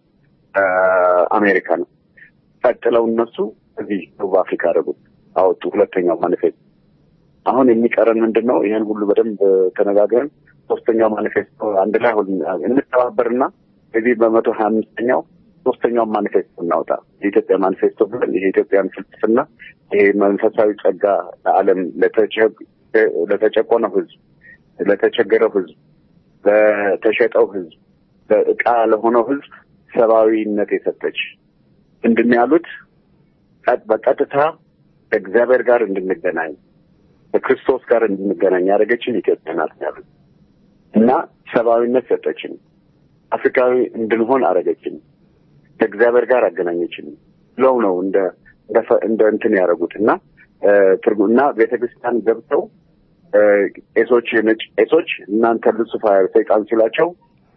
አሜሪካ ነው። ቀጥለው እነሱ እዚህ ደቡብ አፍሪካ አደረጉት አወጡ ሁለተኛው ማኒፌስቶ። አሁን የሚቀረን ምንድን ነው? ይህን ሁሉ በደንብ ተነጋግረን ሶስተኛው ማኒፌስቶ አንድ ላይ እንተባበርና እዚህ በመቶ ሀያ አምስተኛው ሶስተኛውን ማኒፌስቶ እናውጣ። የኢትዮጵያ ማኒፌስቶ ብለን ይሄ የኢትዮጵያን ፍልስፍና ይሄ መንፈሳዊ ጸጋ ለዓለም ለተጨቆነው ሕዝብ፣ ለተቸገረው ሕዝብ፣ ለተሸጠው ሕዝብ፣ ለእቃ ለሆነው ሕዝብ ሰብአዊነት የሰጠች ምንድን ነው ያሉት? በቀጥታ ከእግዚአብሔር ጋር እንድንገናኝ ከክርስቶስ ጋር እንድንገናኝ ያደረገችን ኢትዮጵያ ናት ያሉት እና ሰብአዊነት ሰጠችን። አፍሪካዊ እንድንሆን አደረገችን። ከእግዚአብሔር ጋር አገናኘችን ብለው ነው እንደ እንደ እንትን ያደረጉት እና ትርጉም እና ቤተክርስቲያን ገብተው ቄሶች የነጭ ቄሶች እናንተ ሉሲፋር ሰይጣን ሲላቸው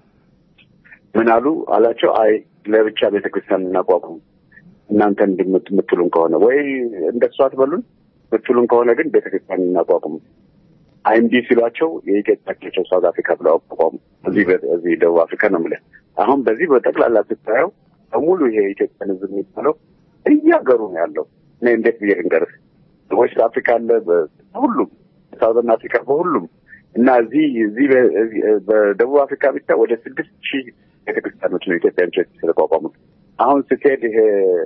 ምን አሉ አላቸው። አይ ለብቻ ቤተክርስቲያን እናቋቁም እናንተ እንደምትሉን ከሆነ ወይ እንደሱ አትበሉን ምትሉን ከሆነ ግን ቤተክርስቲያን እናቋቁም። አይምዲ ሲሏቸው የኢትዮጵያ ሳውት አፍሪካ ብለው አቋቋሙ። እዚህ እዚህ ደቡብ አፍሪካ ነው የምልህ። አሁን በዚህ በጠቅላላ ስታየው በሙሉ ይሄ የኢትዮጵያን ሕዝብ የሚባለው እያገሩ ነው ያለው። እኔ እንዴት ብዬ ልንገርህ? ዌስት አፍሪካ አለ፣ በሁሉም ሳውዘርን አፍሪካ በሁሉም እና እዚህ እዚህ በደቡብ አፍሪካ ብቻ ወደ ስድስት ሺህ ቤተክርስቲያኖች ነው ኢትዮጵያን ቸርች የተቋቋሙት። አሁን ስትሄድ ይሄ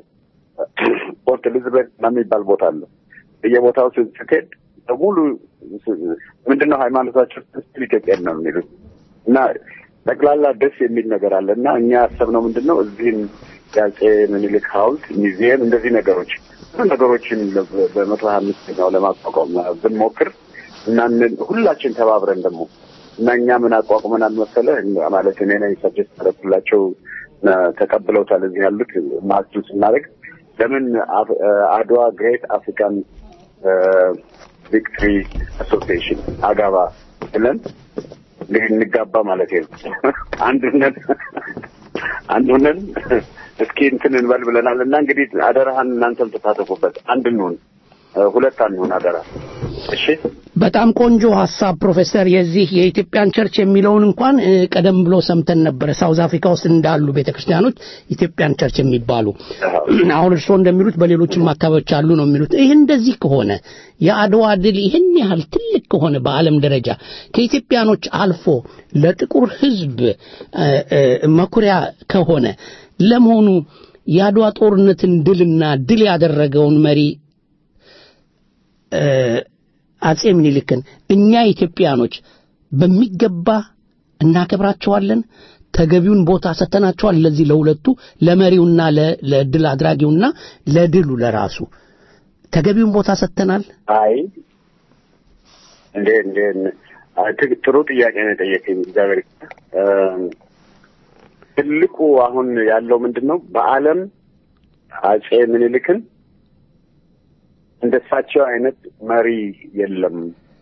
ፖርት ኤሊዝቤት የሚባል ቦታ አለ በየቦታው ስትሄድ በሙሉ ምንድነው ሃይማኖታቸው ስትል ኢትዮጵያ ነው የሚሉት እና ጠቅላላ ደስ የሚል ነገር አለ እና እኛ ያሰብነው ምንድን ነው እዚህም የአፄ ምኒልክ ሐውልት ሚዚየም እንደዚህ ነገሮች ብዙ ነገሮችን በመቶ ሀያ አምስተኛው ለማቋቋም ብንሞክር እና ሁላችን ተባብረን ደግሞ እና እኛ ምን አቋቁመናል መሰለህ ማለት እኔ ነኝ ሰጀስት ያደረኩላቸው እ፣ ተቀብለውታል። እዚህ ያሉት ማርቹ ስናደርግ ለምን አፍ- እ፣ አድዋ ግሬት አፍሪካን ቪክትሪ አሶሲዬሽን አጋባ ብለን እንግዲህ እንጋባ ማለት ነው። አንዱነን አንዱነን እስኪ እንትን እንበል ብለናል እና እንግዲህ አደራህን እናንተም ተሳተፉበት። አንድ እንሁን፣ እ፣ ሁለት አንሁን አደራ። እሺ በጣም ቆንጆ ሀሳብ ፕሮፌሰር። የዚህ የኢትዮጵያን ቸርች የሚለውን እንኳን እ፣ ቀደም ብሎ ሰምተን ነበረ። ሳውዝ አፍሪካ ውስጥ እንዳሉ ቤተክርስቲያኖች ኢትዮጵያን ቸርች የሚባሉ አሁን እርስዎ እንደሚሉት በሌሎችም አካባቢዎች አሉ ነው የሚሉት። ይህ እንደዚህ ከሆነ የአድዋ ድል ይህን ያህል ትልቅ ከሆነ በዓለም ደረጃ ከኢትዮጵያኖች አልፎ ለጥቁር ሕዝብ እ፣ እ፣ መኩሪያ ከሆነ ለመሆኑ የአድዋ ጦርነትን ድልና ድል ያደረገውን መሪ እ፣ አጼ ምኒልክን እኛ ኢትዮጵያኖች በሚገባ እናከብራቸዋለን። ተገቢውን ቦታ ሰጥተናቸዋል። ለዚህ ለሁለቱ ለመሪውና ለ- ለድል አድራጊውና ለድሉ ለራሱ ተገቢውን ቦታ ሰጥተናል። አይ እንዴ እንዴ አይ፣ ት- ጥሩ ጥያቄ ነው የጠየቀኝ። እግዚአብሔር ይስጥህ። እም፣ ትልቁ አሁን ያለው ምንድን ነው? በዓለም አጼ ምኒልክን እንደሳቸው አይነት መሪ የለም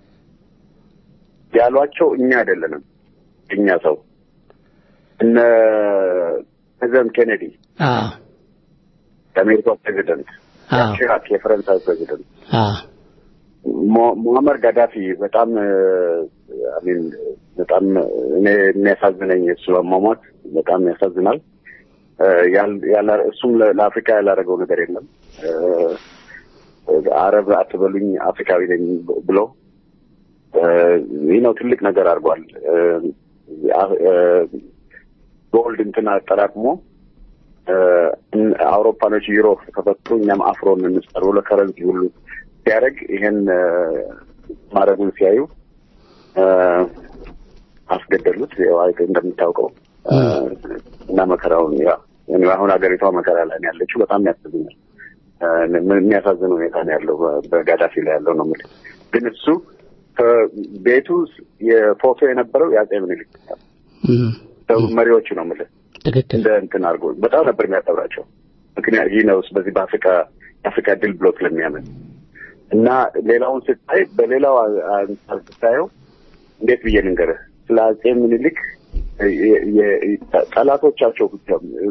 ያሏቸው እኛ አይደለንም። እኛ ሰው እነ ፕሬዚደንት ኬኔዲ አዎ የአሜሪካ ፕሬዚደንት፣ አዎ ቺራክ የፈረንሳይ ፕሬዚደንት አዎ ሞ- ሙአመር ጋዳፊ በጣም አሚን በጣም እኔ የሚያሳዝነኝ እሱ አሟሟት በጣም ያሳዝናል። እ፣ ያል- ያላ- እሱም ለ- ለአፍሪካ ያላደረገው ነገር የለም። እ፣ አረብ አትበሉኝ አፍሪካዊ ነኝ ብሎ እ፣ ይህ ነው ትልቅ ነገር አድርጓል። እ፣ አ- እ፣ ጎልድ እንትን አጠራቅሞ እ፣ እን- አውሮፓኖች ዩሮ ከፈቱ እኛም አፍሮን እንስጠር ብሎ ከረንሲ ሁሉ ሲያደርግ ይሄን እ፣ ማድረጉን ሲያዩ እ፣ አስገደሉት። ያው አይተ- እንደምታውቀው እ፣ እና መከራውን ያ እኔ አሁን ሀገሪቷ መከራ ላይ ነው ያለችው። በጣም ያሳዝናል። እ፣ ምን- የሚያሳዝን ሁኔታ ነው ያለው በ- በጋዳፊ ላይ ያለው ነው የምልህ። ግን እሱ ከቤቱ የፎቶ የነበረው የአጼ ምኒልክ እም፣ መሪዎቹ ነው የምልህ ትክክል እንደ እንትን አድርጎ በጣም ነበር የሚያከብራቸው። ምክንያት ይህ ነው በዚህ በአፍሪካ የአፍሪካ ድል ብሎ ስለሚያምን እና ሌላውን ስታይ በሌላው አንጻር ስታየው እንዴት ብዬ ልንገርህ ስለ አጼ ምኒልክ የ- የ- ጠላቶቻቸው ብቻ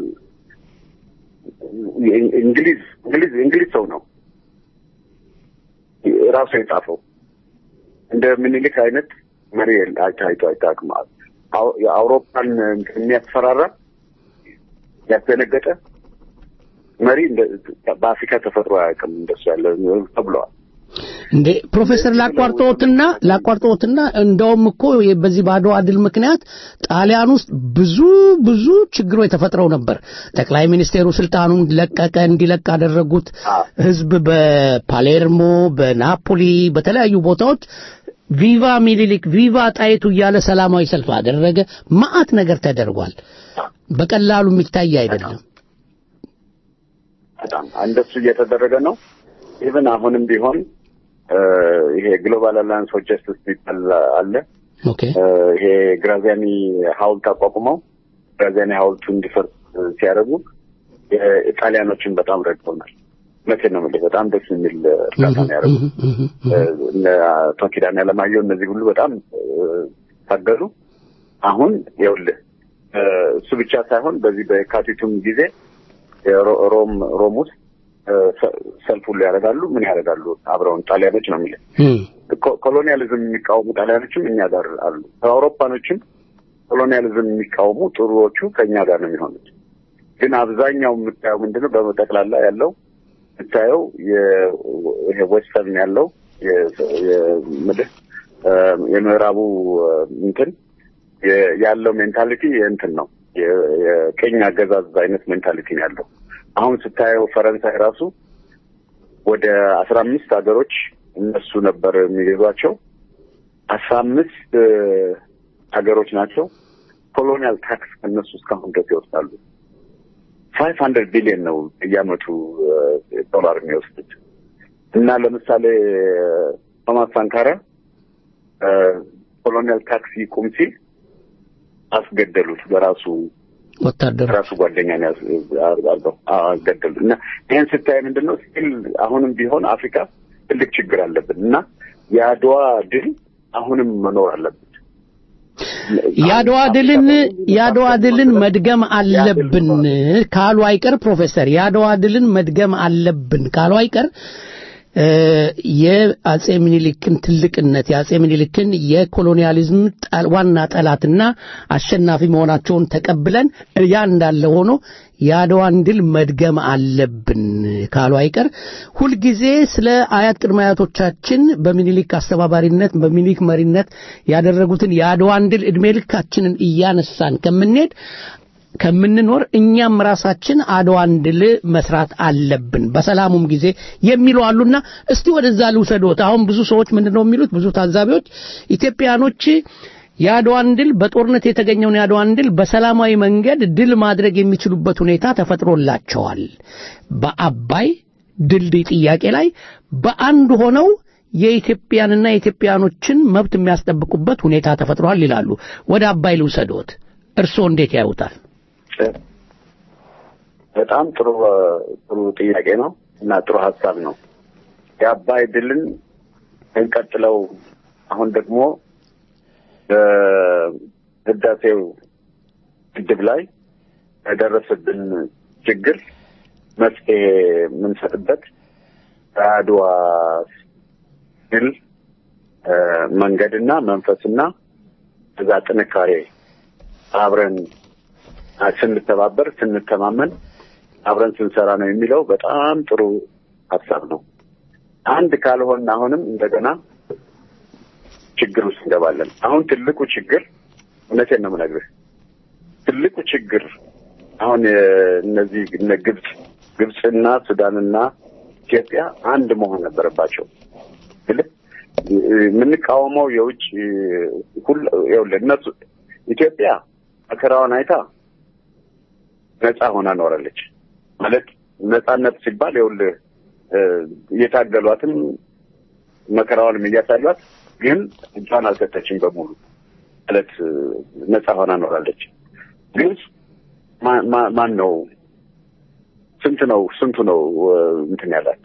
የ- እንግሊዝ እንግሊዝ እንግሊዝ ሰው ነው ራሱ የጻፈው እንደ ምኒልክ አይነት መሪ አይቶ አይታወቅም። አው- የአውሮፓን እንትን የሚያስፈራራ ያስደነገጠ መሪ እንደ- በአፍሪካ ተፈጥሮ አያውቅም እንደሱ ያለ ተብለዋል። እንዴ ፕሮፌሰር ላቋርጠዎትና ላቋርጠዎትና እንደውም እኮ የ- በዚህ በአድዋ ድል ምክንያት ጣሊያን ውስጥ ብዙ ብዙ ችግሮች ተፈጥረው ነበር። ጠቅላይ ሚኒስቴሩ ስልጣኑን ለቀቀ፣ እንዲለቅ አደረጉት። ህዝብ በፓሌርሞ፣ በናፖሊ፣ በተለያዩ ቦታዎች ቪቫ ሚኒሊክ ቪቫ ጣይቱ እያለ ሰላማዊ ሰልፍ አደረገ። መዓት ነገር ተደርጓል። በቀላሉ የሚታይ አይደለም። በጣም እንደሱ እየተደረገ ነው። ኢቭን አሁንም ቢሆን እ፣ ይሄ ግሎባል አላያንስ ፎር ጀስቲስ የሚባል አለ። ኦኬ እ፣ ይሄ ግራዚያኒ ሐውልት አቋቁመው ግራዚያኒ ሐውልቱ እንዲፈርስ ሲያደርጉ የጣሊያኖችን በጣም ረድተውናል። እውነቴን ነው የምልህ በጣም ደስ የሚል እርዳታ ነው ያደረጉት። እነ አቶ ኪዳነ አለማየሁ እነዚህ ሁሉ በጣም እ፣ ታገሉ። አሁን ይኸውልህ እ፣ እሱ ብቻ ሳይሆን በዚህ በየካቲቱም ጊዜ የሮ- ሮም ሮም ውስጥ እ፣ ሰ- ሰልፍ ሁሉ ያደርጋሉ። ምን ያደርጋሉ? አብረውን ጣሊያኖች ነው የሚለው ኮ- ኮሎኒያሊዝም የሚቃወሙ ጣሊያኖችም እኛ ጋር አሉ። ከአውሮፓኖችም ኮሎኒያሊዝም የሚቃወሙ ጥሩዎቹ ከእኛ ጋር ነው የሚሆኑት። ግን አብዛኛው የምታየው ምንድነው? በጠቅላላ ያለው የምታየው የ- ይሄ ዌስተርን ያለው የ- የምልህ እ፣ የምዕራቡ እ፣ እንትን የ- ያለው ሜንታሊቲ የእንትን ነው የ- የቅኝ አገዛዝ አይነት ሜንታሊቲ ነው ያለው። አሁን ስታየው ፈረንሳይ ራሱ ወደ አስራ አምስት ሀገሮች እነሱ ነበር የሚገዟቸው አስራ አምስት ሀገሮች ናቸው ኮሎኒያል ታክስ ከእነሱ እስካሁን ድረስ ይወስዳሉ። ፋይቭ ሀንድረድ ቢሊዮን ነው እያመቱ ዶላር የሚወስዱት እና ለምሳሌ ቶማስ ሳንካራ ኮሎኒያል ታክስ ይቁም ሲል አስገደሉት በራሱ ወታደር ራሱ ጓደኛን ያዝ- አድርገው አዎ፣ ገደሉ እና ይህን ስታይ ምንድን ነው ስቲል አሁንም ቢሆን አፍሪካ ትልቅ ችግር አለብን እና የአድዋ ድል አሁንም መኖር አለበት። የአድዋ ድልን የአድዋ ድልን መድገም አለብን ካሉ አይቀር ፕሮፌሰር የአድዋ ድልን መድገም አለብን ካሉ አይቀር እ፣ የአጼ ምኒልክን ትልቅነት የአጼ ምኒልክን የኮሎኒያሊዝም ጠል- ዋና ጠላትና አሸናፊ መሆናቸውን ተቀብለን ያ እንዳለ ሆኖ የአድዋን ድል መድገም አለብን ካሉ አይቀር ሁልጊዜ ስለ አያት ቅድመ አያቶቻችን በሚኒሊክ አስተባባሪነት በሚኒሊክ መሪነት ያደረጉትን የአድዋን ድል ዕድሜ ልካችንን እያነሳን ከምንሄድ ከምንኖር እኛም ራሳችን አድዋን ድል መስራት አለብን በሰላሙም ጊዜ የሚሉ አሉና እስቲ ወደዛ ልውሰዶት አሁን ብዙ ሰዎች ምንድነው የሚሉት ብዙ ታዛቢዎች ኢትዮጵያኖች የአድዋን ድል በጦርነት የተገኘውን የአድዋን ድል በሰላማዊ መንገድ ድል ማድረግ የሚችሉበት ሁኔታ ተፈጥሮላቸዋል በአባይ ድልድይ ጥያቄ ላይ በአንድ ሆነው የኢትዮጵያንና የኢትዮጵያኖችን መብት የሚያስጠብቁበት ሁኔታ ተፈጥሯል ይላሉ ወደ አባይ ልውሰዶት እርስዎ እንዴት ያዩታል በጣም ጥሩ ጥሩ ጥያቄ ነው እና ጥሩ ሀሳብ ነው። የአባይ ድልን እንቀጥለው። አሁን ደግሞ በህዳሴው ግድብ ላይ የደረሰብን ችግር መፍትሄ የምንሰጥበት በአድዋ ድል እ፣ መንገድና መንፈስና እዛ ጥንካሬ አብረን ስንተባበር ስንተማመን አብረን ስንሰራ ነው የሚለው በጣም ጥሩ ሀሳብ ነው። አንድ ካልሆን አሁንም እንደገና ችግር ውስጥ እንገባለን። አሁን ትልቁ ችግር እውነቴን ነው የምነግርህ፣ ትልቁ ችግር አሁን የ- እነዚህ እነ ግብፅ ግብፅና ሱዳንና ኢትዮጵያ አንድ መሆን ነበረባቸው። ስልህ የምንቃወመው የውጭ ሁሉ ይኸውልህ እነሱ ኢትዮጵያ መከራዋን አይታ ነፃ ሆና ኖራለች። ማለት ነፃነት ሲባል ይኸውልህ እ፣ እየታገሏትም መከራዋንም እያሳሏት ግን እጇን አልሰጠችም በሙሉ ማለት እ፣ ነፃ ሆና ኖራለች። ግብፅ ማ- ማ- ማን ነው ስንት ነው ስንቱ ነው እ፣ እንትን ያላት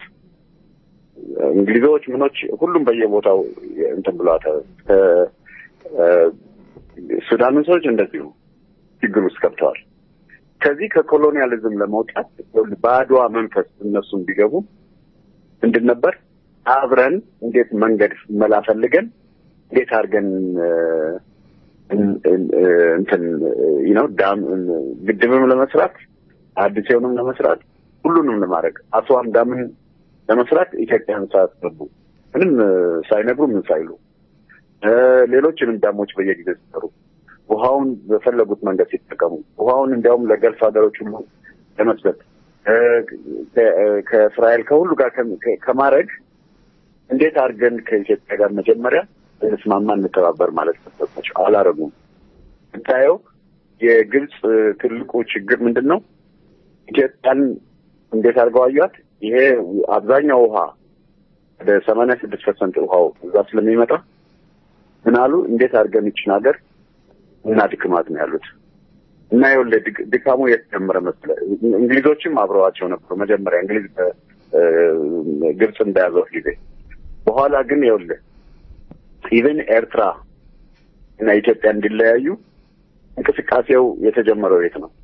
እንግሊዞች ምኖች ሁሉም በየቦታው እንትን ብሏታል። ከ- እ፣ ሱዳን ሰዎች እንደዚሁ ችግር ውስጥ ገብተዋል። ከዚህ ከኮሎኒያሊዝም ለመውጣት በአድዋ መንፈስ እነሱም ቢገቡ ምንድን ነበር አብረን እንዴት መንገድ መላ ፈልገን እንዴት አድርገን እ፣ እን- እን- እንትን ነው ዳም ግድብም ለመስራት አዲሴውንም ለመስራት ሁሉንም ለማድረግ አስዋን ዳምን ለመስራት ኢትዮጵያን ሳያስገቡ ምንም እ፣ ሳይነግሩ ምን ሳይሉ እ፣ ሌሎችንም ዳሞች በየጊዜው ሲሰሩ ውሃውን በፈለጉት መንገድ ሲጠቀሙ ውሃውን እንዲያውም ለገልፍ ሀገሮች ሁሉ ለመስጠት እ፣ ከ- እ፣ ከእስራኤል ከሁሉ ጋር ከ- ከ- ከማድረግ እንዴት አድርገን ከኢትዮጵያ ጋር መጀመሪያ እንስማማ እንተባበር ማለት ነበረባቸው። አላረጉም። ስታየው የግብፅ እ፣ ትልቁ ችግር ምንድን ነው? ኢትዮጵያን እንዴት አድርገው አዩት? ይሄ አብዛኛው ውሃ ወደ ሰማንያ ስድስት ፐርሰንት ውሃው እዛ ስለሚመጣ ምን አሉ? እንዴት አድርገን ይችን ሀገር እና ድክማት ነው ያሉት። እና ይኸውልህ ድክ- ድካሙ የት ጀመረ መሰለህ? እንግሊዞችም አብረዋቸው ነበሩ። መጀመሪያ እንግሊዝ እ፣ እ፣ ግብፅ እንደያዘው ጊዜ በኋላ ግን ይኸውልህ ኢቨን ኤርትራ እና ኢትዮጵያ እንዲለያዩ እንቅስቃሴው የተጀመረው የት ነው?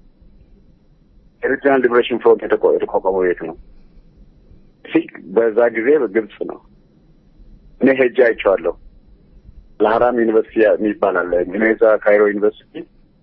ኤሪትሪያን ሊብሬሽን ፍሮንት የተቋ- የተቋቋመው የት ነው? ሲ በዛ ጊዜ በግብፅ ነው። እኔ ሄጄ አይቼዋለሁ። ለሀራም ዩኒቨርሲቲ የሚባል አለ ዩኔዛ ካይሮ ዩኒቨርሲቲ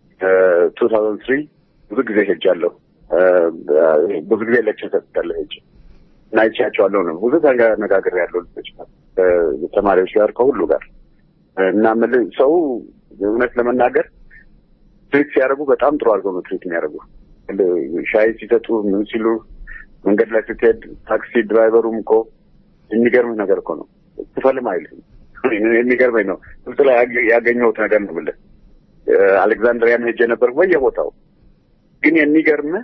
ቱ ታውዘንድ ትሪ ብዙ ጊዜ ሄጃለሁ። እ፣ ብዙ ጊዜ ሌክቸር ሰጥቻለሁ ሄጄ እና አይቼያቸዋለሁ ነው ብዙ ተነጋግሬ ያለው ልጆች ጋር እ፣ ተማሪዎች ጋር ከሁሉ ጋር እና የምልህ ሰው እውነት ለመናገር ትሪት ሲያደርጉ በጣም ጥሩ አድርገው ነው ትሪት የሚያደርጉ ሻይ ሲሰጡ ምን ሲሉ መንገድ ላይ ስትሄድ ታክሲ ድራይቨሩም እኮ የሚገርምህ ነገር እኮ ነው ክፈልም አይልም የሚገርመኝ ነው ግብጽ ላይ ያገ- ያገኘሁት ነገር ነው ብለህ አሌክዛንድሪያም ሄጄ ነበር በየቦታው ግን የሚገርምህ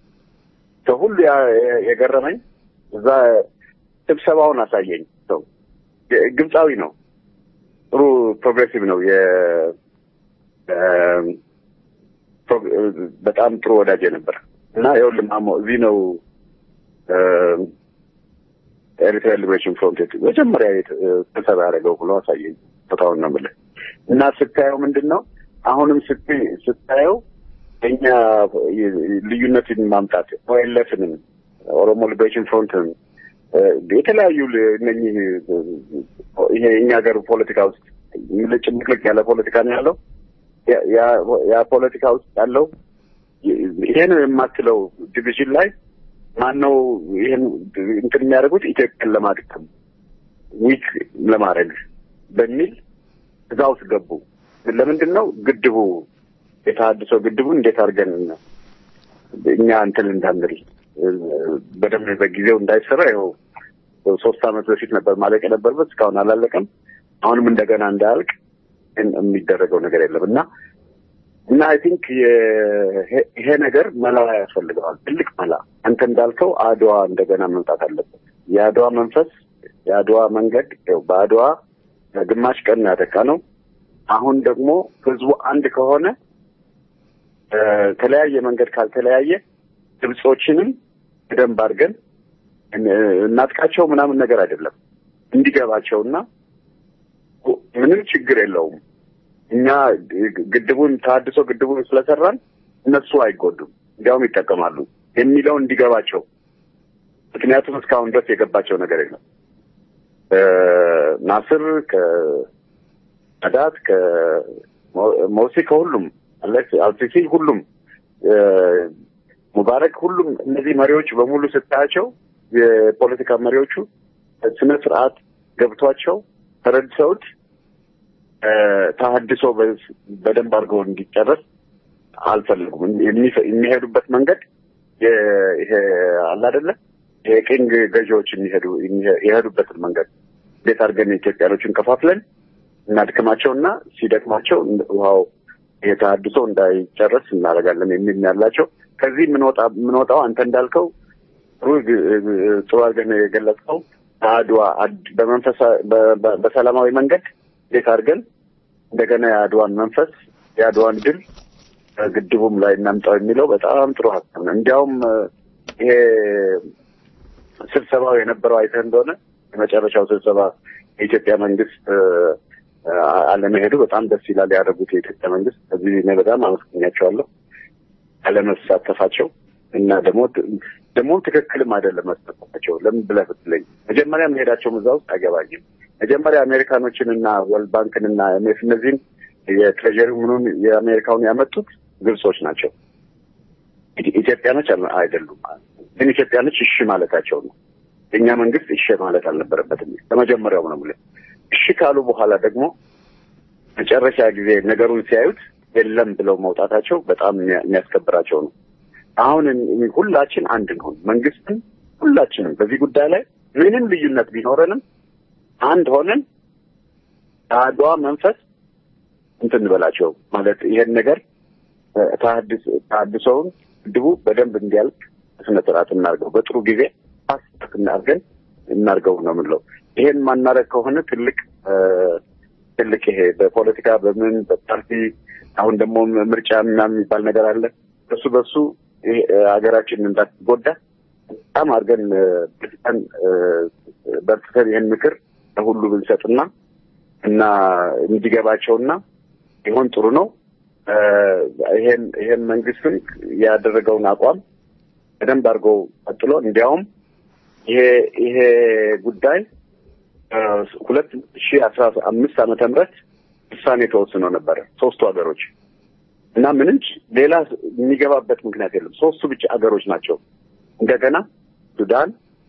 ከሁሉ ያ- የገረመኝ እዛ ስብሰባውን አሳየኝ ሰው ግ- ግብፃዊ ነው ጥሩ ፕሮግሬሲቭ ነው የ ፕሮ- እ፣ በጣም ጥሩ ወዳጅ ነበር እና ይኸውልህ ማሞ እዚህ ነው እ፣ ኤሪትራ ሊብሬሽን ፍሮንት መጀመሪያ የት- እ፣ ስብሰባ ያደረገው ብሎ አሳየኝ። ቦታውን ነው የምልህ እና ስታየው ምንድን ነው አሁንም ስት- ስታየው እኛ ልዩነትን ማምጣት ኦኤልኤፍንም ኦሮሞ ሊብሬሽን ፍሮንትን እ፣ የተለያዩ ል- እነኚህ እ፣ ይሄ የእኛ ሀገር ፖለቲካ ውስጥ ጭምቅልቅ ያለ ፖለቲካ ነው ያለው። ያ- ያ- ያ ፖለቲካ ውስጥ ያለው ይሄ ነው የማትለው ዲቪዥን ላይ ማነው ይሄን እንትን የሚያደርጉት ኢትዮጵያን ለማድከም ዊክ ለማድረግ በሚል እዛ ውስጥ ገቡ። ለምንድን ነው ግድቡ የተሃድሶ ግድቡ እንዴት አድርገን እኛ እንትን እንዳንል እ፣ በደንብ በጊዜው እንዳይሰራ ይኸው ሶስት ዓመት በፊት ነበር ማለቅ የነበረበት እስካሁን አላለቀም። አሁንም እንደገና እንዳያልቅ ግን የሚደረገው ነገር የለም እና እና አይ ቲንክ ይሄ ነገር መላ ያስፈልገዋል፣ ትልቅ መላ። አንተ እንዳልከው አድዋ እንደገና መምጣት አለበት። የአድዋ መንፈስ የአድዋ መንገድ ያው በአድዋ ግማሽ ቀን ያጠቃ ነው። አሁን ደግሞ ህዝቡ አንድ ከሆነ እ፣ ተለያየ መንገድ ካልተለያየ ግብጾችንም በደንብ አድርገን እን- እናጥቃቸው ምናምን ነገር አይደለም እንዲገባቸውና ምንም ችግር የለውም እኛ ግድቡን ተሀድሶ ግድቡን ስለሰራን እነሱ አይጎዱም፣ እንዲያውም ይጠቀማሉ የሚለው እንዲገባቸው። ምክንያቱም እስካሁን ድረስ የገባቸው ነገር የለም። እ፣ ናስር ከአዳት ከሞሲ ከሁሉም አለ- አልሲሲ ሁሉም እ፣ ሙባረክ ሁሉም እነዚህ መሪዎች በሙሉ ስታያቸው የፖለቲካ መሪዎቹ ስነ ስርዓት ገብቷቸው ተረድተውት እ፣ ተሀድሶ በ- በደንብ አድርገው እንዲጨረስ አልፈልጉም። የሚፈ- የሚሄዱበት መንገድ የ- ይሄ አለ አይደለ የቅኝ ገዢዎች የሚሄዱ የሚሄ- የሄዱበትን መንገድ እንዴት አድርገን ኢትዮጵያኖችን ከፋፍለን እናድክማቸውና ሲደክማቸው እንደ- ውሃው የተሀድሶ እንዳይጨረስ እናደርጋለን የሚል ነው ያላቸው። ከዚህ የምንወጣ የምንወጣው አንተ እንዳልከው ጥሩ ጥሩ አድርገን የገለጽከው አድዋ አድ- በመንፈሳ በ- በ- በሰላማዊ መንገድ እንዴት አድርገን እንደገና የአድዋን መንፈስ የአድዋን ድል ግድቡም ላይ እናምጣው የሚለው በጣም ጥሩ ሀሳብ ነው። እንዲያውም እ፣ ይሄ ስብሰባው የነበረው አይተህ እንደሆነ የመጨረሻው ስብሰባ የኢትዮጵያ መንግስት እ፣ አ- አለመሄዱ በጣም ደስ ይላል ያደረጉት የኢትዮጵያ መንግስት። ከዚህ እኔ በጣም አመስግኛቸዋለሁ አለመሳተፋቸው እና ደግሞ ደግሞ ትክክልም አይደለም መሳተፋቸው። ለምን ብለህ ብትለኝ መጀመሪያ መሄዳቸውም እዛ ውስጥ አይገባኝም። መጀመሪያ አሜሪካኖችን እና ወርልድ ባንክን እና ኤምኤፍ እነዚህን የትሬጀሪ ምኑን የአሜሪካውን ያመጡት ግብጾች ናቸው። ኢት- ኢትዮጵያኖች አል- አይደሉም። ግን ኢትዮጵያኖች እሺ ማለታቸው ነው። የእኛ መንግስት እሺ ማለት አልነበረበትም። ከመጀመሪያው ነው የምልህ። እሺ ካሉ በኋላ ደግሞ መጨረሻ ጊዜ ነገሩን ሲያዩት የለም ብለው መውጣታቸው በጣም የሚያ- የሚያስከብራቸው ነው። አሁን እን- ሁላችን አንድ እንሆን። መንግስትን ሁላችንም በዚህ ጉዳይ ላይ ምንም ልዩነት ቢኖረንም አንድ ሆነን አድዋ መንፈስ እንትን እንበላቸው ማለት ይሄን ነገር እ፣ ተሐድስ- ተሐድሶውን ግድቡ በደንብ እንዲያልቅ ስነ ስርዓት እናርገው፣ በጥሩ ጊዜ ፓስት እናርገን እናርገው ነው የምንለው። ይሄን ማናረግ ከሆነ ትልቅ እ፣ ትልቅ ይሄ በፖለቲካ በምን በፓርቲ አሁን ደግሞ ምርጫ ምናምን የሚባል ነገር አለ። በሱ በሱ ይሄ ሀገራችን እንዳትጎዳ በጣም አድርገን እ፣ በርትተን እ፣ በርትተን ይህን ምክር ለሁሉ ብንሰጥና እና እንዲገባቸውና ይሆን ጥሩ ነው። እ፣ ይሄን ይሄን መንግስትን ያደረገውን አቋም በደንብ አድርገው ቀጥሎ እንዲያውም ይሄ ይሄ ጉዳይ እ፣ ሁለት ሺህ አስራ አምስት ዓመተ ምህረት ውሳኔ ተወስኖ ነበረ ሶስቱ ሀገሮች እና ምንም ች- ሌላ የሚገባበት ምክንያት የለም። ሶስቱ ብቻ ሀገሮች ናቸው። እንደገና ሱዳን፣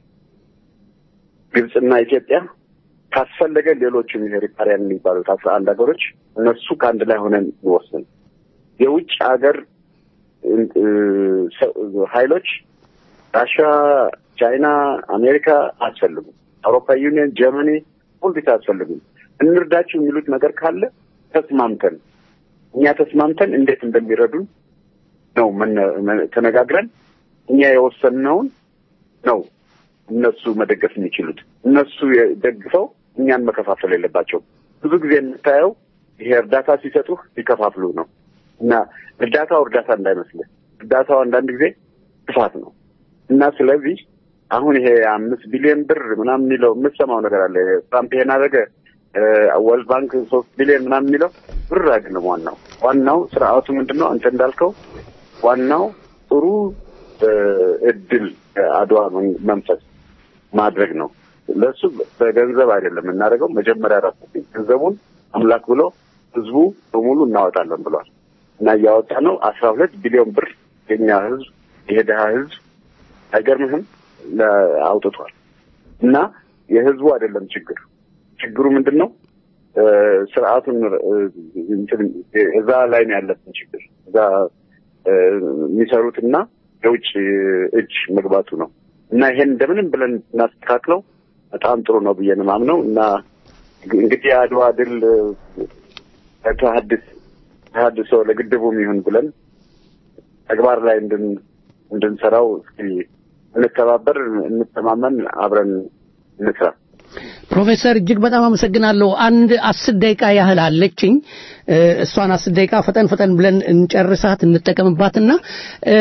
ግብፅና ኢትዮጵያ ካስፈለገ ሌሎችም ይሄ ሪፓሪያን የሚባሉት አስራ አንድ ሀገሮች እነሱ ከአንድ ላይ ሆነን እንወስን። የውጭ ሀገር እ፣ ሰ- ኃይሎች ራሻ፣ ቻይና፣ አሜሪካ አያስፈልጉም። አውሮፓ ዩኒየን፣ ጀርመኒ ሁልጊዜ አያስፈልጉም። እንርዳችሁ የሚሉት ነገር ካለ ተስማምተን እኛ ተስማምተን እንዴት እንደሚረዱን ነው መነ- መ- ተነጋግረን እኛ የወሰንነውን ነው እነሱ መደገፍ የሚችሉት። እነሱ ደግፈው እኛን መከፋፈል የለባቸው። ብዙ ጊዜ የምታየው ይሄ እርዳታ ሲሰጡህ ሲከፋፍሉ ነው። እና እርዳታው እርዳታ እንዳይመስልህ እርዳታው አንዳንድ ጊዜ ጥፋት ነው እና ስለዚህ አሁን ይሄ አምስት ቢሊዮን ብር ምናምን የሚለው የምትሰማው ነገር አለ። ትራምፕ ይሄን አደረገ፣ ወርልድ ባንክ ሶስት ቢሊዮን ምናምን የሚለው ብር አይደለም። ዋናው ዋናው ስርዓቱ ምንድን ነው? አንተ እንዳልከው ዋናው ጥሩ እ፣ እድል አድዋ መን- መንፈስ ማድረግ ነው። ለእሱ በገንዘብ አይደለም የምናደርገው። መጀመሪያ ራሱ ገንዘቡን አምላክ ብሎ ህዝቡ በሙሉ እናወጣለን ብሏል እና እያወጣ ነው። አስራ ሁለት ቢሊዮን ብር የኛ ህዝብ ይሄ ድሀ ህዝብ አይገርምህም ለ- አውጥቷል እና የህዝቡ አይደለም ችግር ችግሩ ምንድን ነው እ፣ ስርዓቱን እ፣ እንትን እዛ ላይ ነው ያለብን ችግር እዛ እ፣ የሚሰሩትና የውጭ እጅ መግባቱ ነው እና ይሄን እንደምንም ብለን እናስተካክለው በጣም ጥሩ ነው ብዬ ነው የማምነው እና እንግዲህ የአድዋ ድል እ፣ ተሀድስ ተሀድሶ ለግድቡም ይሁን ብለን ተግባር ላይ እንድን እንድንሰራው እስኪ እንተባበር፣ እንተማመን፣ አብረን እንስራ። ፕሮፌሰር እጅግ በጣም አመሰግናለሁ። አንድ አስር ደቂቃ ያህል አለችኝ። እ፣ እሷን አስር ደቂቃ ፈጠን ፈጠን ብለን እንጨርሳት እንጠቀምባትና እ፣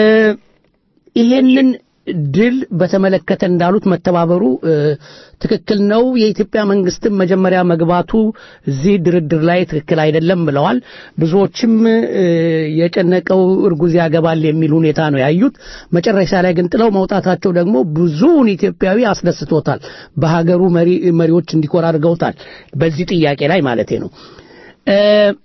ይሄንን ድል በተመለከተ እንዳሉት መተባበሩ እ፣ ትክክል ነው። የኢትዮጵያ መንግስትም መጀመሪያ መግባቱ እዚህ ድርድር ላይ ትክክል አይደለም ብለዋል። ብዙዎችም እ፣ የጨነቀው እርጉዝ ያገባል የሚል ሁኔታ ነው ያዩት። መጨረሻ ላይ ግን ጥለው መውጣታቸው ደግሞ ብዙውን ኢትዮጵያዊ አስደስቶታል። በሀገሩ መሪ መሪዎች እንዲኮራ አድርገውታል። በዚህ ጥያቄ ላይ ማለቴ ነው። እ፣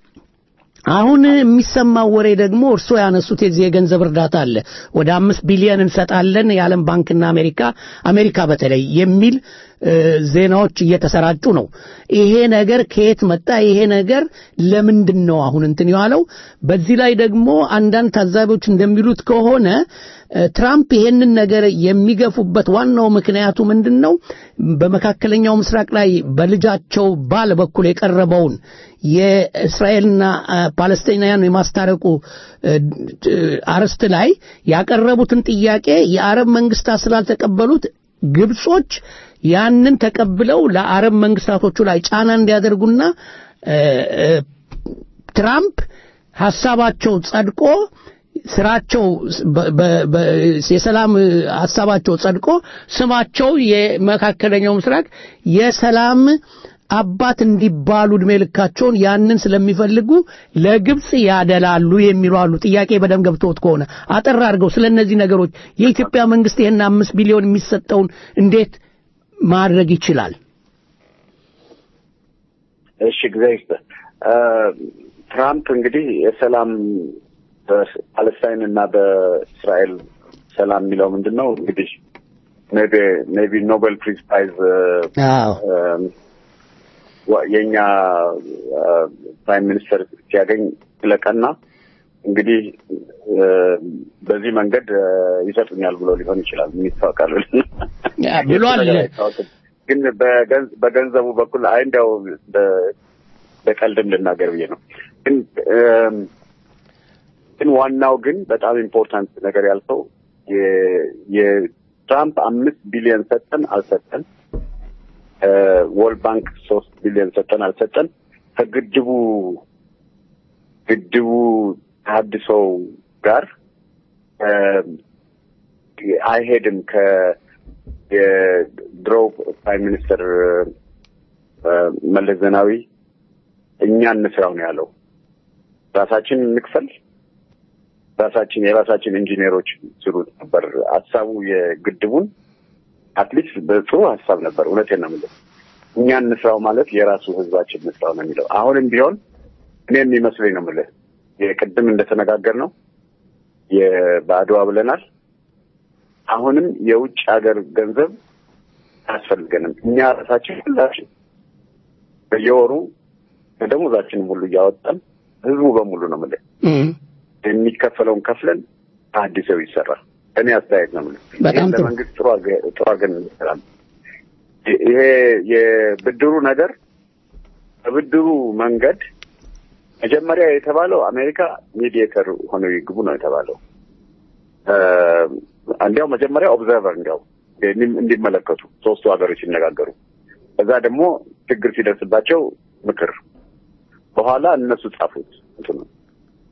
አሁን የሚሰማው ወሬ ደግሞ እርስዎ ያነሱት የዚህ የገንዘብ እርዳታ አለ ወደ አምስት ቢሊዮን እንሰጣለን የዓለም ባንክና አሜሪካ አሜሪካ በተለይ የሚል እ፣ ዜናዎች እየተሰራጩ ነው። ይሄ ነገር ከየት መጣ? ይሄ ነገር ለምንድን ነው አሁን እንትን የዋለው? በዚህ ላይ ደግሞ አንዳንድ ታዛቢዎች እንደሚሉት ከሆነ እ፣ ትራምፕ ይሄንን ነገር የሚገፉበት ዋናው ምክንያቱ ምንድን ነው? በመካከለኛው ምስራቅ ላይ በልጃቸው ባል በኩል የቀረበውን የእስራኤልና አ፣ ፓለስቲናውያን የማስታረቁ እ፣ እ፣ አርዕስት ላይ ያቀረቡትን ጥያቄ የአረብ መንግስታት ስላልተቀበሉት ግብጾች ያንን ተቀብለው ለአረብ መንግስታቶቹ ላይ ጫና እንዲያደርጉና እ፣ እ፣ ትራምፕ ሐሳባቸው ጸድቆ ስራቸው በ- በ- በ- የሰላም ሐሳባቸው ጸድቆ ስማቸው የመካከለኛው ምስራቅ የሰላም አባት እንዲባሉ እድሜ ልካቸውን ያንን ስለሚፈልጉ ለግብጽ ያደላሉ የሚሉ አሉ። ጥያቄ በደም ገብቶት ከሆነ አጠር አድርገው ስለ እነዚህ ነገሮች የኢትዮጵያ መንግስት ይህን አምስት ቢሊዮን የሚሰጠውን እንዴት ማድረግ ይችላል? እሺ ጊዜ ትራምፕ እንግዲህ የሰላም በፓለስታይን እና በእስራኤል ሰላም የሚለው ምንድን ነው እንግዲህ ሜቢ ኖቤል ፕሪዝ ፕራይዝ አዎ የእኛ ፕራይም ሚኒስተር ሲያገኝ ስለቀና እንግዲህ እ፣ በዚህ መንገድ እ፣ ይሰጡኛል ብሎ ሊሆን ይችላል። የሚታወቃል ያ ብሏል። ግን በገንዝ- በገንዘቡ በኩል አይ እንዲያው በ- በቀልድም ልናገር ብዬ ነው። ግን እም፣ ግን ዋናው ግን በጣም ኢምፖርታንት ነገር ያልከው የ- የትራምፕ አምስት ቢሊዮን ሰጠን አልሰጠን ወርልድ ባንክ ሶስት ቢሊዮን ሰጠን አልሰጠን ከግድቡ ግድቡ ተሀድሶ ጋር እ፣ አይሄድም ከ የድሮ ፕራይም ሚኒስትር እ፣ መለስ ዜናዊ እኛ እንስራው ነው ያለው። ራሳችን እንክፈል፣ ራሳችን የራሳችን ኢንጂነሮች ስሩት ነበር ሀሳቡ የግድቡን አትሊስት በጥሩ ሀሳብ ነበር። እውነቴን ነው የምልህ። እኛ እንስራው ማለት የራሱ ህዝባችን እንስራው ነው የሚለው። አሁንም ቢሆን እኔ የሚመስለኝ ነው የምልህ የቅድም እንደተነጋገር ነው በአድዋ ብለናል። አሁንም የውጭ ሀገር ገንዘብ አያስፈልገንም። እኛ ራሳችን ሁላችን በየወሩ ከደሞዛችንም ሁሉ እያወጣን ህዝቡ በሙሉ ነው የምልህ እም፣ የሚከፈለውን ከፍለን አዲሰው ይሰራል። እኔ አስተያየት ነው የምልህ። በጣም ይህን ጥሩ። ለመንግስት ጥሩ አድርገ- ጥሩ አድርገን እንሰራለን። ይሄ የብድሩ ነገር በብድሩ መንገድ መጀመሪያ የተባለው አሜሪካ ሚዲየተር ሆነው ይግቡ ነው የተባለው። እ፣ እንዲያው መጀመሪያ ኦብዘርቨር እንዲያው እንዲ- እንዲመለከቱ ሶስቱ ሀገሮች ሲነጋገሩ፣ ከዛ ደግሞ ችግር ሲደርስባቸው ምክር፣ በኋላ እነሱ ጻፉት እንትኑ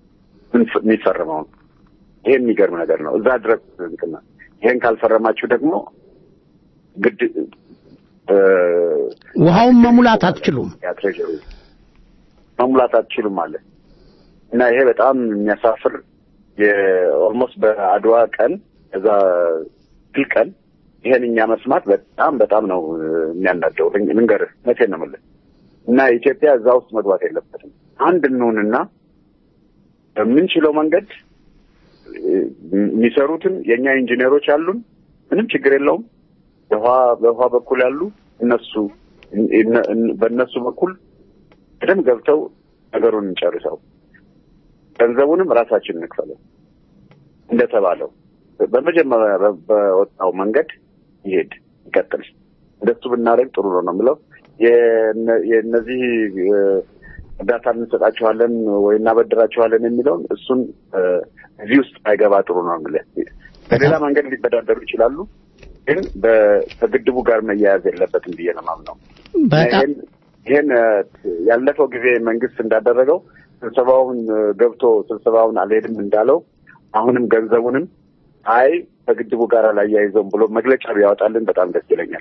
ምንፍ- የሚፈርመው ነው። ይሄ የሚገርም ነገር ነው። እዛ ድረስ እንትና ይሄን ካልፈረማችሁ ደግሞ ግድ እ፣ ውሃውን መሙላት አትችሉም። ያ ትሬጀሪ መሙላት አትችሉም አለ እና ይሄ በጣም የሚያሳፍር የኦልሞስት በአድዋ ቀን እዛ ድል ቀን ይሄን እኛ መስማት በጣም በጣም ነው የሚያናደው። ልን- ልንገርህ መቼ ነው የምልህ እና ኢትዮጵያ እዛ ውስጥ መግባት የለበትም። አንድ እንሁንና በምንችለው መንገድ እ፣ የሚሰሩትን የእኛ ኢንጂነሮች አሉን፣ ምንም ችግር የለውም። በውሃ በውሃ በኩል ያሉ እነሱ እነ- እነ- በእነሱ በኩል በደንብ ገብተው ነገሩን እንጨርሰው፣ ገንዘቡንም ራሳችን እንክፈለው እንደተባለው በመጀመሪያ በ- በወጣው መንገድ ይሄድ ይቀጥል። እንደሱ ብናደርግ ጥሩ ነው ነው የምለው። የነ- የእነዚህ እ፣ እርዳታ እንሰጣችኋለን ወይ እናበድራችኋለን የሚለውን እሱን እ፣ እዚህ ውስጥ አይገባ ጥሩ ነው የምልህ። በሌላ መንገድ ሊበዳደሩ ይችላሉ፣ ግን በ- ከግድቡ ጋር መያያዝ የለበትም ብዬ ነው የማምነው። በጣም ይሄን ይሄን እ፣ ያለፈው ጊዜ መንግስት እንዳደረገው ስብሰባውን እ፣ ገብቶ ስብሰባውን አልሄድም እንዳለው አሁንም ገንዘቡንም አይ ከግድቡ ጋር አላያይዘውም ብሎ መግለጫ ቢያወጣልን በጣም ደስ ይለኛል።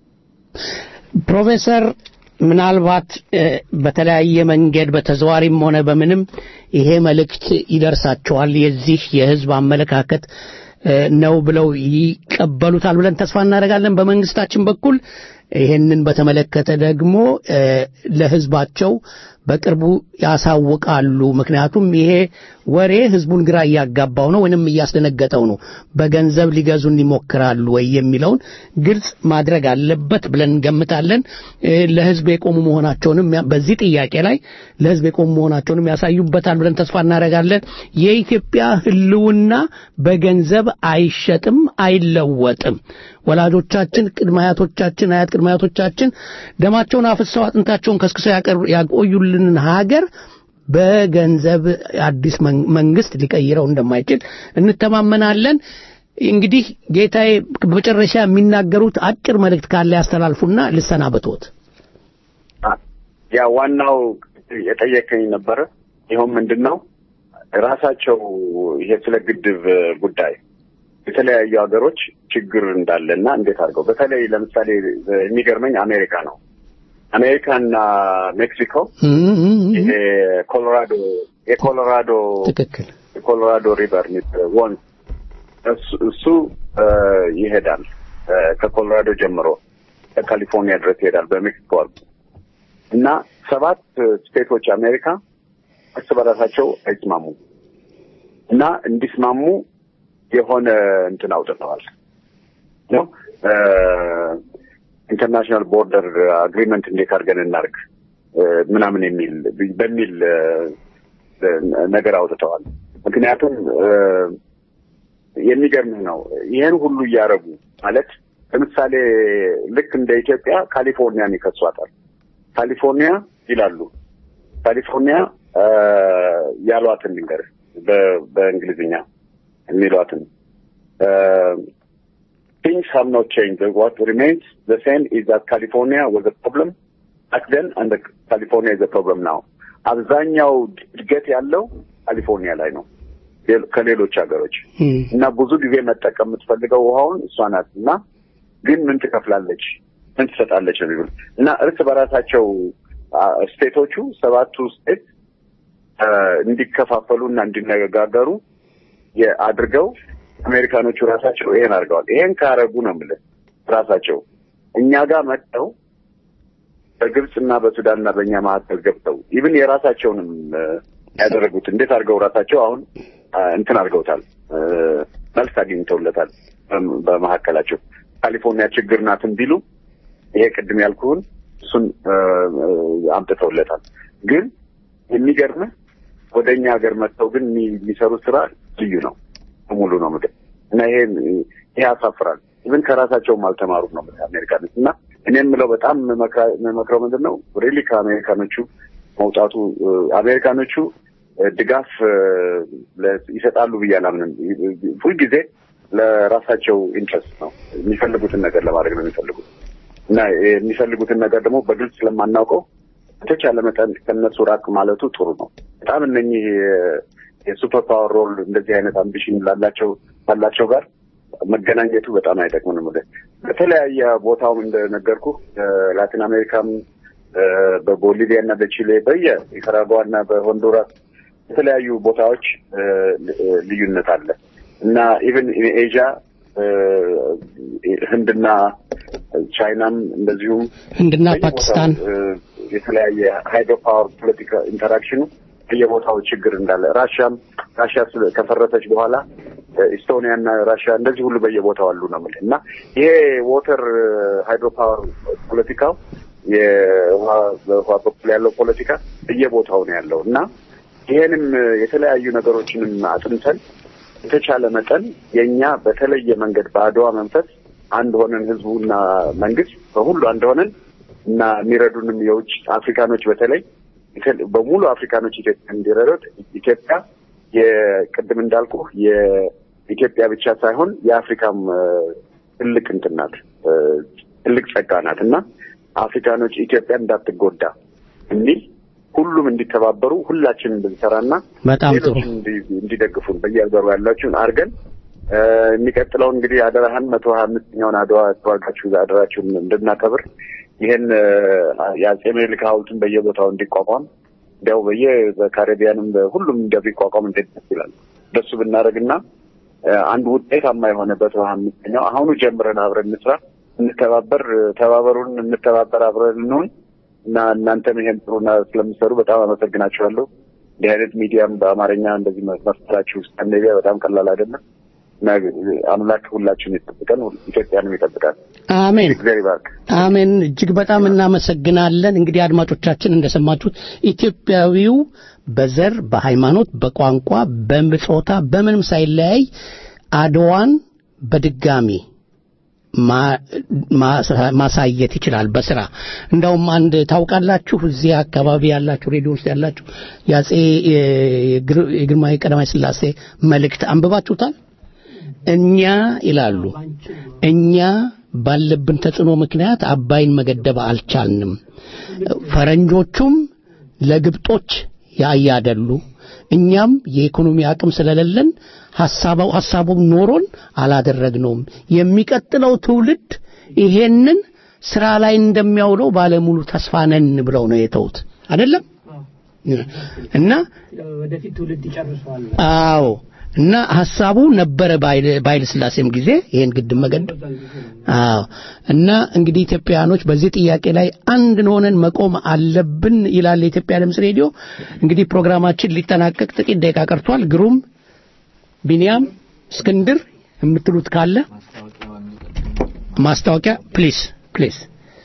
ፕሮፌሰር ምናልባት እ፣ በተለያየ መንገድ በተዘዋሪም ሆነ በምንም ይሄ መልእክት ይደርሳቸዋል። የዚህ የህዝብ አመለካከት እ፣ ነው ብለው ይቀበሉታል ብለን ተስፋ እናደርጋለን። በመንግስታችን በኩል ይሄንን በተመለከተ ደግሞ እ፣ ለህዝባቸው በቅርቡ ያሳውቃሉ። ምክንያቱም ይሄ ወሬ ህዝቡን ግራ እያጋባው ነው ወይንም እያስደነገጠው ነው። በገንዘብ ሊገዙን ይሞክራሉ ወይ የሚለውን ግልጽ ማድረግ አለበት ብለን እንገምታለን። እ፣ ለህዝብ የቆሙ መሆናቸውንም ያ- በዚህ ጥያቄ ላይ ለህዝብ የቆሙ መሆናቸውንም ያሳዩበታል ብለን ተስፋ እናደርጋለን። የኢትዮጵያ ህልውና በገንዘብ አይሸጥም፣ አይለወጥም። ወላጆቻችን፣ ቅድመ አያቶቻችን፣ አያት ቅድመ አያቶቻችን ደማቸውን አፍሰው አጥንታቸውን ከስክሰው ያቀር- ያቆዩልንን ሀገር በገንዘብ አዲስ መን- መንግስት ሊቀይረው እንደማይችል እንተማመናለን። እንግዲህ ጌታዬ በመጨረሻ የሚናገሩት አጭር መልእክት ካለ ያስተላልፉና ልሰናበትዎት። ያ ዋናው የጠየቀኝ ነበረ። ይኸው ምንድን ነው ራሳቸው ይሄ ስለ ግድብ ጉዳይ የተለያዩ ሀገሮች ችግር እንዳለና እንዴት አድርገው በተለይ ለምሳሌ የሚገርመኝ አሜሪካ ነው። አሜሪካና ሜክሲኮ ይሄ ኮሎራዶ የኮሎራዶ ትክክል የኮሎራዶ ሪቨር ወንዝ እሱ- እሱ እ፣ ይሄዳል እ፣ ከኮሎራዶ ጀምሮ ከካሊፎርኒያ ድረስ ይሄዳል በሜክሲኮ አልፎ እና ሰባት ስቴቶች አሜሪካ እርስ በራሳቸው አይስማሙም እና እንዲስማሙ የሆነ እንትን አውጥተዋል ነው ኢንተርናሽናል ቦርደር አግሪመንት እንዴት አድርገን እናርግ እ፣ ምናምን የሚል በሚል እ፣ እ፣ ነገር አውጥተዋል። ምክንያቱም እ፣ የሚገርምህ ነው ይህን ሁሉ እያደረጉ ማለት ለምሳሌ ልክ እንደ ኢትዮጵያ ካሊፎርኒያን ይከሷታል። ካሊፎርኒያ ይላሉ ካሊፎርኒያ እ፣ ያሏትን ልንገርህ በ- በእንግሊዝኛ የሚሏትን things have not changed. What remains the same is that California was a problem back then and the California is a problem now. አብዛኛው እድገት ያለው ካሊፎርኒያ ላይ ነው ሌሎ- ከሌሎች ሀገሮች እና ብዙ ጊዜ መጠቀም የምትፈልገው ውሃውን እሷ ናት እና ግን ምን ትከፍላለች ምን ትሰጣለች ነው የሚሉት እና እርስ በራሳቸው አ፣ ስቴቶቹ ሰባቱ ስቴት አ፣ እንዲከፋፈሉ እና እንዲነጋገሩ የ- አድርገው አሜሪካኖቹ ራሳቸው ይሄን አድርገዋል። ይሄን ካረጉ ነው የምልህ ራሳቸው እኛ ጋር መጥተው በግብፅና በሱዳንና በእኛ መካከል ገብተው ኢቭን የራሳቸውንም እ፣ ያደረጉት እንዴት አድርገው ራሳቸው አሁን አ፣ እንትን አድርገውታል እ፣ መልስ አግኝተውለታል በም- በመካከላቸው ካሊፎርኒያ ችግር ናትን ቢሉ ይሄ ቅድም ያልኩህን እሱን እ፣ እ፣ አምጥተውለታል። ግን የሚገርምህ ወደ እኛ ሀገር መጥተው ግን የሚ- የሚሰሩት ስራ ልዩ ነው ሙሉ ነው ምድር እና ይሄ ይሄ ያሳፍራል። ኢቭን ከራሳቸውም አልተማሩም ነው የምልህ አሜሪካኖች እና እኔ የምለው በጣም መክራ- መክረው ምንድን ነው ሪሊ ከአሜሪካኖቹ መውጣቱ እ፣ አሜሪካኖቹ እ፣ ድጋፍ እ፣ ለ- ይሰጣሉ ብዬ አላምንም። ሁልጊዜ ለራሳቸው ኢንትረስት ነው የሚፈልጉትን ነገር ለማድረግ ነው የሚፈልጉት እና የሚፈልጉትን ነገር ደግሞ በግልጽ ስለማናውቀው በተቻለ መጠን ከነሱ ራቅ ማለቱ ጥሩ ነው። በጣም እነኚህ የ- የሱፐር ፓወር ሮል እንደዚህ አይነት አምቢሽን ላላቸው ካላቸው ጋር መገናኘቱ በጣም አይጠቅምንም። ወደ በተለያየ ቦታውም እንደነገርኩ ላቲን አሜሪካም እ፣ በቦሊቪያ እና በቺሌ በየ ኒካራጓ እና በሆንዱራስ የተለያዩ ቦታዎች እ፣ እ፣ ልዩነት አለ እና ኢቨን ኤዥያ ህንድና ቻይናም እንደዚሁም ህንድና በየቦታው፣ ፓኪስታን እ፣ የተለያየ ሃይድሮ ፓወር ፖለቲካ ኢንተራክሽኑ በየቦታው ችግር እንዳለ ራሽያም ራሽያ ስለ- ከፈረሰች በኋላ እ፣ ኢስቶኒያ እና ራሽያ እንደዚህ ሁሉ በየቦታው አሉ ነው የምልህ እና ይሄ ዎተር ሃይድሮ ፓወር ፖለቲካው የውሃ በውሃ በኩል ያለው ፖለቲካ በየቦታው ነው ያለው እና ይሄንም እ፣ የተለያዩ ነገሮችንም አጥንተን የተቻለ መጠን የእኛ በተለየ መንገድ በአድዋ መንፈስ አንድ ሆነን ህዝቡና መንግስት በሁሉ አንድ ሆነን እና የሚረዱንም የውጭ አፍሪካኖች በተለይ ኢተ- በሙሉ አፍሪካኖች ኢትዮጵያ እንዲረዱት ኢትዮጵያ የቅድም እንዳልኩ የኢትዮጵያ ብቻ ሳይሆን የአፍሪካም እ፣ ትልቅ እንትን ናት እ፣ ትልቅ ጸጋ ናት እና አፍሪካኖች ኢትዮጵያ እንዳትጎዳ የሚል ሁሉም እንዲተባበሩ ሁላችንም እንድንሰራና በጣም ጥሩ ሌሎችም እንዲ- እንዲደግፉን በየሀገሩ ያላችሁን አድርገን እ፣ የሚቀጥለው እንግዲህ አደራህን መቶ ሀያ አምስተኛውን አድዋ ተዋጋችሁ አደራችሁን እንድናከብር ይህን እ፣ የአጼ ምኒልክ ሐውልትን በየቦታው እንዲቋቋም እንዲያው በየ በካሪቢያንም ሁሉም እንደሚቋቋም እንዴት ደስ ይላል። እንደሱ ብናደርግና እ፣ አንድ ውጤታማ የሆነ መቶ ሀያ አምስተኛው አሁኑ ጀምረን አብረን እንስራ፣ እንተባበር፣ ተባበሩን፣ እንተባበር፣ አብረን እንሆን እና እናንተም ይሄን ጥሩና ስለምሰሩ በጣም አመሰግናችኋለሁ። እንዲህ አይነት ሚዲያም በአማርኛ እንደዚህ መፍጠራችሁ ስካንዲኔቪያ በጣም ቀላል አይደለም እና አምላክ ሁላችንም ይጠብቀን፣ ኢትዮጵያንም ይጠብቃል። አሜን እግዚአብሔር ይባርክ። አሜን። እጅግ በጣም እናመሰግናለን። እንግዲህ አድማጮቻችን እንደሰማችሁት ኢትዮጵያዊው በዘር፣ በሃይማኖት፣ በቋንቋ፣ በጾታ በምንም ሳይለያይ አድዋን በድጋሚ ማ- ማሳ- ማሳየት ይችላል በስራ እንደውም አንድ ታውቃላችሁ እዚህ አካባቢ ያላችሁ ሬዲዮ ውስጥ ያላችሁ የአጼ የግር- የግርማዊ ቀዳማዊ ስላሴ መልእክት አንብባችሁታል እኛ ይላሉ እኛ ባለብን ተጽዕኖ ምክንያት አባይን መገደብ አልቻልንም ፈረንጆቹም ለግብጦች ያያደሉ እኛም የኢኮኖሚ አቅም ስለሌለን ሐሳባው ሐሳቡም ኖሮን አላደረግነውም የሚቀጥለው ትውልድ ይሄንን ስራ ላይ እንደሚያውለው ባለሙሉ ተስፋ ነን ብለው ነው የተውት አይደለም እና ወደፊት ትውልድ ይጨርሰዋል። አዎ እና ሐሳቡ ነበረ በኃይለ በኃይለ ሥላሴም ጊዜ ይሄን ግድብ መገደብ አዎ እና እንግዲህ ኢትዮጵያውያኖች በዚህ ጥያቄ ላይ አንድ ሆነን መቆም አለብን ይላል የኢትዮጵያ ድምፅ ሬዲዮ እንግዲህ ፕሮግራማችን ሊጠናቀቅ ጥቂት ደቂቃ ቀርቷል ግሩም ቢንያም እስክንድር የምትሉት ካለ ማስታወቂያ ፕሊስ ፕሊስ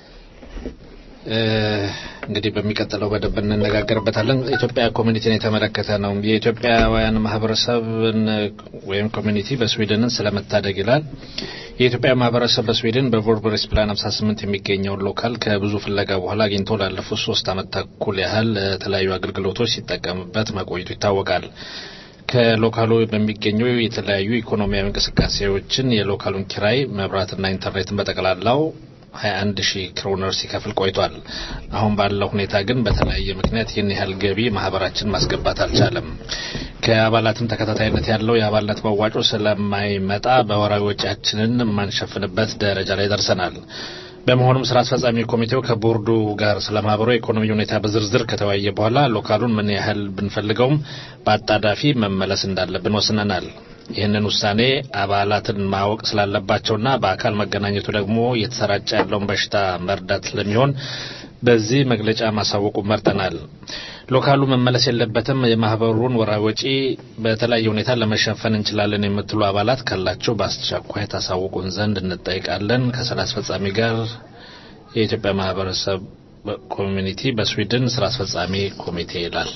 እንግዲህ በሚቀጥለው በደንብ እንነጋገርበታለን። ኢትዮጵያ ኮሚኒቲን የተመለከተ ነው። የኢትዮጵያውያን ማህበረሰብን ወይም ኮሚኒቲ በስዊድንን ስለመታደግ ይላል። የኢትዮጵያ ማህበረሰብ በስዊድን በቮርበሬስ ፕላን 58 የሚገኘውን ሎካል ከብዙ ፍለጋ በኋላ አግኝቶ ላለፉት ሶስት ዓመት ተኩል ያህል ለተለያዩ አገልግሎቶች ሲጠቀምበት መቆየቱ ይታወቃል። ከሎካሉ በሚገኙ የተለያዩ ኢኮኖሚያዊ እንቅስቃሴዎችን የሎካሉን ኪራይ፣ መብራትና ኢንተርኔትን በጠቅላላው 21 ሺህ ክሮነር ሲከፍል ቆይቷል። አሁን ባለው ሁኔታ ግን በተለያየ ምክንያት ይህን ያህል ገቢ ማህበራችን ማስገባት አልቻለም። ከአባላትም ተከታታይነት ያለው የአባልነት መዋጮ ስለማይመጣ በወራዊ ወጪያችንን የማንሸፍንበት ደረጃ ላይ ደርሰናል። በመሆኑም ስራ አስፈጻሚ ኮሚቴው ከቦርዱ ጋር ስለ ማህበሩ የኢኮኖሚ ሁኔታ በዝርዝር ከተወያየ በኋላ ሎካሉን ምን ያህል ብንፈልገውም በአጣዳፊ መመለስ እንዳለብን ወስነናል። ይህንን ውሳኔ አባላትን ማወቅ ስላለባቸውና በአካል መገናኘቱ ደግሞ እየተሰራጨ ያለውን በሽታ መርዳት ስለሚሆን በዚህ መግለጫ ማሳወቁ መርጠናል። ሎካሉ መመለስ የለበትም፣ የማህበሩን ወራዊ ወጪ በተለያየ ሁኔታ ለመሸፈን እንችላለን የምትሉ አባላት ካላቸው በአስቸኳይ ታሳውቁን ዘንድ እንጠይቃለን። ከስራ አስፈጻሚ ጋር የኢትዮጵያ ማህበረሰብ ኮሚኒቲ በስዊድን ስራ አስፈጻሚ ኮሚቴ ይላል።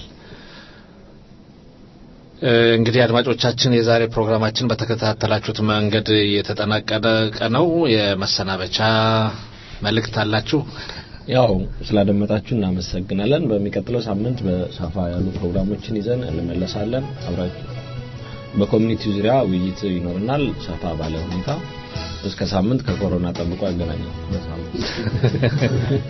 እንግዲህ አድማጮቻችን የዛሬ ፕሮግራማችን በተከታተላችሁት መንገድ የተጠናቀቀ ነው። የመሰናበቻ መልእክት አላችሁ? ያው ስላደመጣችሁ እናመሰግናለን። በሚቀጥለው ሳምንት በሰፋ ያሉ ፕሮግራሞችን ይዘን እንመለሳለን። አብራችሁ በኮሚኒቲው ዙሪያ ውይይት ይኖርናል ሰፋ ባለ ሁኔታ። እስከ ሳምንት ከኮሮና ጠብቆ ያገናኛል። በሳምንት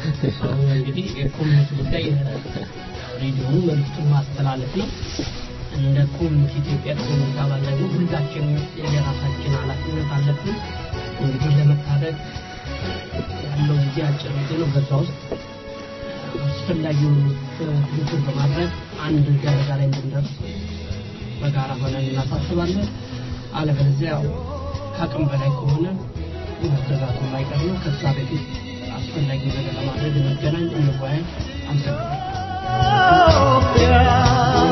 አሁን እንግዲህ የኮሚኒቲ ጉዳይ ሬዲዮኑ መልዕክቱን ማስተላለፍ ነው። እንደ ኮሚኒቲ ኢትዮጵያ ኮሚኒቲ አባል ደግሞ ሁላችን የራሳችን ኃላፊነት አለብን። እንግዲህ ለመታደግ ያለው ጊዜ አጭር ጊዜ ነው። በዛ ውስጥ አስፈላጊውን ትብብር በማድረግ አንድ ደረጃ ላይ እንድንደርስ በጋራ ሆነን እናሳስባለን። አለበለዚያ ያው ከአቅም በላይ ከሆነ መገዛቱ የማይቀር ነው። ከዛ በፊት አስፈላጊ ነገር ለማድረግ እንገናኝ፣ እንወያይ። አመሰግናለሁ።